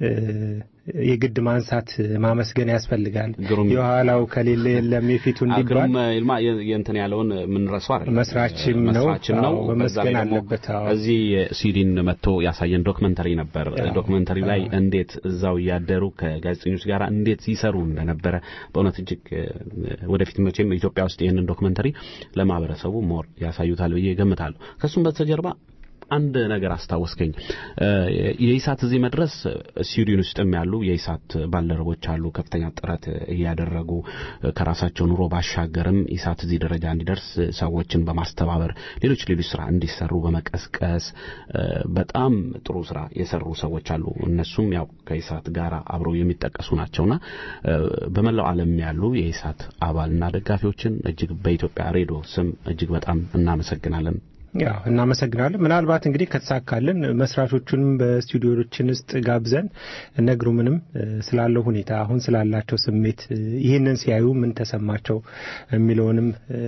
የግድ ማንሳት ማመስገን ያስፈልጋል። የኋላው ከሌለ የለም የፊቱ እንዲባል ይልማ የእንትን ያለውን የምንረሳው አይደለም። መስራችም ነው መስራችም ነው። መመስገን አለበት። እዚህ ስዊድን መጥቶ ያሳየን ዶክመንተሪ ነበር። ዶክመንተሪ ላይ እንዴት እዛው እያደሩ ከጋዜጠኞች ጋር እንዴት ይሰሩ እንደነበረ በእውነት እጅግ ወደፊት መቼም ኢትዮጵያ ውስጥ ይህንን ዶክመንተሪ ለማህበረሰቡ ሞር ያሳዩታል ብዬ ገምታለሁ። ከሱም በስተጀርባ አንድ ነገር አስታወስከኝ። የኢሳት እዚህ መድረስ ስዊድን ውስጥም ያሉ የኢሳት ባልደረቦች አሉ ከፍተኛ ጥረት እያደረጉ ከራሳቸው ኑሮ ባሻገርም ኢሳት እዚህ ደረጃ እንዲደርስ ሰዎችን በማስተባበር ሌሎች ሌሎች ስራ እንዲሰሩ በመቀስቀስ በጣም ጥሩ ስራ የሰሩ ሰዎች አሉ። እነሱም ያው ከኢሳት ጋር አብረው የሚጠቀሱ ናቸውና በመላው ዓለም ያሉ የኢሳት አባልና ደጋፊዎችን እጅግ በኢትዮጵያ ሬዲዮ ስም እጅግ በጣም እናመሰግናለን። ያው እናመሰግናለን። ምናልባት እንግዲህ ከተሳካልን መስራቾቹንም በስቱዲዮችን ውስጥ ጋብዘን ነግሩምንም ስላለው ሁኔታ አሁን ስላላቸው ስሜት ይህንን ሲያዩ ምን ተሰማቸው የሚለውንም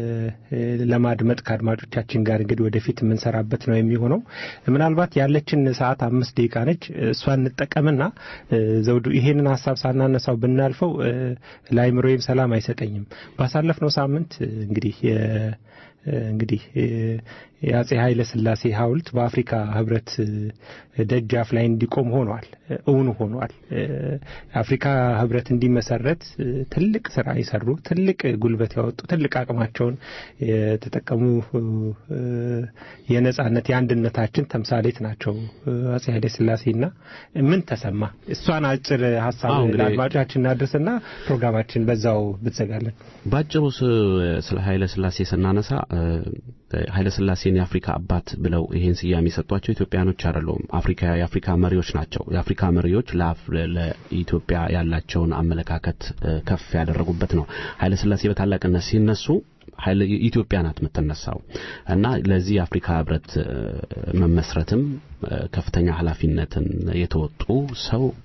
ለማድመጥ ከአድማጮቻችን ጋር እንግዲህ ወደፊት የምንሰራበት ነው የሚሆነው። ምናልባት ያለችን ሰዓት አምስት ደቂቃ ነች። እሷን እንጠቀምና ዘውዱ ይሄንን ሀሳብ ሳናነሳው ብናልፈው ለአይምሮዬም ሰላም አይሰጠኝም። ባሳለፍነው ሳምንት እንግዲህ እንግዲህ የአጼ ኃይለ ሥላሴ ሐውልት በአፍሪካ ህብረት ደጃፍ ላይ እንዲቆም ሆኗል፣ እውን ሆኗል። አፍሪካ ህብረት እንዲመሰረት ትልቅ ስራ የሰሩ ትልቅ ጉልበት ያወጡ ትልቅ አቅማቸውን የተጠቀሙ የነጻነት የአንድነታችን ተምሳሌት ናቸው አጼ ኃይለ ሥላሴና ምን ተሰማ? እሷን አጭር ሀሳብ ለአድማጮቻችን እናድርስና ፕሮግራማችን በዛው ብትዘጋለን። ባጭሩ ስለ ኃይለ ሥላሴ ስናነሳ ኃይለ ሥላሴን የአፍሪካ አባት ብለው ይሄን ስያሜ የሰጧቸው ኢትዮጵያኖች አይደሉም። አፍሪካ የአፍሪካ መሪዎች ናቸው። የአፍሪካ መሪዎች ለኢትዮጵያ ያላቸውን አመለካከት ከፍ ያደረጉበት ነው። ኃይለ ሥላሴ በታላቅነት ሲነሱ ኢትዮጵያ ናት የምትነሳው እና ለዚህ የአፍሪካ ህብረት መመስረትም ከፍተኛ ኃላፊነትን የተወጡ ሰው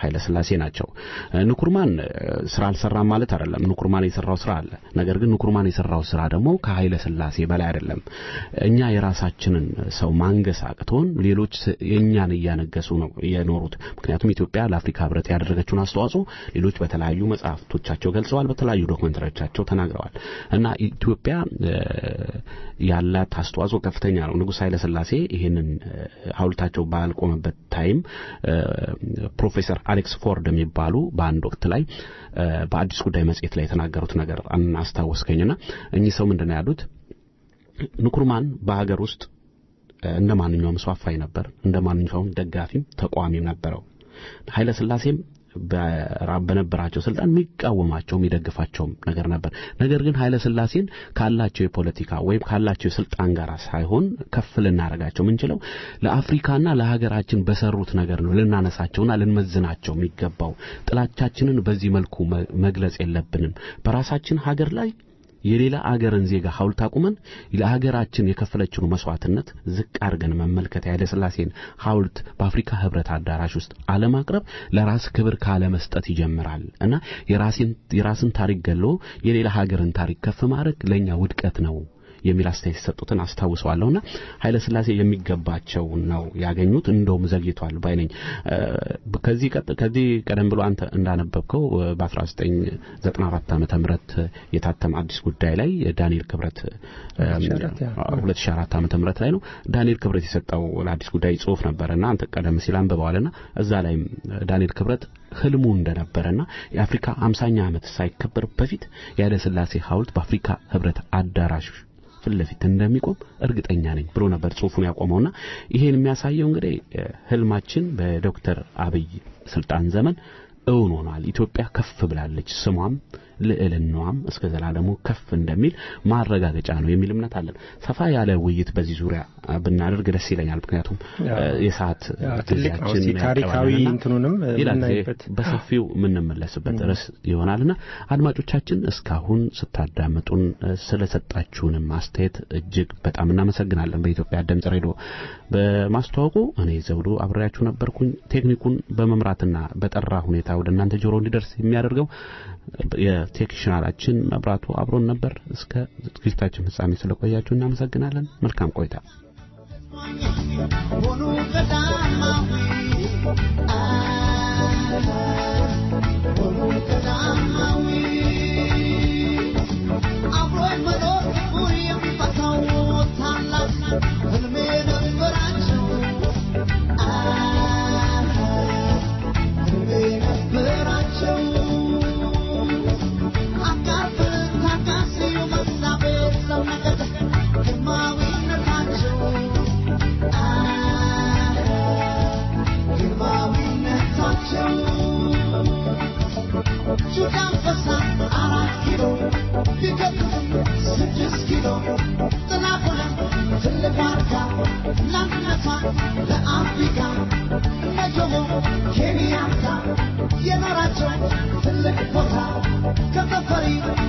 ኃይለ ሥላሴ ናቸው። ንኩርማን ስራ አልሰራም ማለት አይደለም። ንኩርማን የሰራው ስራ አለ። ነገር ግን ንኩርማን የሰራው ስራ ደግሞ ከኃይለ ሥላሴ በላይ አይደለም። እኛ የራሳችንን ሰው ማንገስ አቅቶን ሌሎች የእኛን እያነገሱ ነው የኖሩት። ምክንያቱም ኢትዮጵያ ለአፍሪካ ህብረት ያደረገችውን አስተዋጽኦ ሌሎች በተለያዩ መጽሐፍቶቻቸው ገልጸዋል፣ በተለያዩ ዶክመንተሪዎቻቸው ተናግረዋል እና ኢትዮጵያ ያላት አስተዋጽኦ ከፍተኛ ነው። ንጉሥ ኃይለ ሥላሴ ይህንን ሐውልታቸው ባልቆመበት ታይም ፕሮፌሰር አሌክስ ፎርድ የሚባሉ በአንድ ወቅት ላይ በአዲስ ጉዳይ መጽሔት ላይ የተናገሩት ነገር አስታወስከኝና እኚህ ሰው ምንድን ነው ያሉት? ንኩርማን በሀገር ውስጥ እንደ ማንኛውም ሰው አፋኝ ነበር። እንደ ማንኛውም ደጋፊም ተቃዋሚም ነበረው። ኃይለ ሥላሴም በነበራቸው ስልጣን የሚቃወማቸው የሚደግፋቸውም ነገር ነበር። ነገር ግን ኃይለ ሥላሴን ካላቸው የፖለቲካ ወይም ካላቸው የስልጣን ጋር ሳይሆን ከፍ ልናደርጋቸው የምንችለው ለአፍሪካና ለሀገራችን በሰሩት ነገር ነው ልናነሳቸውና ልንመዝናቸው የሚገባው። ጥላቻችንን በዚህ መልኩ መግለጽ የለብንም። በራሳችን ሀገር ላይ የሌላ አገርን ዜጋ ሐውልት አቁመን ለሀገራችን የከፈለችውን መስዋዕትነት ዝቅ አድርገን መመልከት የኃይለ ሥላሴን ሐውልት በአፍሪካ ህብረት አዳራሽ ውስጥ አለማቅረብ ለራስ ክብር ካለመስጠት ይጀምራል እና የራስን የራስን ታሪክ ገሎ የሌላ ሀገርን ታሪክ ከፍ ማድረግ ለኛ ውድቀት ነው የሚል አስተያየት የሰጡትን አስታውሰዋለሁና ኃይለ ሥላሴ የሚገባቸው ነው ያገኙት። እንደውም ዘግይቷል ባይ ነኝ። ከዚህ ከዚህ ቀደም ብሎ አንተ እንዳነበብከው በ1994 ዓመተ ምህረት የታተመ አዲስ ጉዳይ ላይ ዳንኤል ክብረት 2004 ዓመተ ምህረት ላይ ነው ዳንኤል ክብረት የሰጠው ለአዲስ ጉዳይ ጽሑፍ ነበርና አንተ ቀደም ሲል አንብበዋልና እዛ ላይም ዳንኤል ክብረት ህልሙ እንደነበረና የአፍሪካ 50ኛ ዓመት ሳይከበር በፊት የኃይለ ሥላሴ ሐውልት በአፍሪካ ህብረት አዳራሽ ፊት ለፊት እንደሚቆም እርግጠኛ ነኝ ብሎ ነበር ጽሑፉን ያቆመውና ይሄን የሚያሳየው እንግዲህ ህልማችን በዶክተር አብይ ስልጣን ዘመን እውን ሆኗል። ኢትዮጵያ ከፍ ብላለች። ስሟም ልዕልናዋም እስከ ዘላለሙ ከፍ እንደሚል ማረጋገጫ ነው የሚል እምነት አለን። ሰፋ ያለ ውይይት በዚህ ዙሪያ ብናደርግ ደስ ይለኛል። ምክንያቱም የሰዓት ጊዜያችን ታሪካዊ እንትኑንም የምናይበት በሰፊው የምንመለስበት ርዕስ ይሆናልና አድማጮቻችን እስካሁን ስታዳምጡን ስለሰጣችሁንም አስተያየት እጅግ በጣም እናመሰግናለን። በኢትዮጵያ ድምጽ ሬዲዮ በማስተዋወቁ እኔ ዘውዱ አብሬያችሁ ነበርኩኝ። ቴክኒኩን በመምራትና በጠራ ሁኔታ ወደ እናንተ ጆሮ እንዲደርስ የሚያደርገው የቴክኒሻናችን መብራቱ አብሮን ነበር። እስከ ዝግጅታችን ፍጻሜ ስለቆያችሁ እናመሰግናለን። መልካም ቆይታ። ሆኑ ቀዳማዊ ሆኑ ቀዳማዊ አብሮ መኖር ሁሉ የሚፈታው ታላቅ ህልሜ ነበራቸው ህልሜ ነበራቸው የኖራቸው ትልቅ ቦታ ከተፈሪ